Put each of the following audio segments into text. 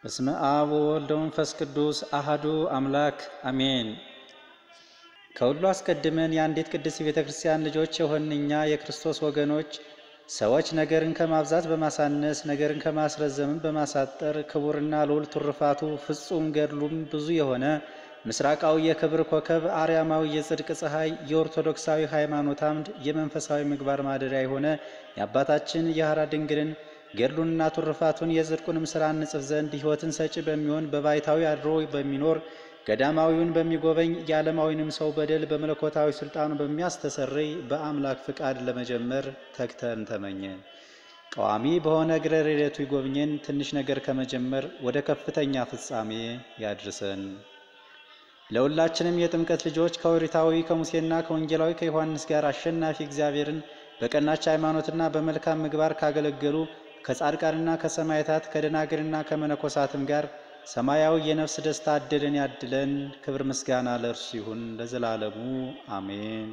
በስመ አብ ወወልድ ወመንፈስ ቅዱስ አሐዱ አምላክ አሜን። ከሁሉ አስቀድመን የአንዲት ቅድስት ቤተ ክርስቲያን ልጆች የሆንን እኛ የክርስቶስ ወገኖች ሰዎች ነገርን ከማብዛት በማሳነስ ነገርን ከማስረዘምን በማሳጠር ክቡርና ልዑል ትሩፋቱ ፍጹም ገድሉም ብዙ የሆነ ምስራቃዊ የክብር ኮከብ አርያማዊ የጽድቅ ፀሐይ የኦርቶዶክሳዊ ሃይማኖት አምድ የመንፈሳዊ ምግባር ማደሪያ የሆነ የአባታችን የሐራ ድንግልን ገድሉንና ትሩፋቱን የጽድቁንም ሥራ እንጽፍ ዘንድ ሕይወትን ሰጪ በሚሆን በባይታዊ አድሮ በሚኖር ገዳማዊውን በሚጎበኝ የዓለማዊንም ሰው በደል በመለኮታዊ ሥልጣኑ በሚያስተሰርይ በአምላክ ፍቃድ ለመጀመር ተግተን ተመኘን። ቀዋሚ በሆነ እግረ ረድኤቱ ይጎብኘን። ትንሽ ነገር ከመጀመር ወደ ከፍተኛ ፍጻሜ ያድርሰን። ለሁላችንም የጥምቀት ልጆች ከኦሪታዊ ከሙሴና ከወንጌላዊ ከዮሐንስ ጋር አሸናፊ እግዚአብሔርን በቀናች ሃይማኖትና በመልካም ምግባር ካገለገሉ ከጻድቃንና ከሰማዕታት ከደናግልና ከመነኮሳትም ጋር ሰማያዊ የነፍስ ደስታ አድልን ያድለን። ክብር ምስጋና ለእርሱ ይሁን ለዘላለሙ አሜን።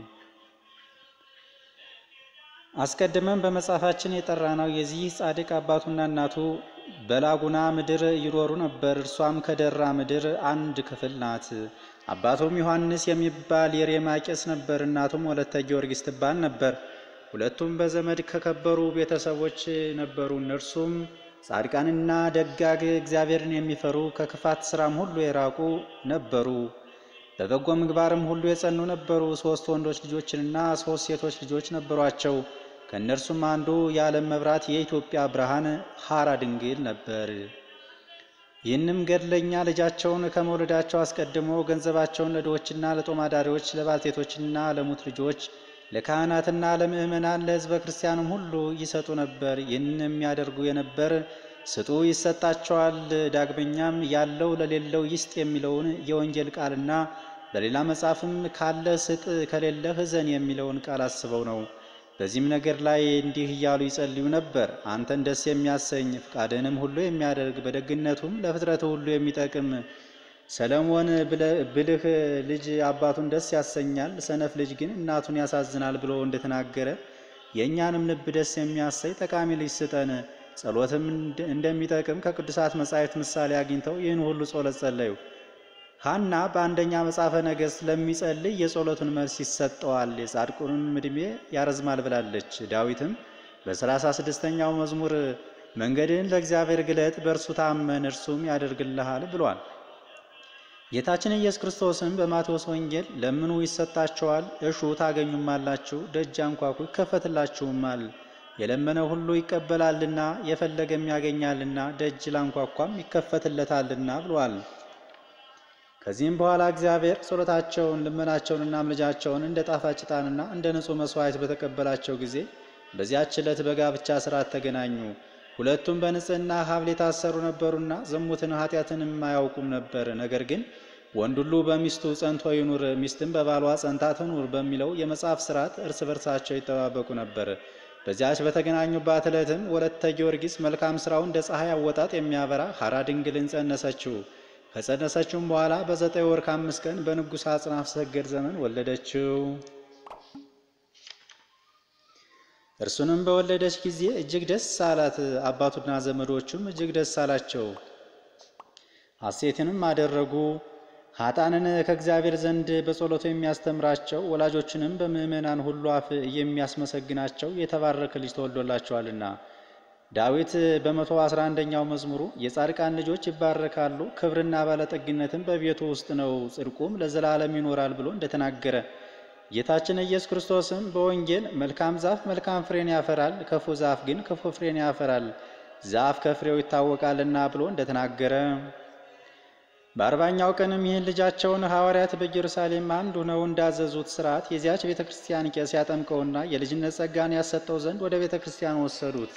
አስቀድመን በመጽሐፋችን የጠራነው የዚህ ጻድቅ አባቱና እናቱ በላጉና ምድር ይኖሩ ነበር። እርሷም ከደራ ምድር አንድ ክፍል ናት። አባቱም ዮሐንስ የሚባል የሬማ ቄስ ነበር። እናቱም ወለተ ጊዮርጊስ ትባል ነበር። ሁለቱም በዘመድ ከከበሩ ቤተሰቦች ነበሩ። እነርሱም ጻድቃንና ደጋግ እግዚአብሔርን የሚፈሩ ከክፋት ስራም ሁሉ የራቁ ነበሩ። በበጎ ምግባርም ሁሉ የጸኑ ነበሩ። ሶስት ወንዶች ልጆችንና ሶስት ሴቶች ልጆች ነበሯቸው። ከእነርሱም አንዱ የዓለም መብራት የኢትዮጵያ ብርሃን ሐራ ድንግል ነበር። ይህንም ገድለኛ ልጃቸውን ከመውለዳቸው አስቀድሞ ገንዘባቸውን ለድሆችና ለጦማዳሪዎች፣ ለባልቴቶችና ለሙት ልጆች፣ ለካህናትና ለምእመናን፣ ለሕዝበ ክርስቲያንም ሁሉ ይሰጡ ነበር። ይህን የሚያደርጉ የነበር ስጡ ይሰጣቸዋል፣ ዳግመኛም ያለው ለሌለው ይስጥ የሚለውን የወንጌል ቃልና በሌላ መጽሐፍም ካለ ስጥ ከሌለህ እዘን የሚለውን ቃል አስበው ነው። በዚህም ነገር ላይ እንዲህ እያሉ ይጸልዩ ነበር። አንተን ደስ የሚያሰኝ ፍቃድህንም ሁሉ የሚያደርግ በደግነቱም ለፍጥረት ሁሉ የሚጠቅም ሰለሞን ብልህ ልጅ አባቱን ደስ ያሰኛል፣ ሰነፍ ልጅ ግን እናቱን ያሳዝናል ብሎ እንደተናገረ የእኛንም ልብ ደስ የሚያሰኝ ጠቃሚ ልጅ ስጠን። ጸሎትም እንደሚጠቅም ከቅዱሳት መጻሕፍት ምሳሌ አግኝተው ይህን ሁሉ ጸሎት ጸለዩ። ሐና በአንደኛ መጽሐፈ ነገሥት ለሚጸልይ የጸሎቱን መልስ ይሰጠዋል፣ የጻድቁንም ዕድሜ ያረዝማል ብላለች። ዳዊትም በሰላሳ ስድስተኛው መዝሙር መንገድን ለእግዚአብሔር ግለጥ፣ በእርሱ ታመን እርሱም ያደርግልሃል ብሏል። ጌታችን ኢየሱስ ክርስቶስም በማቴዎስ ወንጌል ለምኑ ይሰጣቸዋል፣ እሹ ታገኙማላችሁ፣ ደጅ አንኳኩ ይከፈትላችሁማል፣ የለመነ ሁሉ ይቀበላልና የፈለገም ያገኛልና ደጅ ላንኳኳም ይከፈትለታልና ብሏል። ከዚህም በኋላ እግዚአብሔር ጸሎታቸውን ልመናቸውንና ምልጃቸውን እንደ ጣፋጭ ዕጣንና እንደ ንጹሕ መሥዋዕት በተቀበላቸው ጊዜ በዚያች ዕለት በጋብቻ ሥርዓት ተገናኙ። ሁለቱም በንጽሕና ሐብል የታሰሩ ነበሩና ዝሙትን ኃጢአትንም አያውቁም ነበር። ነገር ግን ወንድ ሁሉ በሚስቱ ጸንቶ ይኑር፣ ሚስትም በባሏ ጸንታ ትኑር በሚለው የመጽሐፍ ሥርዓት እርስ በርሳቸው ይጠባበቁ ነበር። በዚያች በተገናኙባት ዕለትም ወለተ ጊዮርጊስ መልካም ሥራው እንደ ፀሐይ አወጣጥ የሚያበራ ሐራ ድንግልን ጸነሰችው። ከጸነሰችውም በኋላ በዘጠኝ ወር ከአምስት ቀን በንጉሥ አጽናፍ ሰገድ ዘመን ወለደችው። እርሱንም በወለደች ጊዜ እጅግ ደስ አላት። አባቱና ዘመዶቹም እጅግ ደስ አላቸው፣ ሐሴትንም አደረጉ። ኃጣንን ከእግዚአብሔር ዘንድ በጸሎቱ የሚያስተምራቸው ወላጆችንም በምእመናን ሁሉ አፍ የሚያስመሰግናቸው የተባረከ ልጅ ተወልዶላቸዋልና። ዳዊት በመቶ አስራ አንደኛው መዝሙሩ የጻድቃን ልጆች ይባረካሉ፣ ክብርና ባለጠግነትም በቤቱ ውስጥ ነው፣ ጽድቁም ለዘላለም ይኖራል ብሎ እንደተናገረ ጌታችን ኢየሱስ ክርስቶስም በወንጌል መልካም ዛፍ መልካም ፍሬን ያፈራል፣ ክፉ ዛፍ ግን ክፉ ፍሬን ያፈራል፣ ዛፍ ከፍሬው ይታወቃልና ብሎ እንደተናገረ በአርባኛው ቀንም ይህን ልጃቸውን ሐዋርያት በኢየሩሳሌም አንድ ሆነው እንዳዘዙት ሥርዓት የዚያች ቤተ ክርስቲያን ቄስ ያጠምቀውና የልጅነት ጸጋን ያሰጠው ዘንድ ወደ ቤተ ክርስቲያን ወሰዱት።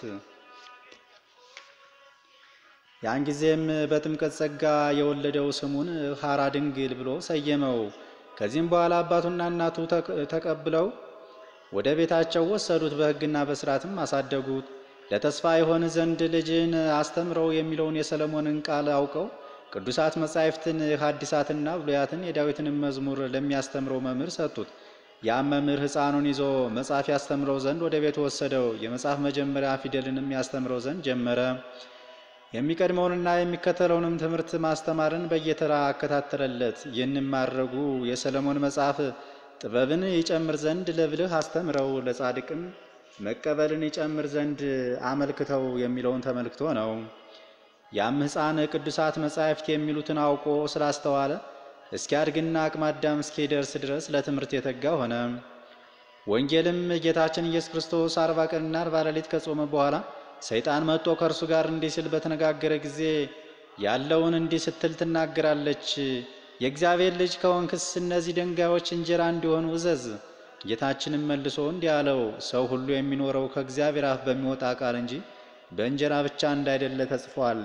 ያን ጊዜም በጥምቀት ጸጋ የወለደው ስሙን ሐራ ድንግል ብሎ ሰየመው። ከዚህም በኋላ አባቱና እናቱ ተቀብለው ወደ ቤታቸው ወሰዱት፣ በሕግና በሥርዓትም አሳደጉት። ለተስፋ የሆን ዘንድ ልጅን አስተምረው የሚለውን የሰለሞንን ቃል አውቀው ቅዱሳት መጻሕፍትን ሐዲሳትና ብሉያትን የዳዊትንም መዝሙር ለሚያስተምረው መምህር ሰጡት። ያም መምህር ሕፃኑን ይዞ መጽሐፍ ያስተምረው ዘንድ ወደ ቤቱ ወሰደው። የመጽሐፍ መጀመሪያ ፊደልንም ያስተምረው ዘንድ ጀመረ። የሚቀድመውንና የሚከተለውንም ትምህርት ማስተማርን በየተራ አከታተለለት። ይህንም ማድረጉ የሰለሞን መጽሐፍ ጥበብን ይጨምር ዘንድ ለብልህ አስተምረው ለጻድቅም መቀበልን ይጨምር ዘንድ አመልክተው የሚለውን ተመልክቶ ነው። ያም ሕፃን ቅዱሳት መጻሕፍት የሚሉትን አውቆ ስላስተዋለ እስኪያድግና አቅመ አዳም እስኪደርስ ድረስ ለትምህርት የተጋ ሆነ። ወንጌልም ጌታችን ኢየሱስ ክርስቶስ አርባ ቀንና አርባ ሌሊት ከጾመ በኋላ ሰይጣን መጥቶ ከእርሱ ጋር እንዲህ ሲል በተነጋገረ ጊዜ ያለውን እንዲህ ስትል ትናገራለች። የእግዚአብሔር ልጅ ከሆንክስ እነዚህ ድንጋዮች እንጀራ እንዲሆኑ እዘዝ። ጌታችንም መልሶ እንዲህ አለው፣ ሰው ሁሉ የሚኖረው ከእግዚአብሔር አፍ በሚወጣ ቃል እንጂ በእንጀራ ብቻ እንዳይደለ ተጽፏል።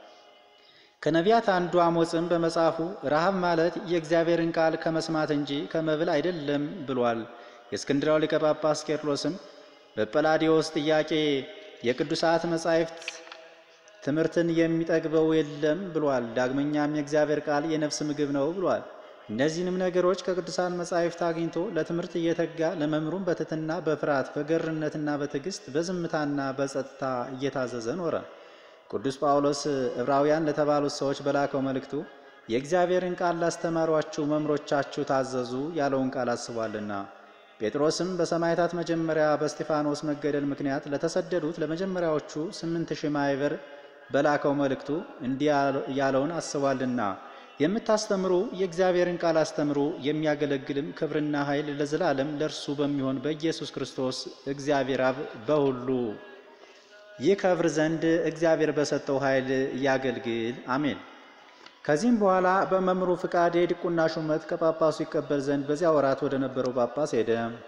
ከነቢያት አንዱ አሞጽም በመጽሐፉ ረሃብ ማለት የእግዚአብሔርን ቃል ከመስማት እንጂ ከመብል አይደለም ብሏል። የእስክንድራው ሊቀ ጳጳስ ቄርሎስም በጰላዲዮስ ጥያቄ የቅዱሳት መጻሕፍት ትምህርትን የሚጠግበው የለም ብሏል። ዳግመኛም የእግዚአብሔር ቃል የነፍስ ምግብ ነው ብሏል። እነዚህንም ነገሮች ከቅዱሳን መጻሕፍት አግኝቶ ለትምህርት እየተጋ ለመምህሩም በትሕትና በፍርሃት በገርነትና በትዕግስት በዝምታና በጸጥታ እየታዘዘ ኖረ። ቅዱስ ጳውሎስ ዕብራውያን ለተባሉት ሰዎች በላከው መልእክቱ የእግዚአብሔርን ቃል ላስተማሯችሁ መምህሮቻችሁ ታዘዙ ያለውን ቃል አስቧልና። ጴጥሮስም በሰማዕታት መጀመሪያ በእስጢፋኖስ መገደል ምክንያት ለተሰደዱት ለመጀመሪያዎቹ ስምንት ሺህ ማኅበር በላከው መልእክቱ እንዲህ ያለውን አስቧልና የምታስተምሩ የእግዚአብሔርን ቃል አስተምሩ፣ የሚያገለግልም ክብርና ኃይል ለዘላለም ለእርሱ በሚሆን በኢየሱስ ክርስቶስ እግዚአብሔር አብ በሁሉ ይከብር ዘንድ እግዚአብሔር በሰጠው ኃይል ያገልግል፣ አሜን። ከዚህም በኋላ በመምህሩ ፍቃድ የዲቁና ሹመት ከጳጳሱ ይቀበል ዘንድ በዚያ ወራት ወደ ነበረው ጳጳስ ሄደ።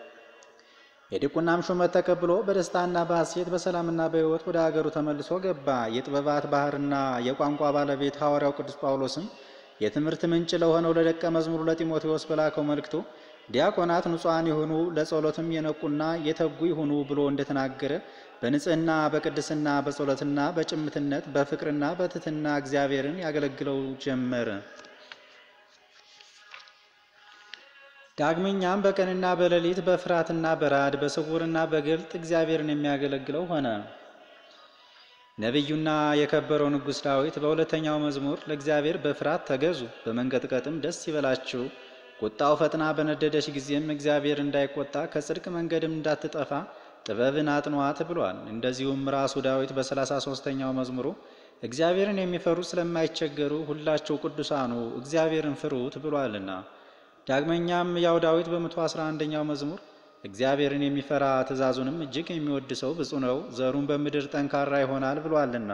የዲቁናም ሹመት ተቀብሎ በደስታና በሐሴት በሰላምና በሕይወት ወደ አገሩ ተመልሶ ገባ። የጥበባት ባህርና የቋንቋ ባለቤት ሐዋርያው ቅዱስ ጳውሎስም የትምህርት ምንጭ ለሆነው ለደቀ መዝሙሩ ለጢሞቴዎስ በላከው መልእክቱ ዲያቆናት ንጹሐን የሆኑ ለጸሎትም የነቁና የተጉ ይሁኑ ብሎ እንደተናገረ በንጽህና በቅድስና በጸሎትና በጭምትነት በፍቅርና በትሕትና እግዚአብሔርን ያገለግለው ጀመር። ዳግመኛም በቀንና በሌሊት በፍርሃትና በራድ በስውርና በግልጥ እግዚአብሔርን የሚያገለግለው ሆነ። ነቢዩና የከበረው ንጉሥ ዳዊት በሁለተኛው መዝሙር ለእግዚአብሔር በፍርሃት ተገዙ፣ በመንቀጥቀጥም ደስ ይበላችሁ፣ ቁጣው ፈጥና በነደደች ጊዜም እግዚአብሔር እንዳይቆጣ ከጽድቅ መንገድም እንዳትጠፋ ጥበብን አጥኗት ብሏል። እንደዚሁም ራሱ ዳዊት በሰላሳ ሦስተኛው መዝሙሩ እግዚአብሔርን የሚፈሩ ስለማይቸገሩ ሁላችሁ ቅዱሳኑ እግዚአብሔርን ፍሩት ብሏልና። ዳግመኛም ያው ዳዊት በመቶ አስራ አንደኛው መዝሙር እግዚአብሔርን የሚፈራ ትእዛዙንም እጅግ የሚወድ ሰው ብፁዕ ነው፣ ዘሩን በምድር ጠንካራ ይሆናል ብሏልና።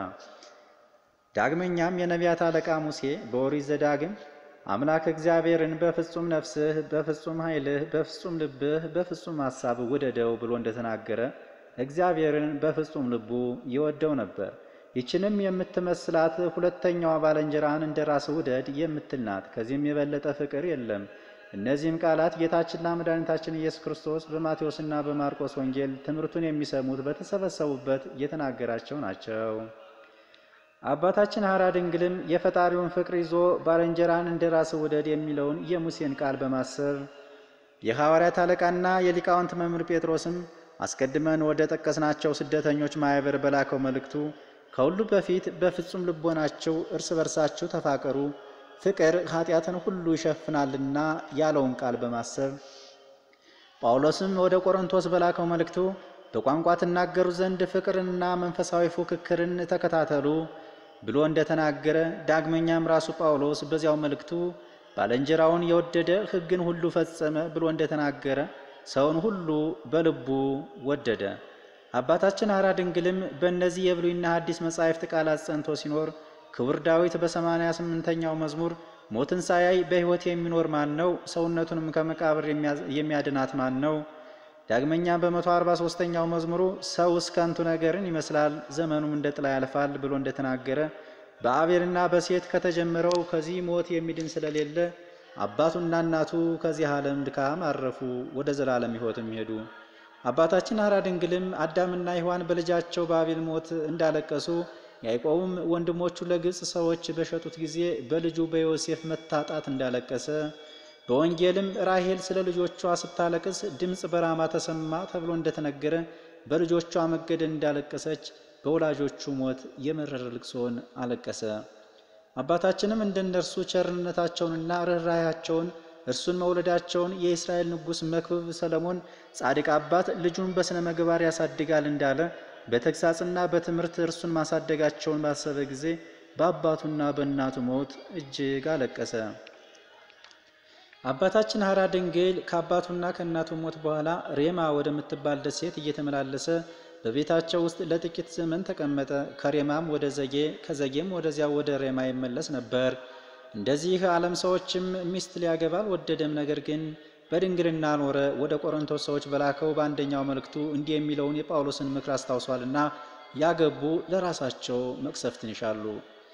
ዳግመኛም የነቢያት አለቃ ሙሴ በኦሪት ዘዳግም አምላክ እግዚአብሔርን በፍጹም ነፍስህ፣ በፍጹም ኃይልህ፣ በፍጹም ልብህ፣ በፍጹም ሐሳብ ውደደው ብሎ እንደተናገረ እግዚአብሔርን በፍጹም ልቡ ይወደው ነበር። ይችንም የምትመስላት ሁለተኛዋ ባልንጀራህን እንደ ራስህ ውደድ የምትል ናት። ከዚህም የበለጠ ፍቅር የለም። እነዚህም ቃላት ጌታችንና መድኃኒታችን ኢየሱስ ክርስቶስ በማቴዎስና በማርቆስ ወንጌል ትምህርቱን የሚሰሙት በተሰበሰቡበት የተናገራቸው ናቸው። አባታችን ሐራ ድንግልም የፈጣሪውን ፍቅር ይዞ ባልንጀራን እንደ ራስህ ውደድ የሚለውን የሙሴን ቃል በማሰብ የሐዋርያት አለቃና የሊቃውንት መምህር ጴጥሮስም አስቀድመን ወደ ጠቀስናቸው ስደተኞች ማኅበር በላከው መልእክቱ ከሁሉ በፊት በፍጹም ልቦናቸው እርስ በርሳችሁ ተፋቀሩ ፍቅር ኃጢአትን ሁሉ ይሸፍናልና ያለውን ቃል በማሰብ ጳውሎስም ወደ ቆሮንቶስ በላከው መልእክቱ በቋንቋ ትናገሩ ዘንድ ፍቅርንና መንፈሳዊ ፉክክርን ተከታተሉ ብሎ እንደተናገረ፣ ዳግመኛም ራሱ ጳውሎስ በዚያው መልእክቱ ባልንጀራውን የወደደ ሕግን ሁሉ ፈጸመ ብሎ እንደተናገረ ሰውን ሁሉ በልቡ ወደደ። አባታችን ሐራ ድንግልም በእነዚህ የብሉይና ሐዲስ መጻሕፍት ቃላት ጸንቶ ሲኖር ክቡር ዳዊት በሰማንያ ስምንተኛው መዝሙር ሞትን ሳያይ በሕይወት የሚኖር ማን ነው? ሰውነቱንም ከመቃብር የሚያድናት ማን ነው? ዳግመኛ በመቶ አርባ ሦስተኛው መዝሙሩ ሰውስ ከንቱ ነገርን ይመስላል፣ ዘመኑም እንደ ጥላ ያልፋል ብሎ እንደተናገረ በአቤልና በሴት ከተጀመረው ከዚህ ሞት የሚድን ስለሌለ አባቱና እናቱ ከዚህ ዓለም ድካም አረፉ፣ ወደ ዘላለም ሕይወትም ሄዱ። አባታችን ሐራ ድንግልም አዳምና ሔዋን በልጃቸው በአቤል ሞት እንዳለቀሱ ያዕቆብም ወንድሞቹ ለግብፅ ሰዎች በሸጡት ጊዜ በልጁ በዮሴፍ መታጣት እንዳለቀሰ በወንጌልም ራሄል ስለ ልጆቿ ስታለቅስ ድምፅ በራማ ተሰማ ተብሎ እንደተነገረ በልጆቿ መገደል እንዳለቀሰች በወላጆቹ ሞት የመረረ ልቅሶን አለቀሰ። አባታችንም እንደ እነርሱ ቸርነታቸውንና ርኅራኄያቸውን እርሱን መውለዳቸውን የእስራኤል ንጉሥ መክብብ ሰለሞን ጻድቅ አባት ልጁን በሥነ ምግባር ያሳድጋል እንዳለ በተግሳጽና በትምህርት እርሱን ማሳደጋቸውን ባሰበ ጊዜ በአባቱና በእናቱ ሞት እጅግ አለቀሰ። አባታችን ሐራ ድንግል ከአባቱና ከእናቱ ሞት በኋላ ሬማ ወደምትባል ደሴት እየተመላለሰ በቤታቸው ውስጥ ለጥቂት ዘመን ተቀመጠ። ከሬማም ወደ ዘጌ ከዘጌም ወደዚያው ወደ ሬማ ይመለስ ነበር። እንደዚህ ዓለም ሰዎችም ሚስት ሊያገባ አልወደደም። ነገር ግን በድንግልና ኖረ። ወደ ቆሮንቶስ ሰዎች በላከው በአንደኛው መልእክቱ እንዲህ የሚለውን የጳውሎስን ምክር አስታውሷልና ያገቡ ለራሳቸው መቅሰፍትን ይሻሉ።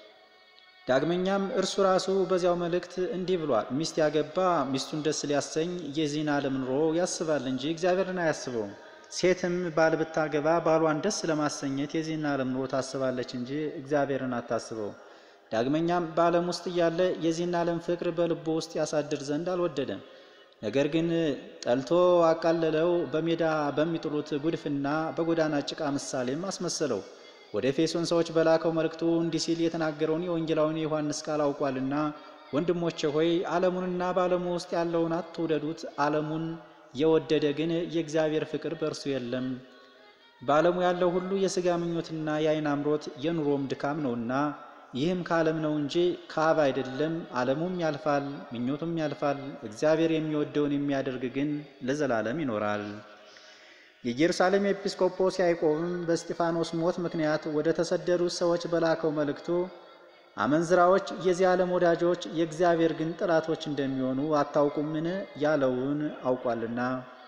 ዳግመኛም እርሱ ራሱ በዚያው መልእክት እንዲህ ብሏል፣ ሚስት ያገባ ሚስቱን ደስ ሊያሰኝ የዚህን ዓለም ኑሮ ያስባል እንጂ እግዚአብሔርን አያስበውም። ሴትም ባል ብታገባ ባሏን ደስ ለማሰኘት የዚህን ዓለም ኑሮ ታስባለች እንጂ እግዚአብሔርን አታስበው። ዳግመኛም በዓለም ውስጥ እያለ የዚህን ዓለም ፍቅር በልቡ ውስጥ ያሳድር ዘንድ አልወደደም። ነገር ግን ጠልቶ አቃለለው፣ በሜዳ በሚጥሉት ጉድፍና በጎዳና ጭቃ ምሳሌም አስመሰለው። ወደ ኤፌሶን ሰዎች በላከው መልእክቱ እንዲህ ሲል የተናገረውን የወንጌላዊን የዮሐንስ ቃል አውቋልና፣ ወንድሞቼ ሆይ ዓለሙንና በዓለሙ ውስጥ ያለውን አትውደዱት። ዓለሙን የወደደ ግን የእግዚአብሔር ፍቅር በእርሱ የለም። በዓለሙ ያለው ሁሉ የሥጋ ምኞትና የዓይን አምሮት የኑሮም ድካም ነውና ይህም ከዓለም ነው እንጂ ከአብ አይደለም። ዓለሙም ያልፋል፣ ምኞቱም ያልፋል። እግዚአብሔር የሚወደውን የሚያደርግ ግን ለዘላለም ይኖራል። የኢየሩሳሌም ኤጲስቆጶስ ያዕቆብም በእስጢፋኖስ ሞት ምክንያት ወደ ተሰደዱት ሰዎች በላከው መልእክቱ አመንዝራዎች የዚህ ዓለም ወዳጆች የእግዚአብሔር ግን ጠላቶች እንደሚሆኑ አታውቁምን? ያለውን አውቋልና።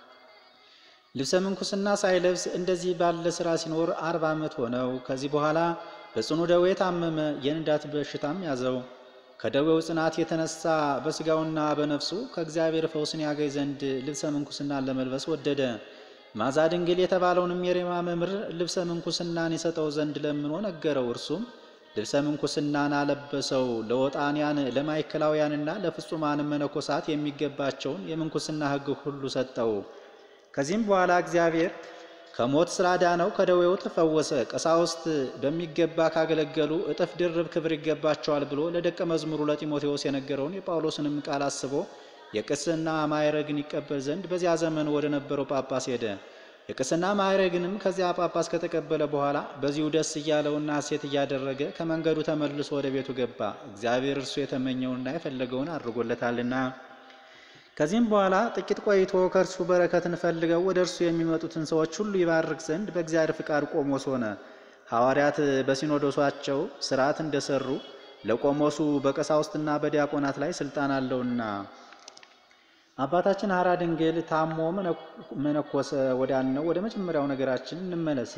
ልብሰ ምንኩስና ሳይለብስ እንደዚህ ባለ ሥራ ሲኖር አርባ ዓመት ሆነው። ከዚህ በኋላ በጽኑ ደዌ ታመመ፣ የንዳት በሽታም ያዘው። ከደዌው ጽናት የተነሳ በሥጋውና በነፍሱ ከእግዚአብሔር ፈውስን ያገኝ ዘንድ ልብሰ ምንኩስናን ለመልበስ ወደደ። ማዛ ድንግል የተባለውንም የሬማ መምህር ልብሰ ምንኩስናን የሰጠው ዘንድ ለምኖ ነገረው። እርሱም ልብሰ ምንኩስናን አለበሰው። ለወጣንያን ለማዕከላውያንና ለፍጹማን መነኮሳት የሚገባቸውን የምንኩስና ሕግ ሁሉ ሰጠው። ከዚህም በኋላ እግዚአብሔር ከሞት ስራ ዳነው፣ ከደዌው ተፈወሰ። ቀሳውስት በሚገባ ካገለገሉ እጥፍ ድርብ ክብር ይገባቸዋል ብሎ ለደቀ መዝሙሩ ለጢሞቴዎስ የነገረውን የጳውሎስንም ቃል አስቦ የቅስና ማዕረግን ይቀበል ዘንድ በዚያ ዘመን ወደ ነበረው ጳጳስ ሄደ። የቅስና ማዕረግንም ከዚያ ጳጳስ ከተቀበለ በኋላ በዚሁ ደስ እያለውና ሐሴት እያደረገ ከመንገዱ ተመልሶ ወደ ቤቱ ገባ። እግዚአብሔር እርሱ የተመኘውንና የፈለገውን አድርጎለታልና። ከዚህም በኋላ ጥቂት ቆይቶ ከእርሱ በረከትን ፈልገው ወደ እርሱ የሚመጡትን ሰዎች ሁሉ ይባርክ ዘንድ በእግዚአብሔር ፍቃድ ቆሞስ ሆነ። ሐዋርያት በሲኖዶሳቸው ሥርዓት እንደሰሩ ለቆሞሱ በቀሳውስትና በዲያቆናት ላይ ስልጣን አለውና። አባታችን ሐራ ድንግል ታሞ መነኮሰ። ወዳልነው ወደ መጀመሪያው ነገራችን እንመለስ።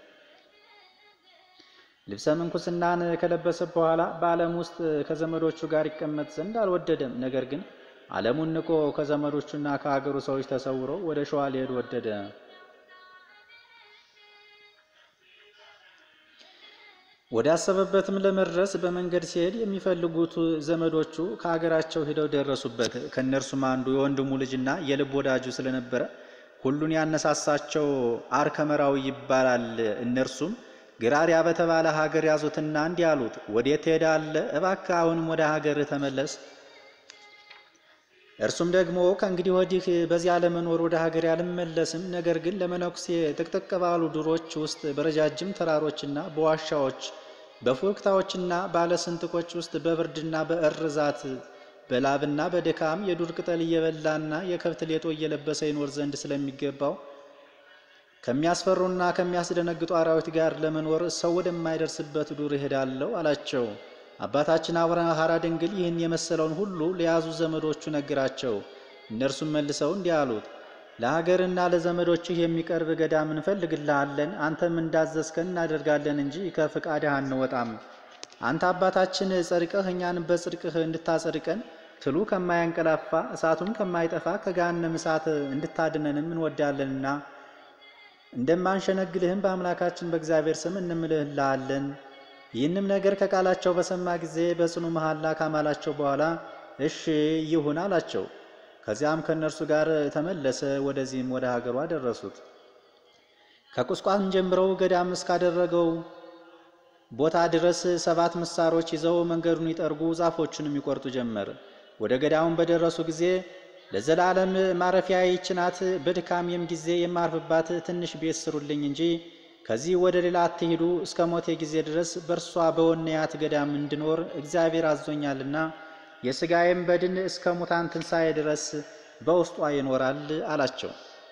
ልብሰ ምንኩስናን ከለበሰ በኋላ በዓለም ውስጥ ከዘመዶቹ ጋር ይቀመጥ ዘንድ አልወደደም። ነገር ግን ዓለሙን ንቆ ከዘመዶቹና ከሀገሩ ሰዎች ተሰውሮ ወደ ሸዋ ሊሄድ ወደደ። ወደ አሰበበትም ለመድረስ በመንገድ ሲሄድ የሚፈልጉት ዘመዶቹ ከሀገራቸው ሂደው ደረሱበት። ከእነርሱም አንዱ የወንድሙ ልጅና የልብ ወዳጁ ስለነበረ ሁሉን ያነሳሳቸው አርከመራዊ ይባላል። እነርሱም ግራሪያ በተባለ ሀገር ያዙትና እንዲህ አሉት፣ ወዴት ትሄዳለህ? እባክህ አሁንም ወደ ሀገር ተመለስ። እርሱም ደግሞ ከእንግዲህ ወዲህ በዚያ ለመኖር ወደ ሀገር አልመለስም። ነገር ግን ለመነኩሴ ጥቅጥቅ ባሉ ዱሮች ውስጥ በረጃጅም ተራሮችና በዋሻዎች በፉክታዎችና ባለስንጥቆች ውስጥ በብርድና በእርዛት በላብና በድካም የዱር ቅጠል እየበላና የከብት ሌጦ እየለበሰ ይኖር ዘንድ ስለሚገባው ከሚያስፈሩና ከሚያስደነግጡ አራዊት ጋር ለመኖር ሰው ወደማይደርስበት ዱር እሄዳለሁ አላቸው። አባታችን አቡነ ሐራ ድንግል ይህን የመሰለውን ሁሉ ለያዙ ዘመዶቹ ነገራቸው። እነርሱም መልሰው እንዲህ አሉት፣ ለሀገርና ለዘመዶችህ የሚቀርብ ገዳም እንፈልግልሃለን። አንተም እንዳዘዝከን እናደርጋለን እንጂ ከፍቃድህ አንወጣም። አንተ አባታችን ጸድቀህ እኛን በጽድቅህ እንድታጸድቀን ትሉ ከማያንቀላፋ እሳቱም ከማይጠፋ ከገሃነም እሳት እንድታድነንም እንወዳለንና እንደማንሸነግልህም በአምላካችን በእግዚአብሔር ስም እንምልህልሃለን። ይህንም ነገር ከቃላቸው በሰማ ጊዜ በጽኑ መሐላ ካማላቸው በኋላ እሺ ይሁን አላቸው። ከዚያም ከእነርሱ ጋር ተመለሰ። ወደዚህም ወደ ሀገሩ አደረሱት። ከቁስቋም ጀምረው ገዳም እስካደረገው ቦታ ድረስ ሰባት ምሳሮች ይዘው መንገዱን ይጠርጉ ዛፎቹንም ይቆርጡ ጀመር። ወደ ገዳሙን በደረሱ ጊዜ ለዘላለም ማረፊያ ይህች ናት፣ በድካሜም ጊዜ የማርፍባት ትንሽ ቤት ስሩልኝ እንጂ ከዚህ ወደ ሌላ አትሂዱ፣ እስከ ሞቴ ጊዜ ድረስ በእርሷ በወንያት ገዳም እንድኖር እግዚአብሔር አዞኛልና የሥጋዬም በድን እስከ ሙታን ትንሣኤ ድረስ በውስጧ ይኖራል አላቸው።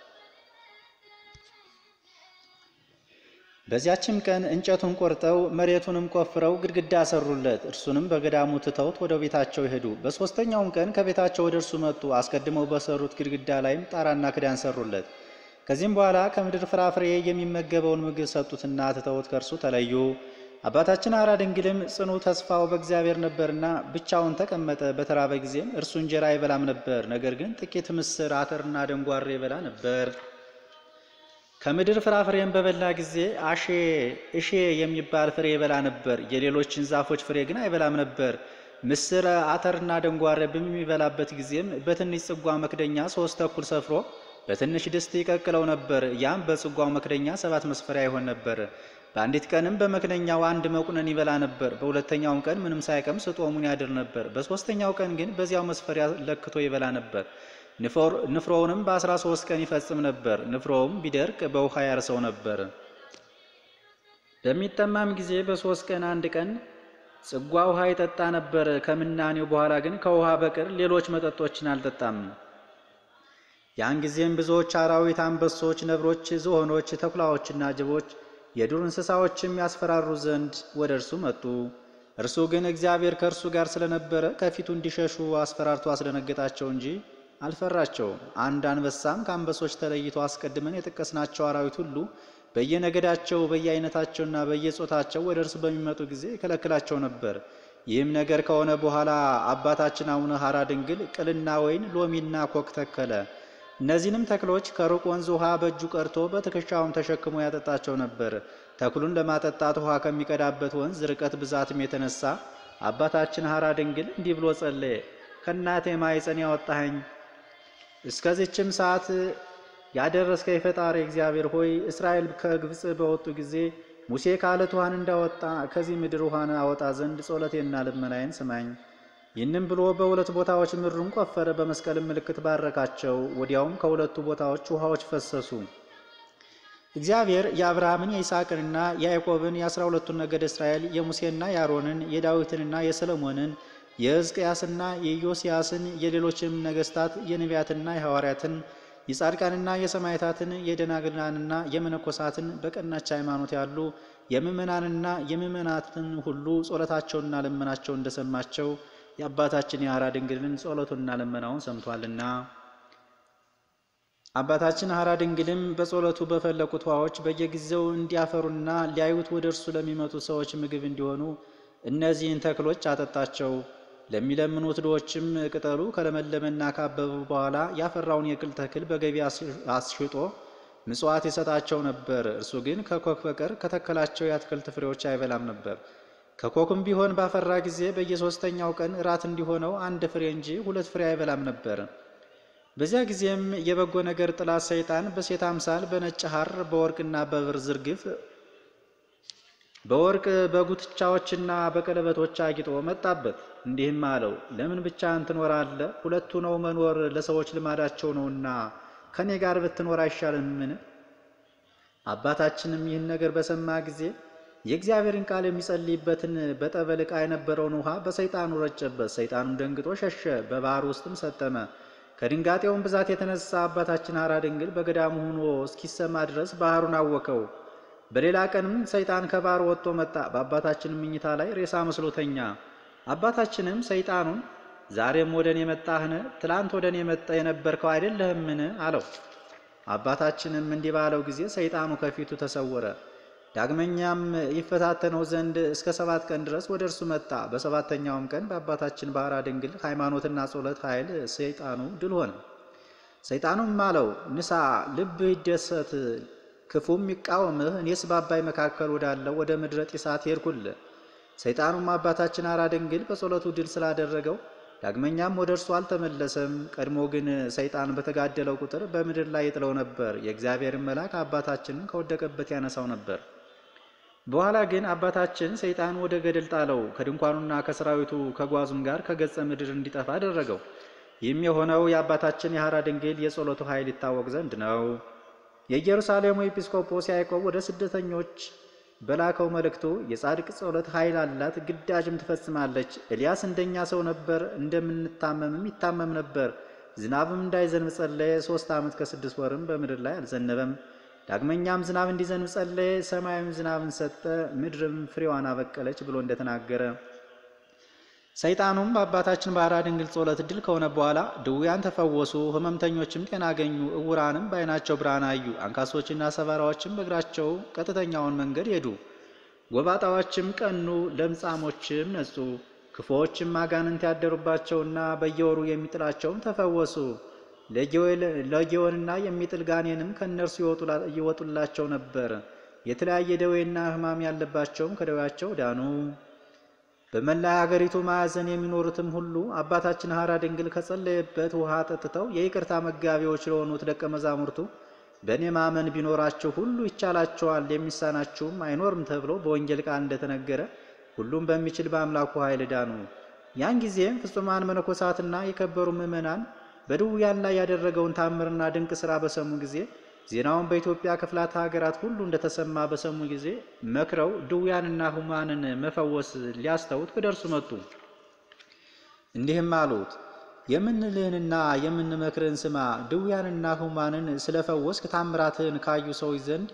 በዚያችም ቀን እንጨቱን ቆርጠው መሬቱንም ቆፍረው ግድግዳ ሰሩለት። እርሱንም በገዳሙ ትተውት ወደ ቤታቸው ሄዱ። በሦስተኛውም ቀን ከቤታቸው ወደ እርሱ መጡ። አስቀድመው በሰሩት ግድግዳ ላይም ጣራና ክዳን ሰሩለት። ከዚህም በኋላ ከምድር ፍራፍሬ የሚመገበውን ምግብ ሰጡትና ትተውት ከእርሱ ተለዩ። አባታችን ሐራ ድንግልም ጽኑ ተስፋው በእግዚአብሔር ነበርና ብቻውን ተቀመጠ። በተራበ ጊዜም እርሱ እንጀራ አይበላም ነበር፣ ነገር ግን ጥቂት ምስር፣ አተርና ደንጓሬ ይበላ ነበር። ከምድር ፍራፍሬን በበላ ጊዜ አሼ እሼ የሚባል ፍሬ ይበላ ነበር። የሌሎችን ዛፎች ፍሬ ግን አይበላም ነበር። ምስር፣ አተርና ደንጓሬ በሚበላበት ጊዜም በትንሽ ጽጓ መክደኛ ሶስት ተኩል ሰፍሮ በትንሽ ድስት ይቀቅለው ነበር። ያም በጽጓው መክደኛ ሰባት መስፈሪያ ይሆን ነበር። በአንዲት ቀንም በመክደኛው አንድ መቁነን ይበላ ነበር። በሁለተኛውም ቀን ምንም ሳይቀምስ ጦሙን ያድር ነበር። በሦስተኛው ቀን ግን በዚያው መስፈሪያ ለክቶ ይበላ ነበር። ንፍሮውንም በአስራ ሶስት ቀን ይፈጽም ነበር። ንፍሮውም ቢደርቅ በውሃ ያርሰው ነበር። በሚጠማም ጊዜ በሦስት ቀን አንድ ቀን ጽጓ ውሃ ይጠጣ ነበር። ከምናኔው በኋላ ግን ከውሃ በቀር ሌሎች መጠጦችን አልጠጣም። ያን ጊዜም ብዙዎች አራዊት፣ አንበሶች፣ ነብሮች፣ ዝሆኖች፣ ተኩላዎችና ጅቦች የዱር እንስሳዎችም ያስፈራሩ ዘንድ ወደ እርሱ መጡ። እርሱ ግን እግዚአብሔር ከእርሱ ጋር ስለነበረ ከፊቱ እንዲሸሹ አስፈራርቶ አስደነገጣቸው እንጂ አልፈራቸውም። አንድ አንበሳም ከአንበሶች ተለይቶ አስቀድመን የጠቀስናቸው አራዊት ሁሉ በየነገዳቸው በየአይነታቸውና በየጾታቸው ወደ እርሱ በሚመጡ ጊዜ ይከለክላቸው ነበር። ይህም ነገር ከሆነ በኋላ አባታችን አቡነ ሐራ ድንግል ቅልና ወይን፣ ሎሚና ኮክ ተከለ። እነዚህንም ተክሎች ከሩቅ ወንዝ ውሃ በእጁ ቀርቶ በትከሻውም ተሸክሞ ያጠጣቸው ነበር። ተክሉን ለማጠጣት ውሃ ከሚቀዳበት ወንዝ ርቀት ብዛትም የተነሳ አባታችን ሐራ ድንግል እንዲህ ብሎ ጸለየ። ከእናቴ ማኅፀን ያወጣኸኝ እስከዚችም ሰዓት ያደረስከኝ ፈጣሪ እግዚአብሔር ሆይ እስራኤል ከግብፅ በወጡ ጊዜ ሙሴ ከዓለት ውሃን እንዳወጣ ከዚህ ምድር ውሃን አወጣ ዘንድ ጸሎቴና ልመናዬን ስማኝ። ይህንም ብሎ በሁለት ቦታዎች ምድሩን ቆፈረ፣ በመስቀልም ምልክት ባረካቸው። ወዲያውም ከሁለቱ ቦታዎች ውሃዎች ፈሰሱ። እግዚአብሔር የአብርሃምን የይስሐቅንና የያዕቆብን የአስራ ሁለቱን ነገድ እስራኤል የሙሴና የአሮንን የዳዊትንና የሰለሞንን የሕዝቅያስና የኢዮስያስን የሌሎችንም ነገሥታት የነቢያትና የሐዋርያትን የጻድቃንና የሰማዕታትን የደናግላንና የመነኮሳትን በቀናች ሃይማኖት ያሉ የምእመናንና የምእመናትን ሁሉ ጸሎታቸውና ልመናቸው እንደሰማቸው የአባታችን የሐራ ድንግልን ጸሎቱና ልመናውን ሰምቷልና። አባታችን ሐራ ድንግልም በጸሎቱ በፈለቁት ውሃዎች በየጊዜው እንዲያፈሩና ሊያዩት ወደ እርሱ ለሚመጡ ሰዎች ምግብ እንዲሆኑ እነዚህን ተክሎች አጠጣቸው። ለሚለምኑት ድሆችም ቅጠሉ ከለመለመና ካበበ በኋላ ያፈራውን የቅል ተክል በገቢ አስሽጦ ምጽዋት ይሰጣቸው ነበር። እርሱ ግን ከኮክ በቀር ከተከላቸው የአትክልት ፍሬዎች አይበላም ነበር። ከኮክም ቢሆን ባፈራ ጊዜ በየሦስተኛው ቀን እራት እንዲሆነው አንድ ፍሬ እንጂ ሁለት ፍሬ አይበላም ነበር። በዚያ ጊዜም የበጎ ነገር ጥላት ሰይጣን በሴት አምሳል በነጭ ሐር በወርቅና በብር ዝርግፍ በወርቅ በጉትቻዎችና በቀለበቶች አጊጦ መጣበት። እንዲህም አለው፣ ለምን ብቻህን ትኖራለህ? ሁለቱ ነው መኖር ለሰዎች ልማዳቸው ነውና ከኔ ጋር ብትኖር አይሻልምን? አባታችንም ይህን ነገር በሰማ ጊዜ የእግዚአብሔርን ቃል የሚጸልይበትን በጠበል ዕቃ የነበረውን ውሃ በሰይጣኑ ረጨበት። ሰይጣኑም ደንግጦ ሸሸ፣ በባህር ውስጥም ሰጠመ። ከድንጋጤውም ብዛት የተነሳ አባታችን ሐራ ድንግል በገዳሙ ሆኖ እስኪሰማ ድረስ ባህሩን አወከው። በሌላ ቀንም ሰይጣን ከባህር ወጥቶ መጣ። በአባታችንም ምኝታ ላይ ሬሳ መስሎ ተኛ። አባታችንም ሰይጣኑን ዛሬም ወደ እኔ መጣህን? ትላንት ወደ እኔ መጣ የነበርከው አይደለህምን? አለው። አባታችንም እንዲህ ባለው ጊዜ ሰይጣኑ ከፊቱ ተሰወረ። ዳግመኛም ይፈታተነው ዘንድ እስከ ሰባት ቀን ድረስ ወደ እርሱ መጣ። በሰባተኛውም ቀን በአባታችን በሐራ ድንግል ሃይማኖትና ጸሎት ኃይል ሰይጣኑ ድል ሆነ። ሰይጣኑም አለው ንሳ፣ ልብህ ይደሰት ክፉም ይቃወምህ። እኔስ በአባይ መካከል ወዳለው ወደ ምድረ ጢሳት ሄድኩልህ። ሰይጣኑም አባታችን ሐራ ድንግል በጸሎቱ ድል ስላደረገው ዳግመኛም ወደ እርሱ አልተመለሰም። ቀድሞ ግን ሰይጣን በተጋደለው ቁጥር በምድር ላይ ይጥለው ነበር። የእግዚአብሔርን መልአክ አባታችንን ከወደቀበት ያነሳው ነበር። በኋላ ግን አባታችን ሰይጣን ወደ ገደል ጣለው። ከድንኳኑና ከሰራዊቱ ከጓዙም ጋር ከገጸ ምድር እንዲጠፋ አደረገው። ይህም የሆነው የአባታችን የሐራ ድንግል የጸሎቱ ኃይል ይታወቅ ዘንድ ነው። የኢየሩሳሌሙ ኤጲስቆጶስ ያዕቆብ ወደ ስደተኞች በላከው መልእክቱ የጻድቅ ጸሎት ኃይል አላት፣ ግዳጅም ትፈጽማለች። ኤልያስ እንደኛ ሰው ነበር፣ እንደምንታመምም ይታመም ነበር። ዝናብም እንዳይዘንብ ጸለየ። ሶስት ዓመት ከስድስት ወርም በምድር ላይ አልዘነበም። ዳግመኛም ዝናብ እንዲዘንብ ጸለየ። ሰማያዊም ዝናብን ሰጠ፣ ምድርም ፍሬዋን አበቀለች ብሎ እንደተናገረ ሰይጣኑም በአባታችን በሐራ ድንግል ጸሎት ድል ከሆነ በኋላ ድውያን ተፈወሱ፣ ሕመምተኞችም ጤና አገኙ፣ እውራንም በዓይናቸው ብርሃን አዩ፣ አንካሶችና ሰባራዎችም በእግራቸው ቀጥተኛውን መንገድ ሄዱ፣ ጎባጣዎችም ቀኑ፣ ለምጻሞችም ነጹ፣ ክፉዎችም አጋንንት ያደሩባቸውና በየወሩ የሚጥላቸውም ተፈወሱ። ለጊዮንና የሚጥል ጋኔንም ከእነርሱ ይወጡላቸው ነበር። የተለያየ ደዌና ሕማም ያለባቸውም ከደዌያቸው ዳኑ። በመላ ሀገሪቱ ማዕዘን የሚኖሩትም ሁሉ አባታችን ሐራ ድንግል ከጸለየበት ውሃ ጠጥተው የይቅርታ መጋቢዎች ለሆኑት ደቀ መዛሙርቱ በእኔ ማመን ቢኖራችሁ ሁሉ ይቻላቸዋል፣ የሚሳናችሁም አይኖርም ተብሎ በወንጌል ቃል እንደተነገረ ሁሉም በሚችል በአምላኩ ኃይል ዳኑ። ያን ጊዜም ፍጹማን መነኮሳትና የከበሩ ምዕመናን በድውያን ላይ ያደረገውን ታምርና ድንቅ ሥራ በሰሙ ጊዜ ዜናውን በኢትዮጵያ ክፍላተ ሀገራት ሁሉ እንደተሰማ በሰሙ ጊዜ መክረው ድውያንና ሕሙማንን መፈወስ ሊያስተውት ወደ እርሱ መጡ። እንዲህም አሉት፣ የምንልህንና የምንመክርህን ስማ። ድውያንና ሕሙማንን ስለፈወስክ ታምራትህን ካዩ ሰዎች ዘንድ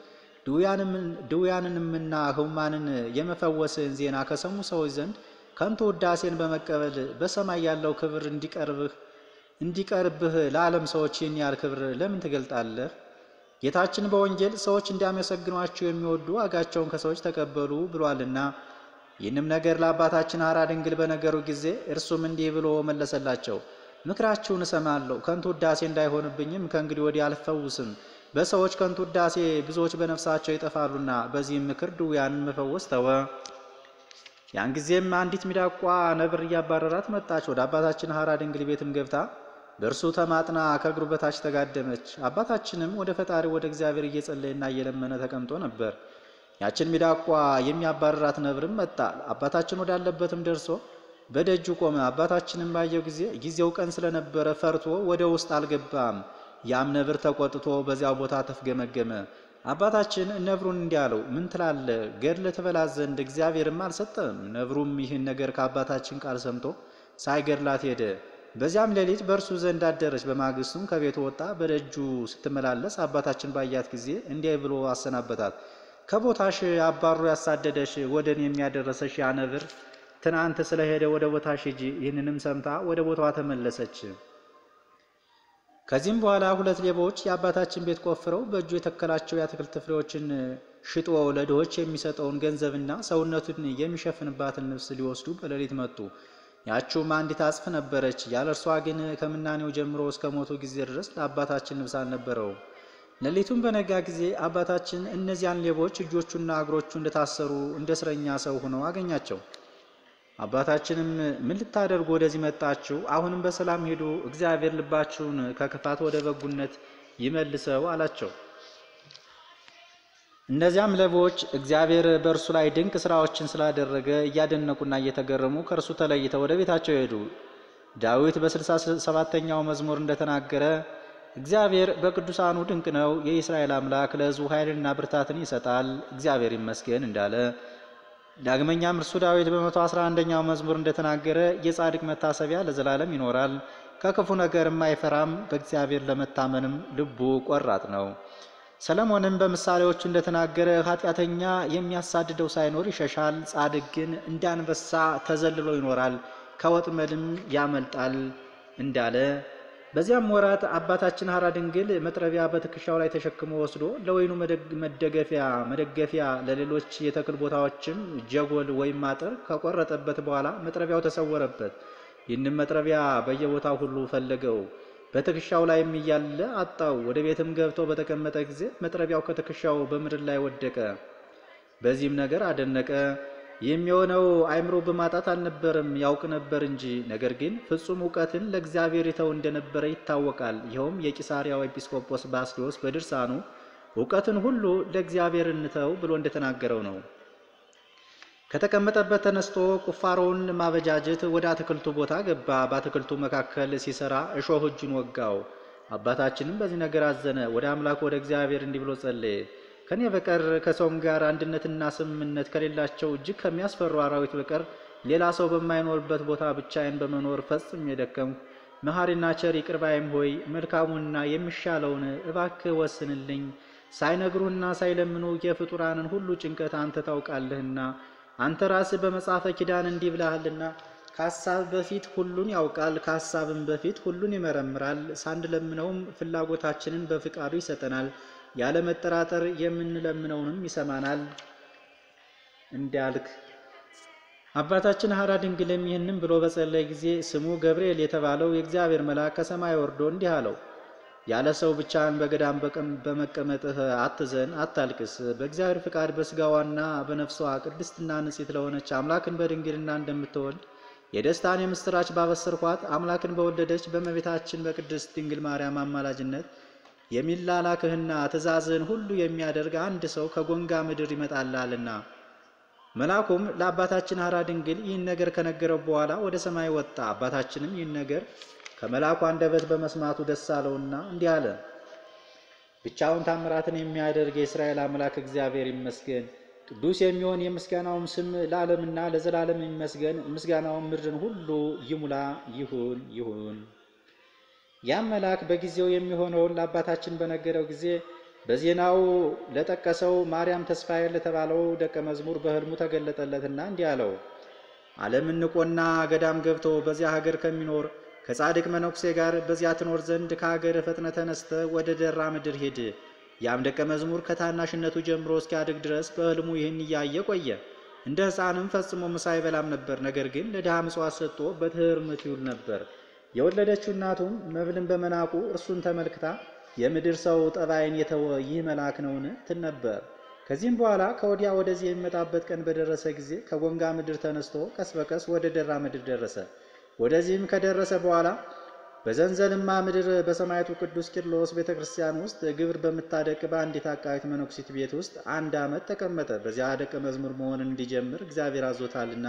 ድውያንንምና ሕሙማንን የመፈወስህን ዜና ከሰሙ ሰዎች ዘንድ ከንቱ ውዳሴን በመቀበል በሰማይ ያለው ክብር እንዲቀርብህ እንዲቀርብህ ለዓለም ሰዎች ይህን ያህል ክብር ለምን ትገልጣለህ? ጌታችን በወንጌል ሰዎች እንዲያመሰግኗቸው የሚወዱ ዋጋቸውን ከሰዎች ተቀበሉ ብሏልና። ይህንም ነገር ለአባታችን ሐራ ድንግል በነገሩ ጊዜ እርሱም እንዲህ ብሎ መለሰላቸው። ምክራችሁን እሰማለሁ፣ ከንቱ ውዳሴ እንዳይሆንብኝም ከእንግዲህ ወዲህ አልፈውስም። በሰዎች ከንቱ ውዳሴ ብዙዎች በነፍሳቸው ይጠፋሉና። በዚህም ምክር ድውያንን መፈወስ ተወ። ያን ጊዜም አንዲት ሚዳቋ ነብር እያባረራት መጣች። ወደ አባታችን ሐራ ድንግል ቤትም ገብታ በእርሱ ተማጥና ከእግሩ በታች ተጋደመች። አባታችንም ወደ ፈጣሪ ወደ እግዚአብሔር እየጸለየና እየለመነ ተቀምጦ ነበር። ያችን ሚዳቋ የሚያባረራት ነብርም መጣ። አባታችን ወዳለበትም ደርሶ በደጁ ቆመ። አባታችንም ባየው ጊዜ ጊዜው ቀን ስለነበረ ፈርቶ ወደ ውስጥ አልገባም። ያም ነብር ተቆጥቶ በዚያው ቦታ ተፍገመገመ። አባታችን ነብሩን እንዲህ አለው፣ ምን ትላለህ? ገድለ ትበላት ዘንድ እግዚአብሔርም አልሰጠም። ነብሩም ይህን ነገር ከአባታችን ቃል ሰምቶ ሳይገድላት ሄደ። በዚያም ሌሊት በእርሱ ዘንድ አደረች። በማግስቱም ከቤቱ ወጣ። በደጁ ስትመላለስ አባታችን ባያት ጊዜ እንዲህ ብሎ አሰናበታት። ከቦታሽ አባሮ ያሳደደሽ ወደ እኔ የሚያደረሰሽ ያ ነብር ትናንት ስለሄደ ወደ ቦታሽ ሂጂ። ይህንንም ሰምታ ወደ ቦታዋ ተመለሰች። ከዚህም በኋላ ሁለት ሌቦች የአባታችን ቤት ቆፍረው በእጁ የተከላቸው የአትክልት ፍሬዎችን ሽጦ ለድሆች የሚሰጠውን ገንዘብና ሰውነቱን የሚሸፍንባትን ልብስ ሊወስዱ በሌሊት መጡ። ያችውም አንዲት አጽፍ ነበረች። ያለ እርሷ ግን ከምናኔው ጀምሮ እስከ ሞቱ ጊዜ ድረስ ለአባታችን ልብስ አልነበረውም። ሌሊቱም በነጋ ጊዜ አባታችን እነዚያን ሌቦች እጆቹና እግሮቹ እንደታሰሩ እንደ እስረኛ ሰው ሆነው አገኛቸው። አባታችንም ምን ልታደርጉ ወደዚህ መጣችሁ? አሁንም በሰላም ሄዱ፣ እግዚአብሔር ልባችሁን ከክፋት ወደ በጉነት ይመልሰው አላቸው። እነዚያም ሌቦች እግዚአብሔር በእርሱ ላይ ድንቅ ስራዎችን ስላደረገ እያደነቁና እየተገረሙ ከእርሱ ተለይተው ወደ ቤታቸው ሄዱ። ዳዊት በስልሳ ሰባተኛው መዝሙር እንደተናገረ እግዚአብሔር በቅዱሳኑ ድንቅ ነው፣ የእስራኤል አምላክ ለሕዝቡ ኃይልንና ብርታትን ይሰጣል፣ እግዚአብሔር ይመስገን እንዳለ ዳግመኛም እርሱ ዳዊት በመቶ አስራ አንደኛው መዝሙር እንደተናገረ የጻድቅ መታሰቢያ ለዘላለም ይኖራል፣ ከክፉ ነገርም አይፈራም፣ በእግዚአብሔር ለመታመንም ልቡ ቆራጥ ነው። ሰለሞንም በምሳሌዎቹ እንደተናገረ ኃጢአተኛ የሚያሳድደው ሳይኖር ይሸሻል፣ ጻድቅ ግን እንደ አንበሳ ተዘልሎ ይኖራል፣ ከወጥመድም ያመልጣል እንዳለ በዚያም ወራት አባታችን ሐራ ድንግል መጥረቢያ በትከሻው ላይ ተሸክሞ ወስዶ ለወይኑ መደገፊያ መደገፊያ ለሌሎች የተክል ቦታዎችም ጀጎል ወይም አጥር ከቆረጠበት በኋላ መጥረቢያው ተሰወረበት። ይህንም መጥረቢያ በየቦታው ሁሉ ፈለገው፣ በትከሻው ላይም እያለ አጣው። ወደ ቤትም ገብቶ በተቀመጠ ጊዜ መጥረቢያው ከትከሻው በምድር ላይ ወደቀ። በዚህም ነገር አደነቀ። የሚሆነው አእምሮ በማጣት አልነበረም፣ ያውቅ ነበር እንጂ። ነገር ግን ፍጹም እውቀትን ለእግዚአብሔር ይተው እንደነበረ ይታወቃል። ይኸውም የቂሳሪያው ኤጲስቆጶስ ባስልዮስ በድርሳኑ እውቀትን ሁሉ ለእግዚአብሔር እንተው ብሎ እንደተናገረው ነው። ከተቀመጠበት ተነስቶ ቁፋሮውን ማበጃጀት ወደ አትክልቱ ቦታ ገባ። በአትክልቱ መካከል ሲሰራ እሾህ እጁን ወጋው። አባታችንም በዚህ ነገር አዘነ። ወደ አምላኩ ወደ እግዚአብሔር እንዲህ ብሎ ጸለየ። ከኔ በቀር ከሰውም ጋር አንድነትና ስምምነት ከሌላቸው እጅግ ከሚያስፈሩ አራዊት በቀር ሌላ ሰው በማይኖርበት ቦታ ብቻዬን በመኖር ፈጽም የደከምሁ መሐሪና ቸር ይቅር ባይም ሆይ መልካሙንና የሚሻለውን እባክህ ወስንልኝ። ሳይነግሩህና ሳይለምኑ የፍጡራንን ሁሉ ጭንቀት አንተ ታውቃለህና አንተ ራስህ በመጽሐፈ ኪዳን እንዲህ ብለሃልና ከሀሳብ በፊት ሁሉን ያውቃል፣ ከሀሳብም በፊት ሁሉን ይመረምራል። ሳንለምነውም ፍላጎታችንን በፍቃዱ ይሰጠናል። ያለ መጠራጠር የምንለምነውንም ይሰማናል እንዳልክ አባታችን ሐራ ድንግልም ይህንም ብሎ በጸለየ ጊዜ ስሙ ገብርኤል የተባለው የእግዚአብሔር መልአክ ከሰማይ ወርዶ እንዲህ አለው። ያለ ሰው ብቻህን በገዳም በመቀመጥህ አትዘን፣ አታልቅስ። በእግዚአብሔር ፍቃድ በስጋዋና በነፍሷ ቅድስትና ንጽሕት ለሆነች አምላክን በድንግልና እንደምትወልድ የደስታን የምስራች ባበሰርኳት አምላክን በወለደች በእመቤታችን በቅድስት ድንግል ማርያም አማላጅነት የሚላላክህና ትእዛዝህን ሁሉ የሚያደርግ አንድ ሰው ከጎንጋ ምድር ይመጣላልና። መልአኩም ለአባታችን ሐራ ድንግል ይህን ነገር ከነገረው በኋላ ወደ ሰማይ ወጣ። አባታችንም ይህን ነገር ከመልአኩ አንደበት በመስማቱ ደስ አለውና እንዲህ አለ። ብቻውን ታምራትን የሚያደርግ የእስራኤል አምላክ እግዚአብሔር ይመስገን። ቅዱስ የሚሆን የምስጋናውም ስም ለዓለምና ለዘላለም ይመስገን። ምስጋናውም ምድርን ሁሉ ይሙላ። ይሁን ይሁን። ያም መልአክ በጊዜው የሚሆነውን ለአባታችን በነገረው ጊዜ በዜናው ለጠቀሰው ማርያም ተስፋዬ ለተባለው ደቀ መዝሙር በሕልሙ ተገለጠለትና እንዲህ አለው። ዓለምን ንቆና ገዳም ገብቶ በዚያ ሀገር ከሚኖር ከጻድቅ መነኩሴ ጋር በዚያ ትኖር ዘንድ ከሀገር ፈጥነ ተነስተ ወደ ደራ ምድር ሂድ። ያም ደቀ መዝሙር ከታናሽነቱ ጀምሮ እስኪያድግ ድረስ በሕልሙ ይህን እያየ ቆየ። እንደ ሕፃንም ፈጽሞ ምሳ አይበላም ነበር። ነገር ግን ለድሃ ምጽዋት ሰጥቶ በትሕርምት ይውል ነበር። የወለደችው እናቱም መብልን በመናቁ እርሱን ተመልክታ የምድር ሰው ጠባይን የተወ ይህ መልአክ ነውን? ትል ነበር። ከዚህም በኋላ ከወዲያ ወደዚህ የሚመጣበት ቀን በደረሰ ጊዜ ከጎንጋ ምድር ተነስቶ ቀስ በቀስ ወደ ደራ ምድር ደረሰ። ወደዚህም ከደረሰ በኋላ በዘንዘልማ ምድር በሰማዕቱ ቅዱስ ቂርሎስ ቤተ ክርስቲያን ውስጥ ግብር በምታደቅ በአንዲት አቃዊት መነኩሲት ቤት ውስጥ አንድ ዓመት ተቀመጠ። በዚያ ደቀ መዝሙር መሆንን እንዲጀምር እግዚአብሔር አዞታልና።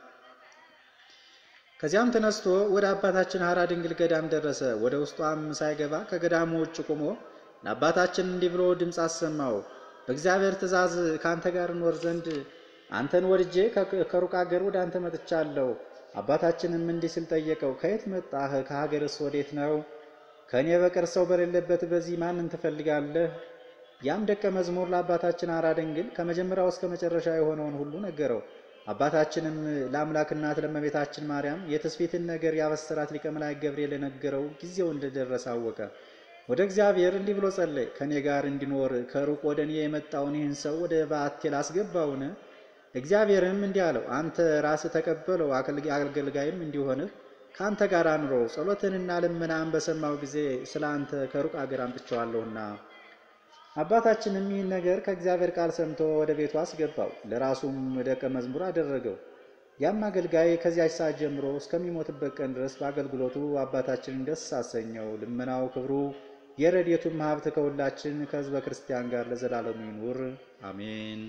ከዚያም ተነስቶ ወደ አባታችን ሐራ ድንግል ገዳም ደረሰ። ወደ ውስጧም ሳይገባ ከገዳሙ ውጭ ቆሞ ለአባታችን እንዲህ ብሎ ድምፅ አሰማው። በእግዚአብሔር ትእዛዝ ከአንተ ጋር እኖር ዘንድ አንተን ወድጄ ከሩቅ አገር ወደ አንተ መጥቻለሁ። አባታችንም እንዲህ ሲል ጠየቀው፣ ከየት መጣህ? ከሀገርስ ወዴት ነው? ከእኔ በቀር ሰው በሌለበት በዚህ ማንን ትፈልጋለህ? ያም ደቀ መዝሙር ለአባታችን ሐራ ድንግል ከመጀመሪያው እስከ መጨረሻ የሆነውን ሁሉ ነገረው። አባታችንም ለአምላክ እናት ለእመቤታችን ማርያም የትስፊትን ነገር ያበሰራት ሊቀ መላእክት ገብርኤል የነገረው ጊዜው እንደደረሰ አወቀ። ወደ እግዚአብሔር እንዲህ ብሎ ጸለየ። ከእኔ ጋር እንዲኖር ከሩቅ ወደ እኔ የመጣውን ይህን ሰው ወደ በዓቴ ላስገባውን? እግዚአብሔርም እንዲህ አለው፣ አንተ ራስህ ተቀበለው፣ አገልጋይም እንዲሆንህ ከአንተ ጋር አኑረው። ጸሎትንና ልመናን በሰማው ጊዜ ስለ አንተ ከሩቅ አገር አምጥቼዋለሁና። አባታችንም ይህን ነገር ከእግዚአብሔር ቃል ሰምቶ ወደ ቤቱ አስገባው፣ ለራሱም ደቀ መዝሙር አደረገው። ያም አገልጋይ ከዚያች ሰዓት ጀምሮ እስከሚሞትበት ቀን ድረስ በአገልግሎቱ አባታችንን ደስ አሰኘው። ልመናው፣ ክብሩ፣ የረድኤቱም ሀብት ከሁላችን ከሕዝበ ክርስቲያን ጋር ለዘላለሙ ይኑር አሜን።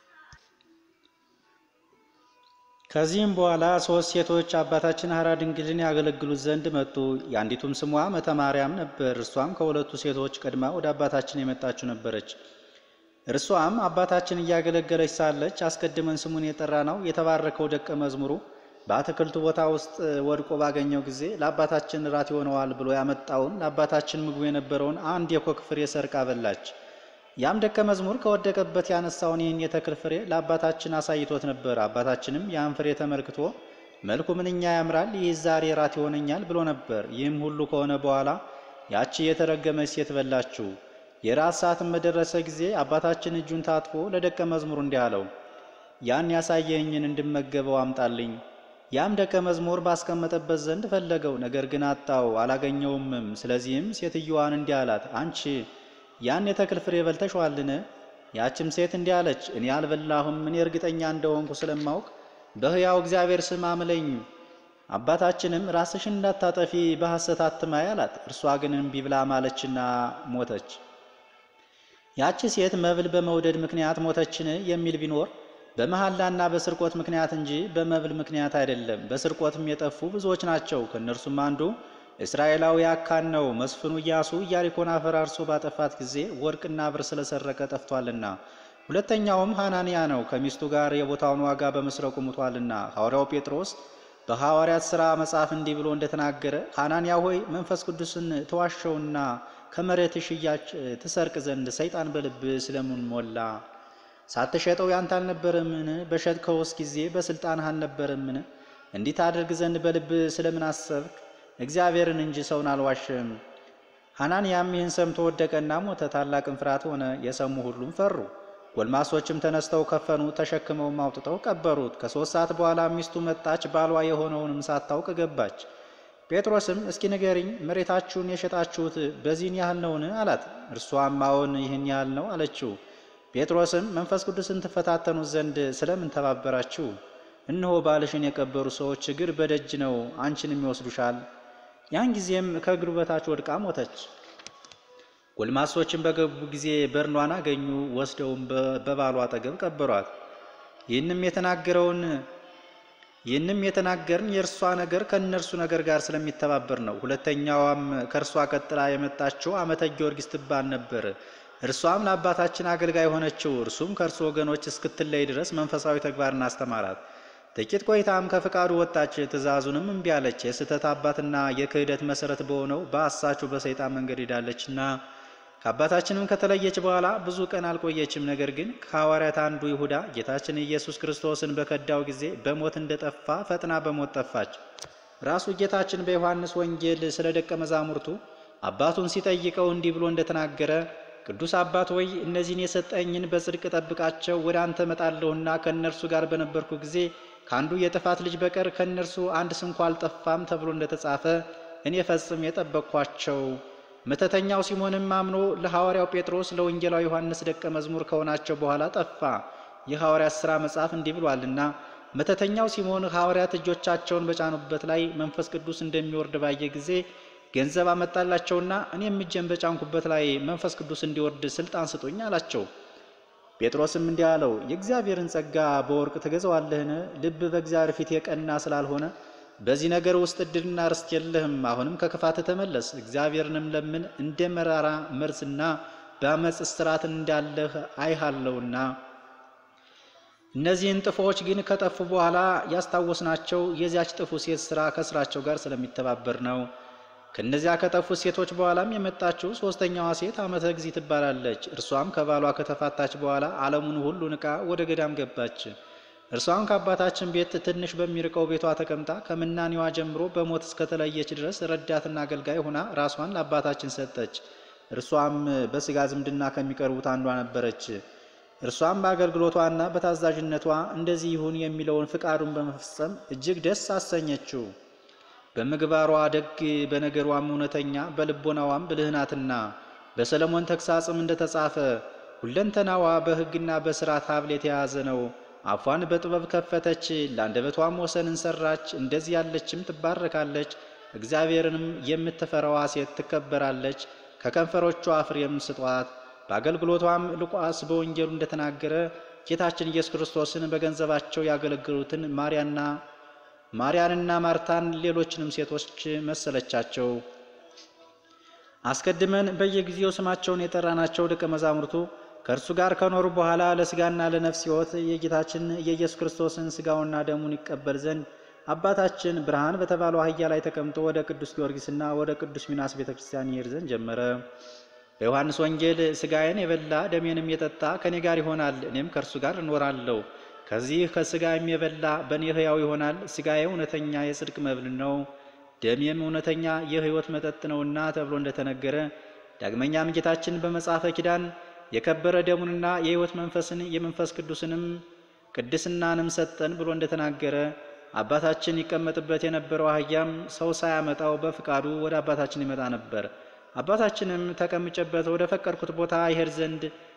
ከዚህም በኋላ ሶስት ሴቶች አባታችን ሐራ ድንግልን ያገለግሉት ዘንድ መጡ። የአንዲቱም ስሟ መተ ማርያም ነበር። እርሷም ከሁለቱ ሴቶች ቀድማ ወደ አባታችን የመጣችው ነበረች። እርሷም አባታችን እያገለገለች ሳለች አስቀድመን ስሙን የጠራ ነው የተባረከው ደቀ መዝሙሩ በአትክልቱ ቦታ ውስጥ ወድቆ ባገኘው ጊዜ ለአባታችን ራት ይሆነዋል ብሎ ያመጣውን ለአባታችን ምግቡ የነበረውን አንድ የኮክ ፍሬ ሰርቃ በላች። ያም ደቀ መዝሙር ከወደቀበት ያነሳውን ይህን የተክል ፍሬ ለአባታችን አሳይቶት ነበር። አባታችንም ያን ፍሬ ተመልክቶ መልኩ ምንኛ ያምራል፣ ይህ ዛሬ ራት ይሆነኛል ብሎ ነበር። ይህም ሁሉ ከሆነ በኋላ ያቺ የተረገመች ሴት በላችው። የራት ሰዓትም በደረሰ ጊዜ አባታችን እጁን ታጥፎ ለደቀ መዝሙሩ እንዲህ አለው፣ ያን ያሳየኝን እንድመገበው አምጣልኝ። ያም ደቀ መዝሙር ባስቀመጠበት ዘንድ ፈለገው፣ ነገር ግን አጣው፣ አላገኘውምም። ስለዚህም ሴትዮዋን እንዲህ አላት፣ አንቺ ያን የተክል ፍሬ በልተሽዋልን? ያችም ሴት እንዲህ አለች፣ እኔ አልበላሁም። እኔ እርግጠኛ እንደሆንኩ ስለማውቅ በሕያው እግዚአብሔር ስም አምለኝ። አባታችንም ራስሽን እንዳታጠፊ በሐሰት አትማይ አላት። እርሷ ግን እምቢ ብላ ማለችና ሞተች። ያቺ ሴት መብል በመውደድ ምክንያት ሞተችን የሚል ቢኖር በመሐላና በስርቆት ምክንያት እንጂ በመብል ምክንያት አይደለም። በስርቆትም የጠፉ ብዙዎች ናቸው። ከእነርሱም አንዱ እስራኤላዊ አካን ነው። መስፍኑ ኢያሱ ኢያሪኮን አፈራርሶ ባጠፋት ጊዜ ወርቅና ብር ስለሰረቀ ጠፍቷልና። ሁለተኛውም ሐናንያ ነው። ከሚስቱ ጋር የቦታውን ዋጋ በመስረቁ ሙቷልና። ሐዋርያው ጴጥሮስ በሐዋርያት ሥራ መጽሐፍ እንዲህ ብሎ እንደተናገረ ሐናንያ ሆይ መንፈስ ቅዱስን ተዋሸውና ከመሬት ሽያጭ ትሰርቅ ዘንድ ሰይጣን በልብ ስለምን ሞላ? ሳትሸጠው ያንተ አልነበረምን? በሸጥከውስ ጊዜ በስልጣንህ አልነበረምን? እንዲህ ታደርግ ዘንድ በልብ ስለምን አሰብክ? እግዚአብሔርን እንጂ ሰውን አልዋሸም። ሐናንያም ይህን ሰምቶ ወደቀና ሞተ። ታላቅም ፍርሃት ሆነ። የሰሙ ሁሉም ፈሩ። ጎልማሶችም ተነስተው ከፈኑ፣ ተሸክመውም አውጥተው ቀበሩት። ከሦስት ሰዓት በኋላ ሚስቱ መጣች፣ ባሏ የሆነውንም ሳታውቅ ገባች። ጴጥሮስም እስኪ ንገሪኝ፣ መሬታችሁን የሸጣችሁት በዚህን ያህል ነውን? አላት። እርሷም አዎን ይህን ያህል ነው አለችው። ጴጥሮስም መንፈስ ቅዱስን ትፈታተኑት ዘንድ ስለምን ተባበራችሁ? እነሆ ባልሽን የቀበሩ ሰዎች እግር በደጅ ነው፣ አንቺንም ይወስዱሻል። ያን ጊዜም ከእግሩ በታች ወድቃ ሞተች። ጎልማሶችን በገቡ ጊዜ በርኗን አገኙ፣ ወስደውም በባሏ አጠገብ ቀበሯት። ይህንም የተናገረውን ይህንም የተናገርን የእርሷ ነገር ከእነርሱ ነገር ጋር ስለሚተባበር ነው። ሁለተኛዋም ከእርሷ ቀጥላ የመጣችው ዓመተ ጊዮርጊስ ትባል ነበር። እርሷም ለአባታችን አገልጋይ ሆነችው። እርሱም ከእርሱ ወገኖች እስክትለይ ድረስ መንፈሳዊ ተግባርን አስተማራት። ጥቂት ቆይታም ከፍቃዱ ወጣች፣ ትእዛዙንም እምቢ አለች። የስህተት አባትና የክህደት መሰረት በሆነው በአሳቹ በሰይጣን መንገድ ሄዳለችና ከአባታችንም ከተለየች በኋላ ብዙ ቀን አልቆየችም። ነገር ግን ከሐዋርያት አንዱ ይሁዳ ጌታችን ኢየሱስ ክርስቶስን በከዳው ጊዜ በሞት እንደጠፋ ፈጥና በሞት ጠፋች። ራሱ ጌታችን በዮሐንስ ወንጌል ስለ ደቀ መዛሙርቱ አባቱን ሲጠይቀው እንዲህ ብሎ እንደተናገረ ቅዱስ አባት ወይ እነዚህን የሰጠኝን በጽድቅ ጠብቃቸው፣ ወደ አንተ እመጣለሁና ከእነርሱ ጋር በነበርኩ ጊዜ ከአንዱ የጥፋት ልጅ በቀር ከእነርሱ አንድ ስንኳ አልጠፋም ተብሎ እንደተጻፈ እኔ ፈጽም የጠበቅኳቸው። መተተኛው ሲሞንም አምኖ ለሐዋርያው ጴጥሮስ ለወንጌላዊ ዮሐንስ ደቀ መዝሙር ከሆናቸው በኋላ ጠፋ። የሐዋርያት ሥራ መጽሐፍ እንዲህ ብሏልና መተተኛው ሲሞን ሐዋርያት እጆቻቸውን በጫኑበት ላይ መንፈስ ቅዱስ እንደሚወርድ ባየ ጊዜ ገንዘብ አመጣላቸውና እኔም እጄን በጫንኩበት ላይ መንፈስ ቅዱስ እንዲወርድ ስልጣን ስጡኝ አላቸው። ጴጥሮስም እንዲህ አለው፣ የእግዚአብሔርን ጸጋ በወርቅ ትገዛዋለህን? ልብ በእግዚአብሔር ፊት የቀና ስላልሆነ በዚህ ነገር ውስጥ እድልና ርስት የለህም። አሁንም ከክፋት ተመለስ፣ እግዚአብሔርንም ለምን እንደ መራራ መርዝና በአመፅ እስራት እንዳለህ አይሃለውና። እነዚህን ጥፎች ግን ከጠፉ በኋላ ያስታወስናቸው የዚያች ጥፉ ሴት ስራ ከስራቸው ጋር ስለሚተባበር ነው። ከእነዚያ ከጠፉት ሴቶች በኋላም የመጣችው ሶስተኛዋ ሴት ዓመተ እግዚእ ትባላለች። እርሷም ከባሏ ከተፋታች በኋላ ዓለሙን ሁሉ ንቃ ወደ ገዳም ገባች። እርሷም ከአባታችን ቤት ትንሽ በሚርቀው ቤቷ ተቀምጣ ከምናኔዋ ጀምሮ በሞት እስከተለየች ድረስ ረዳትና አገልጋይ ሆና ራሷን ለአባታችን ሰጠች። እርሷም በስጋ ዝምድና ከሚቀርቡት አንዷ ነበረች። እርሷም በአገልግሎቷና በታዛዥነቷ እንደዚህ ይሁን የሚለውን ፍቃዱን በመፈጸም እጅግ ደስ አሰኘችው። በምግባሯ ደግ፣ በነገሯም እውነተኛ፣ በልቦናዋም ብልህ ናትና በሰለሞን ተግሳጽም እንደተጻፈ ሁለንተናዋ በሕግና በሥርዓት ሀብል የተያዘ ነው። አፏን በጥበብ ከፈተች፣ ለአንደበቷም ወሰንን ሰራች። እንደዚህ ያለችም ትባረካለች። እግዚአብሔርንም የምትፈራዋ ሴት ትከበራለች። ከከንፈሮቿ ፍሬም ስጧት። በአገልግሎቷም ሉቃስ በወንጌሉ እንደተናገረ ጌታችን ኢየሱስ ክርስቶስን በገንዘባቸው ያገለግሉትን ማርያና ማርያንና ማርታን ሌሎችንም ሴቶች መሰለቻቸው። አስቀድመን በየጊዜው ስማቸውን የጠራናቸው ደቀ መዛሙርቱ ከእርሱ ጋር ከኖሩ በኋላ ለስጋና ለነፍስ ሕይወት የጌታችን የኢየሱስ ክርስቶስን ስጋውና ደሙን ይቀበል ዘንድ አባታችን ብርሃን በተባለው አህያ ላይ ተቀምጦ ወደ ቅዱስ ጊዮርጊስና ወደ ቅዱስ ሚናስ ቤተ ክርስቲያን ይሄድ ዘንድ ጀመረ። በዮሐንስ ወንጌል ስጋዬን የበላ ደሜንም የጠጣ ከእኔ ጋር ይሆናል፣ እኔም ከእርሱ ጋር እኖራለሁ። ከዚህ ከስጋዬም የበላ በእኔ ሕያው ይሆናል። ስጋዬ እውነተኛ የጽድቅ መብል ነው፣ ደሜም እውነተኛ የሕይወት መጠጥ ነውና ተብሎ እንደተነገረ ዳግመኛም ጌታችን በመጽሐፈ ኪዳን የከበረ ደሙንና የሕይወት መንፈስን የመንፈስ ቅዱስንም ቅድስናንም ሰጠን ብሎ እንደተናገረ አባታችን ይቀመጥበት የነበረው አህያም ሰው ሳያመጣው በፍቃዱ ወደ አባታችን ይመጣ ነበር። አባታችንም ተቀምጨበት ወደ ፈቀድኩት ቦታ ይሄድ ዘንድ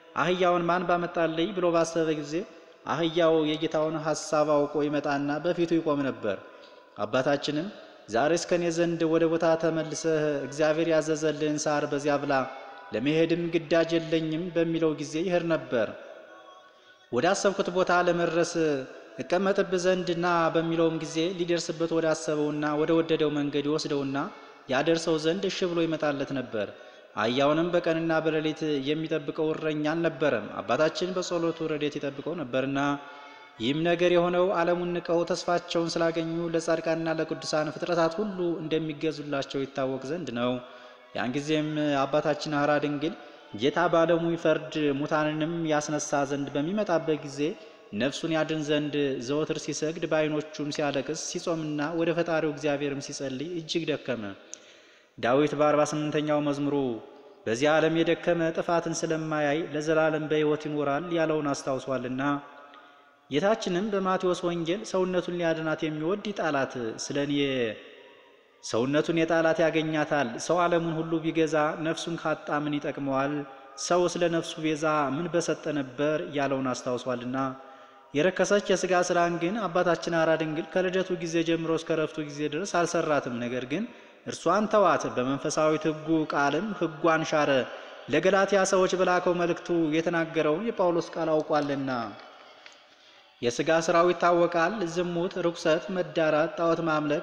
አህያውን ማን ባመጣልኝ ብሎ ባሰበ ጊዜ አህያው የጌታውን ሐሳብ አውቆ ይመጣና በፊቱ ይቆም ነበር። አባታችንም ዛሬስ ከኔ ዘንድ ወደ ቦታ ተመልሰህ እግዚአብሔር ያዘዘልህን ሳር በዚያ ብላ፣ ለመሄድም ግዳጅ የለኝም በሚለው ጊዜ ይሄድ ነበር። ወደ አሰብኩት ቦታ ለመድረስ እቀመጥብህ ዘንድ ና በሚለውም ጊዜ ሊደርስበት ወደ አሰበውና ወደ ወደደው መንገድ ይወስደውና ያደርሰው ዘንድ እሺ ብሎ ይመጣለት ነበር። አህያውንም በቀንና በሌሊት የሚጠብቀው እረኛ አልነበረም፣ አባታችን በጸሎቱ ረድኤት ይጠብቀው ነበርና። ይህም ነገር የሆነው ዓለሙን ንቀው ተስፋቸውን ስላገኙ ለጻድቃንና ለቅዱሳን ፍጥረታት ሁሉ እንደሚገዙላቸው ይታወቅ ዘንድ ነው። ያን ጊዜም አባታችን ሐራ ድንግል ጌታ በዓለሙ ይፈርድ ሙታንንም ያስነሳ ዘንድ በሚመጣበት ጊዜ ነፍሱን ያድን ዘንድ ዘወትር ሲሰግድ በዓይኖቹም ሲያለቅስ ሲጾምና ወደ ፈጣሪው እግዚአብሔርም ሲጸልይ እጅግ ደከመ። ዳዊት በአርባ ስምንተኛው መዝሙሩ በዚህ ዓለም የደከመ ጥፋትን ስለማያይ ለዘላለም በሕይወት ይኖራል ያለውን አስታውሷልና። ጌታችንም በማቴዎስ ወንጌል ሰውነቱን ሊያድናት የሚወድ ይጣላት፣ ስለ እኔ ሰውነቱን የጣላት ያገኛታል። ሰው ዓለሙን ሁሉ ቢገዛ ነፍሱን ካጣ ምን ይጠቅመዋል? ሰው ስለ ነፍሱ ቤዛ ምን በሰጠ ነበር ያለውን አስታውሷልና። የረከሰች የሥጋ ሥራን ግን አባታችን ሐራ ድንግል ከልደቱ ጊዜ ጀምሮ እስከ ረፍቱ ጊዜ ድረስ አልሰራትም። ነገር ግን እርሷን ተዋት፣ በመንፈሳዊት ሕጉ ቃልም ሕጓን ሻረ። ለገላትያ ሰዎች በላከው መልእክቱ የተናገረውን የጳውሎስ ቃል አውቋልና። የሥጋ ሥራው ይታወቃል። ዝሙት፣ ርኩሰት፣ መዳራት፣ ጣዖት ማምለክ፣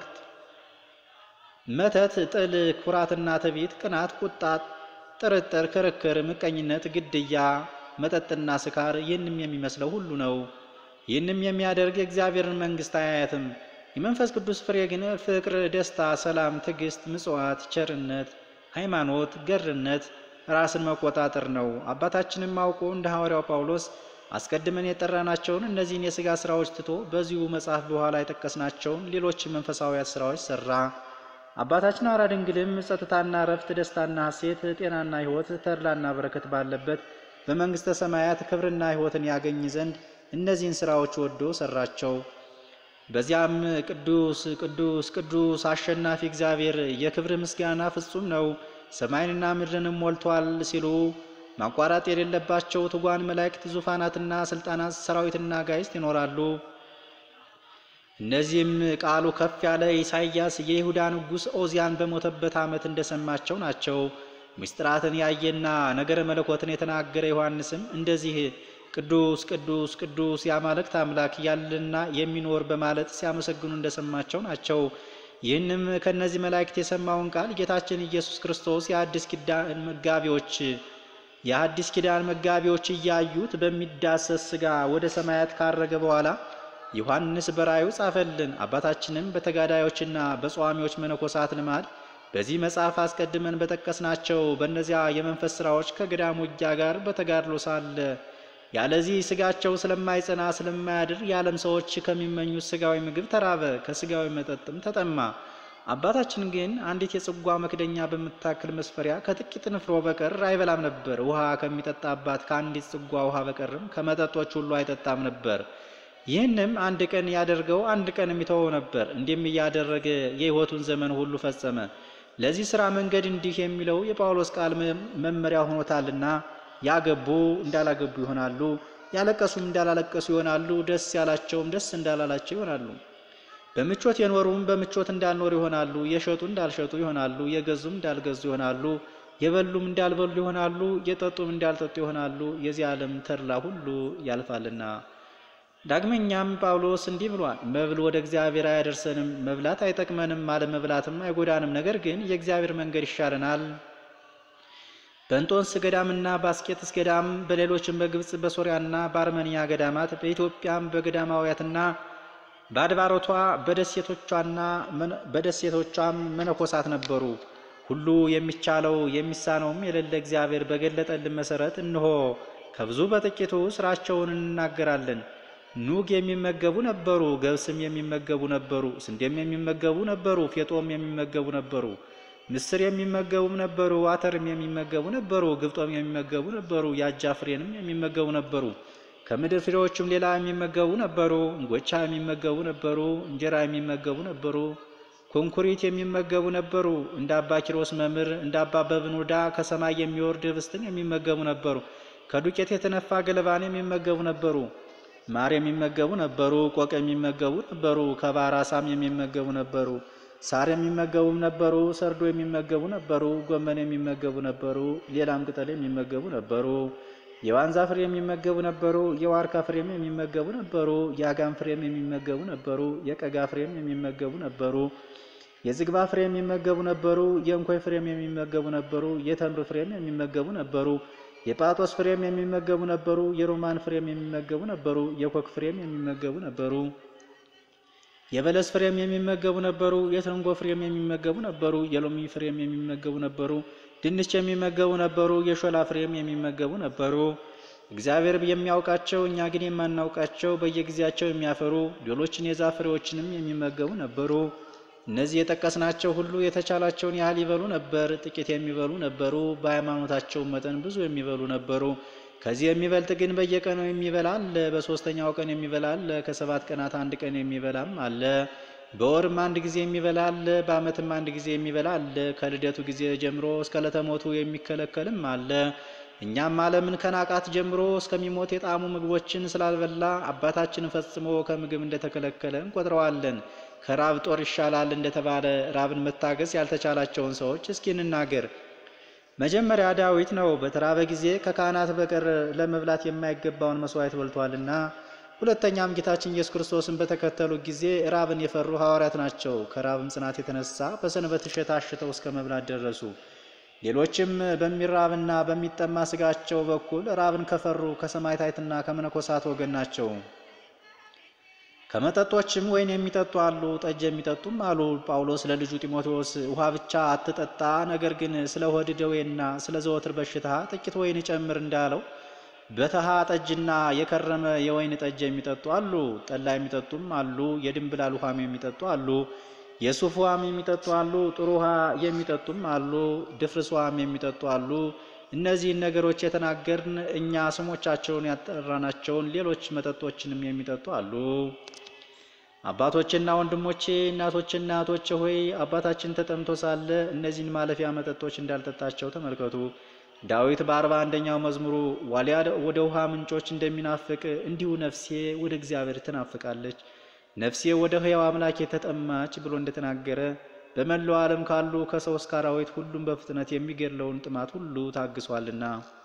መተት፣ ጥል፣ ኩራትና ትዕቢት፣ ቅናት፣ ቁጣ፣ ጥርጥር፣ ክርክር፣ ምቀኝነት፣ ግድያ፣ መጠጥና ስካር ይህንም የሚመስለው ሁሉ ነው። ይህንም የሚያደርግ የእግዚአብሔርን መንግሥት አያያትም። የመንፈስ ቅዱስ ፍሬ ግን ፍቅር፣ ደስታ፣ ሰላም፣ ትዕግስት፣ ምጽዋት፣ ቸርነት፣ ሃይማኖት፣ ገርነት፣ ራስን መቆጣጠር ነው። አባታችንም አውቆ እንደ ሐዋርያው ጳውሎስ አስቀድመን የጠራናቸውን እነዚህን የሥጋ ሥራዎች ትቶ በዚሁ መጽሐፍ በኋላ የጠቀስናቸውን ሌሎች መንፈሳዊያት ሥራዎች ሠራ። አባታችን ሐራ ድንግልም ጸጥታና ረፍት፣ ደስታና ሐሴት፣ ጤናና ሕይወት፣ ተድላና በረከት ባለበት በመንግሥተ ሰማያት ክብርና ሕይወትን ያገኝ ዘንድ እነዚህን ሥራዎች ወዶ ሠራቸው። በዚያም ቅዱስ ቅዱስ ቅዱስ አሸናፊ እግዚአብሔር የክብር ምስጋና ፍጹም ነው፣ ሰማይንና ምድርንም ሞልቷል ሲሉ ማቋረጥ የሌለባቸው ትጓን መላእክት፣ ዙፋናትና ስልጣናት፣ ሰራዊትና ጋይስት ይኖራሉ። እነዚህም ቃሉ ከፍ ያለ ኢሳይያስ የይሁዳ ንጉሥ ኦዚያን በሞተበት ዓመት እንደሰማቸው ናቸው። ምስጢራትን ያየና ነገረ መለኮትን የተናገረ ዮሐንስም እንደዚህ ቅዱስ ቅዱስ ቅዱስ የአማልክት አምላክ ያለና የሚኖር በማለት ሲያመሰግኑ እንደሰማቸው ናቸው። ይህንም ከእነዚህ መላእክት የሰማውን ቃል ጌታችን ኢየሱስ ክርስቶስ የአዲስ ኪዳን መጋቢዎች የአዲስ ኪዳን መጋቢዎች እያዩት በሚዳሰስ ሥጋ ወደ ሰማያት ካረገ በኋላ ዮሐንስ በራእዩ ጻፈልን። አባታችንም በተጋዳዮችና በጸዋሚዎች መነኮሳት ልማድ በዚህ መጽሐፍ አስቀድመን በጠቀስናቸው በእነዚያ የመንፈስ ሥራዎች ከገዳም ውጊያ ጋር በተጋድሎ ሳለ ያለዚህ ሥጋቸው ስለማይጸና ስለማያድር የዓለም ሰዎች ከሚመኙት ሥጋዊ ምግብ ተራበ፣ ከሥጋዊ መጠጥም ተጠማ። አባታችን ግን አንዲት የጽዋ መክደኛ በምታክል መስፈሪያ ከጥቂት ንፍሮ በቀር አይበላም ነበር። ውሃ ከሚጠጣባት ከአንዲት ጽዋ ውሃ በቀርም ከመጠጦች ሁሉ አይጠጣም ነበር። ይህንም አንድ ቀን ያደርገው አንድ ቀን የሚተወው ነበር። እንዲህም እያደረገ የሕይወቱን ዘመን ሁሉ ፈጸመ። ለዚህ ሥራ መንገድ እንዲህ የሚለው የጳውሎስ ቃል መመሪያ ሆኖታልና ያገቡ እንዳላገቡ ይሆናሉ፣ ያለቀሱም እንዳላለቀሱ ይሆናሉ፣ ደስ ያላቸውም ደስ እንዳላላቸው ይሆናሉ። በምቾት የኖሩም በምቾት እንዳልኖሩ ይሆናሉ፣ የሸጡ እንዳልሸጡ ይሆናሉ፣ የገዙም እንዳልገዙ ይሆናሉ፣ የበሉም እንዳልበሉ ይሆናሉ፣ የጠጡም እንዳልጠጡ ይሆናሉ። የዚህ ዓለም ተድላ ሁሉ ያልፋልና። ዳግመኛም ጳውሎስ እንዲህ ብሏል፣ መብል ወደ እግዚአብሔር አያደርሰንም፣ መብላት አይጠቅመንም፣ አለመብላትም አይጎዳንም። ነገር ግን የእግዚአብሔር መንገድ ይሻለናል። በእንጦንስ ገዳምና በአስቄጥስ ገዳም በሌሎችም በግብፅ በሶሪያና በአርመንያ ገዳማት በኢትዮጵያም በገዳማውያትና በአድባሮቷ በደሴቶቿና በደሴቶቿም መነኮሳት ነበሩ። ሁሉ የሚቻለው የሚሳነውም የሌለ እግዚአብሔር በገለጠልን መሰረት እንሆ ከብዙ በጥቂቱ ስራቸውን እንናገራለን። ኑግ የሚመገቡ ነበሩ፣ ገብስም የሚመገቡ ነበሩ፣ ስንዴም የሚመገቡ ነበሩ፣ ፌጦም የሚመገቡ ነበሩ፣ ምስር የሚመገቡም ነበሩ፣ አተርም የሚመገቡ ነበሩ፣ ግብጦም የሚመገቡ ነበሩ፣ የአጃ ፍሬንም የሚመገቡ ነበሩ። ከምድር ፍሬዎችም ሌላ የሚመገቡ ነበሩ። እንጎቻ የሚመገቡ ነበሩ። እንጀራ የሚመገቡ ነበሩ። ኮንኩሪት የሚመገቡ ነበሩ። እንደ አባ ኪሮስ መምህር እንደ አባ በብኑዳ ከሰማይ የሚወርድ ህብስትን የሚመገቡ ነበሩ። ከዱቄት የተነፋ ገለባን የሚመገቡ ነበሩ። ማር የሚመገቡ ነበሩ። ቆቅ የሚመገቡ ነበሩ። ከባሕር ዓሣም የሚመገቡ ነበሩ። ሳር የሚመገቡም ነበሩ። ሰርዶ የሚመገቡ ነበሩ። ጎመን የሚመገቡ ነበሩ። ሌላም ቅጠል የሚመገቡ ነበሩ። የዋንዛ ፍሬም የሚመገቡ ነበሩ። የዋርካ ፍሬም የሚመገቡ ነበሩ። የአጋም ፍሬም የሚመገቡ ነበሩ። የቀጋ ፍሬም የሚመገቡ ነበሩ። የዝግባ ፍሬም የሚመገቡ ነበሩ። የእንኮይ ፍሬም የሚመገቡ ነበሩ። የተምር ፍሬም የሚመገቡ ነበሩ። የጳጦስ ፍሬም የሚመገቡ ነበሩ። የሮማን ፍሬም የሚመገቡ ነበሩ። የኮክ ፍሬም የሚመገቡ ነበሩ። የበለስ ፍሬም የሚመገቡ ነበሩ። የትርንጎ ፍሬም የሚመገቡ ነበሩ። የሎሚ ፍሬም የሚመገቡ ነበሩ። ድንች የሚመገቡ ነበሩ። የሾላ ፍሬም የሚመገቡ ነበሩ። እግዚአብሔር የሚያውቃቸው እኛ ግን የማናውቃቸው በየጊዜያቸው የሚያፈሩ ሌሎችን የዛፍ ፍሬዎችንም የሚመገቡ ነበሩ። እነዚህ የጠቀስናቸው ሁሉ የተቻላቸውን ያህል ይበሉ ነበር። ጥቂት የሚበሉ ነበሩ። በሃይማኖታቸው መጠን ብዙ የሚበሉ ነበሩ። ከዚህ የሚበልጥ ግን በየቀኑ የሚበላ አለ። በሦስተኛው ቀን የሚበላ አለ። ከሰባት ቀናት አንድ ቀን የሚበላም አለ። በወርም አንድ ጊዜ የሚበላ አለ። በዓመትም አንድ ጊዜ የሚበላ አለ። ከልደቱ ጊዜ ጀምሮ እስከ ዕለተ ሞቱ የሚከለከልም አለ። እኛም ዓለምን ከናቃት ጀምሮ እስከሚሞት የጣዕሙ ምግቦችን ስላልበላ አባታችን ፈጽሞ ከምግብ እንደተከለከለ እንቆጥረዋለን። ከራብ ጦር ይሻላል እንደተባለ ራብን መታገስ ያልተቻላቸውን ሰዎች እስኪ እንናገር። መጀመሪያ ዳዊት ነው በተራበ ጊዜ ከካህናት በቀር ለመብላት የማይገባውን መስዋዕት በልቷልና። ሁለተኛም ጌታችን ኢየሱስ ክርስቶስን በተከተሉ ጊዜ ራብን የፈሩ ሐዋርያት ናቸው። ከራብም ጽናት የተነሳ በሰንበት እሸት አሽተው እስከ መብላት ደረሱ። ሌሎችም በሚራብና በሚጠማ ስጋቸው በኩል ራብን ከፈሩ ከሰማዕታትና ከመነኮሳት ወገን ናቸው። ከመጠጦችም ወይን የሚጠጡ አሉ፣ ጠጅ የሚጠጡም አሉ። ጳውሎስ ለልጁ ጢሞቴዎስ ውሃ ብቻ አትጠጣ፣ ነገር ግን ስለ ሆድ ደዌና ስለ ዘወትር በሽታ ጥቂት ወይን ጨምር እንዳለው በተሃ ጠጅና የከረመ የወይን ጠጅ የሚጠጡ አሉ። ጠላ የሚጠጡም አሉ። የድንብላል ውሃም የሚጠጡ አሉ። የሱፍ ውሃም የሚጠጡ አሉ። ጥሩ ውሃ የሚጠጡም አሉ። ድፍርስ ውሃም የሚጠጡ አሉ። እነዚህን ነገሮች የተናገርን እኛ ስሞቻቸውን ያጠራናቸውን ሌሎች መጠጦችንም የሚጠጡ አሉ። አባቶችና ወንድሞቼ እናቶችና እህቶቼ ሆይ አባታችን ተጠምቶ ሳለ እነዚህን ማለፊያ መጠጦች እንዳልጠጣቸው ተመልከቱ። ዳዊት በአርባ አንደኛው መዝሙሩ ዋሊያ ወደ ውሃ ምንጮች እንደሚናፍቅ እንዲሁ ነፍሴ ወደ እግዚአብሔር ትናፍቃለች፣ ነፍሴ ወደ ሕያው አምላክ የተጠማች ብሎ እንደተናገረ በመላው ዓለም ካሉ ከሰው እስከ አራዊት ሁሉም በፍጥነት የሚገድለውን ጥማት ሁሉ ታግሷልና።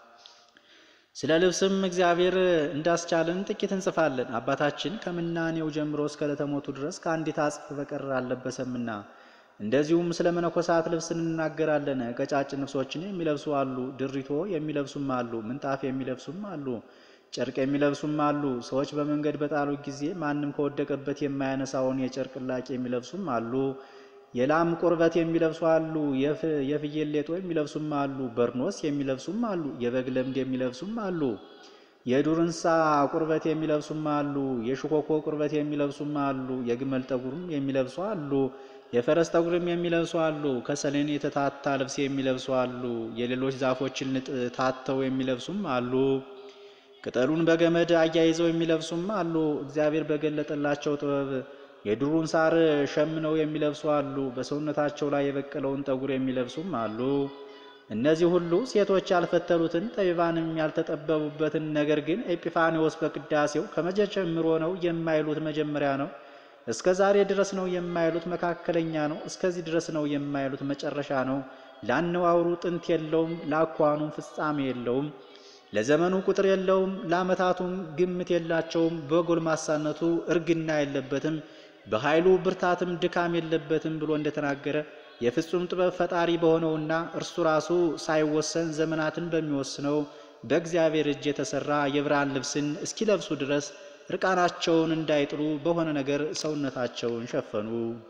ስለ ልብስም እግዚአብሔር እንዳስቻለን ጥቂት እንጽፋለን። አባታችን ከምናኔው ጀምሮ እስከ ዕለተ ሞቱ ድረስ ከአንዲት አጽፍ በቀር አልለበሰምና። እንደዚሁም ስለ መነኮሳት ልብስ እንናገራለን። ቀጫጭን ልብሶችን የሚለብሱ አሉ፣ ድሪቶ የሚለብሱም አሉ፣ ምንጣፍ የሚለብሱም አሉ፣ ጨርቅ የሚለብሱም አሉ። ሰዎች በመንገድ በጣሉ ጊዜ ማንም ከወደቀበት የማያነሳውን የጨርቅ ላቂ የሚለብሱም አሉ። የላም ቁርበት የሚለብሱ አሉ። የፍየል ሌጦ የሚለብሱም አሉ። በርኖስ የሚለብሱም አሉ። የበግ ለምድ የሚለብሱም አሉ። የዱር እንስሳ ቁርበት የሚለብሱም አሉ። የሽኮኮ ቁርበት የሚለብሱም አሉ። የግመል ጠጉርም የሚለብሱ አሉ። የፈረስ ጠጉርም የሚለብሱ አሉ። ከሰሌን የተታታ ልብስ የሚለብሱ አሉ። የሌሎች ዛፎችን ንጥ ታተው የሚለብሱም አሉ። ቅጠሉን በገመድ አያይዘው የሚለብሱም አሉ። እግዚአብሔር በገለጠላቸው ጥበብ የዱሩን ሳር ሸምነው የሚለብሱ አሉ። በሰውነታቸው ላይ የበቀለውን ጠጉር የሚለብሱም አሉ። እነዚህ ሁሉ ሴቶች ያልፈተሉትን ጠቢባንም ያልተጠበቡበትን ነገር ግን ኤጲፋኒዎስ በቅዳሴው ከመቼ ጀምሮ ነው የማይሉት መጀመሪያ ነው፣ እስከ ዛሬ ድረስ ነው የማይሉት መካከለኛ ነው፣ እስከዚህ ድረስ ነው የማይሉት መጨረሻ ነው። ለአነዋውሩ ጥንት የለውም፣ ለአኳኑም ፍጻሜ የለውም፣ ለዘመኑ ቁጥር የለውም፣ ለዓመታቱም ግምት የላቸውም። በጎልማሳነቱ እርግና የለበትም በኃይሉ ብርታትም ድካም የለበትም ብሎ እንደተናገረ የፍጹም ጥበብ ፈጣሪ በሆነውና እርሱ ራሱ ሳይወሰን ዘመናትን በሚወስነው በእግዚአብሔር እጅ የተሰራ የብርሃን ልብስን እስኪለብሱ ድረስ እርቃናቸውን እንዳይጥሉ በሆነ ነገር ሰውነታቸውን ሸፈኑ።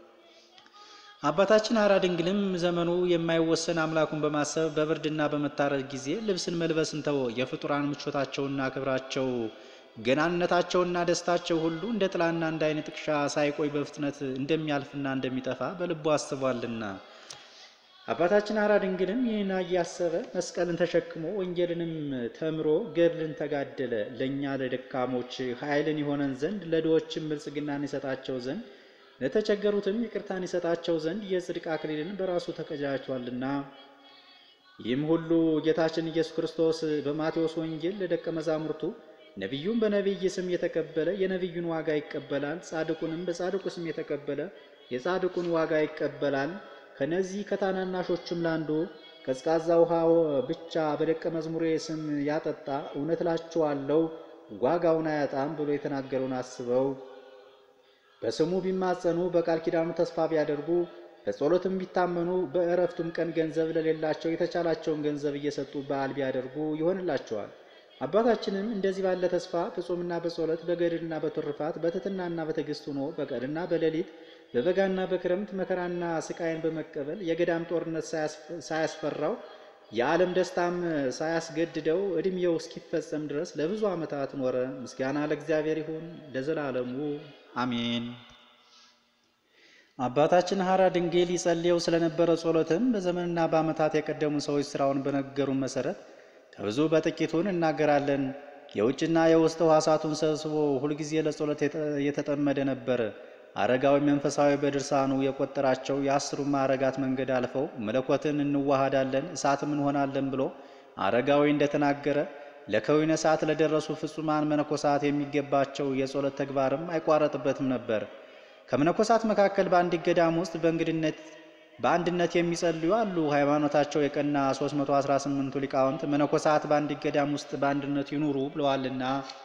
አባታችን ሐራ ድንግልም ዘመኑ የማይወሰን አምላኩን በማሰብ በብርድና በመታረድ ጊዜ ልብስን መልበስን ተወ። የፍጡራን ምቾታቸውና ክብራቸው ገናንነታቸውና ደስታቸው ሁሉ እንደ ጥላና እንደ ዓይን ጥቅሻ ሳይቆይ በፍጥነት እንደሚያልፍና እንደሚጠፋ በልቡ አስቧልና። አባታችን ሐራ ድንግልም ይህን እያሰበ መስቀልን ተሸክሞ ወንጌልንም ተምሮ ገድልን ተጋደለ። ለእኛ ለደካሞች ኃይልን ይሆነን ዘንድ ለድሆችም ብልጽግናን ይሰጣቸው ዘንድ ለተቸገሩትም ይቅርታን ይሰጣቸው ዘንድ የጽድቅ አክሊልን በራሱ ተቀዳጅቷልና። ይህም ሁሉ ጌታችን ኢየሱስ ክርስቶስ በማቴዎስ ወንጌል ለደቀ መዛሙርቱ ነቢዩን በነቢይ ስም የተቀበለ የነቢዩን ዋጋ ይቀበላል፣ ጻድቁንም በጻድቁ ስም የተቀበለ የጻድቁን ዋጋ ይቀበላል። ከነዚህ ከታናናሾችም ላንዱ ቀዝቃዛ ውሃ ብቻ በደቀ መዝሙሬ ስም ያጠጣ እውነት እላችኋለሁ ዋጋውን አያጣም ብሎ የተናገረውን አስበው በስሙ ቢማጸኑ በቃል ኪዳኑ ተስፋ ቢያደርጉ በጸሎትም ቢታመኑ በእረፍቱም ቀን ገንዘብ ለሌላቸው የተቻላቸውን ገንዘብ እየሰጡ በዓል ቢያደርጉ ይሆንላቸዋል። አባታችንም እንደዚህ ባለ ተስፋ በጾምና በጸሎት በገድልና በትሩፋት በትሕትናና በትዕግስት ሆኖ በቀንና በሌሊት በበጋና በክረምት መከራና ስቃይን በመቀበል የገዳም ጦርነት ሳያስፈራው የዓለም ደስታም ሳያስገድደው ዕድሜው እስኪፈጸም ድረስ ለብዙ ዓመታት ኖረ። ምስጋና ለእግዚአብሔር ይሁን ለዘላለሙ አሜን። አባታችን ሐራ ድንግል ይጸልየው ስለነበረ ጸሎትም በዘመንና በዓመታት የቀደሙ ሰዎች ስራውን በነገሩን መሰረት ከብዙ በጥቂቱን እናገራለን። የውጭና የውስጥ ሕዋሳቱን ሰብስቦ ሁልጊዜ ለጸሎት የተጠመደ ነበር። አረጋዊ መንፈሳዊ በድርሳኑ የቆጠራቸው የአስሩ ማዕረጋት መንገድ አልፈው መለኮትን እንዋሃዳለን እሳትም እንሆናለን ብሎ አረጋዊ እንደተናገረ ለከዊነ ሰዓት ለደረሱ ፍጹማን መነኮሳት የሚገባቸው የጸሎት ተግባርም አይቋረጥበትም ነበር። ከመነኮሳት መካከል በአንዲት ገዳም ውስጥ በእንግድነት በአንድነት የሚጸልዩ አሉ። ሃይማኖታቸው የቀና 318ቱ ሊቃውንት መነኮሳት በአንዲት ገዳም ውስጥ በአንድነት ይኑሩ ብለዋልና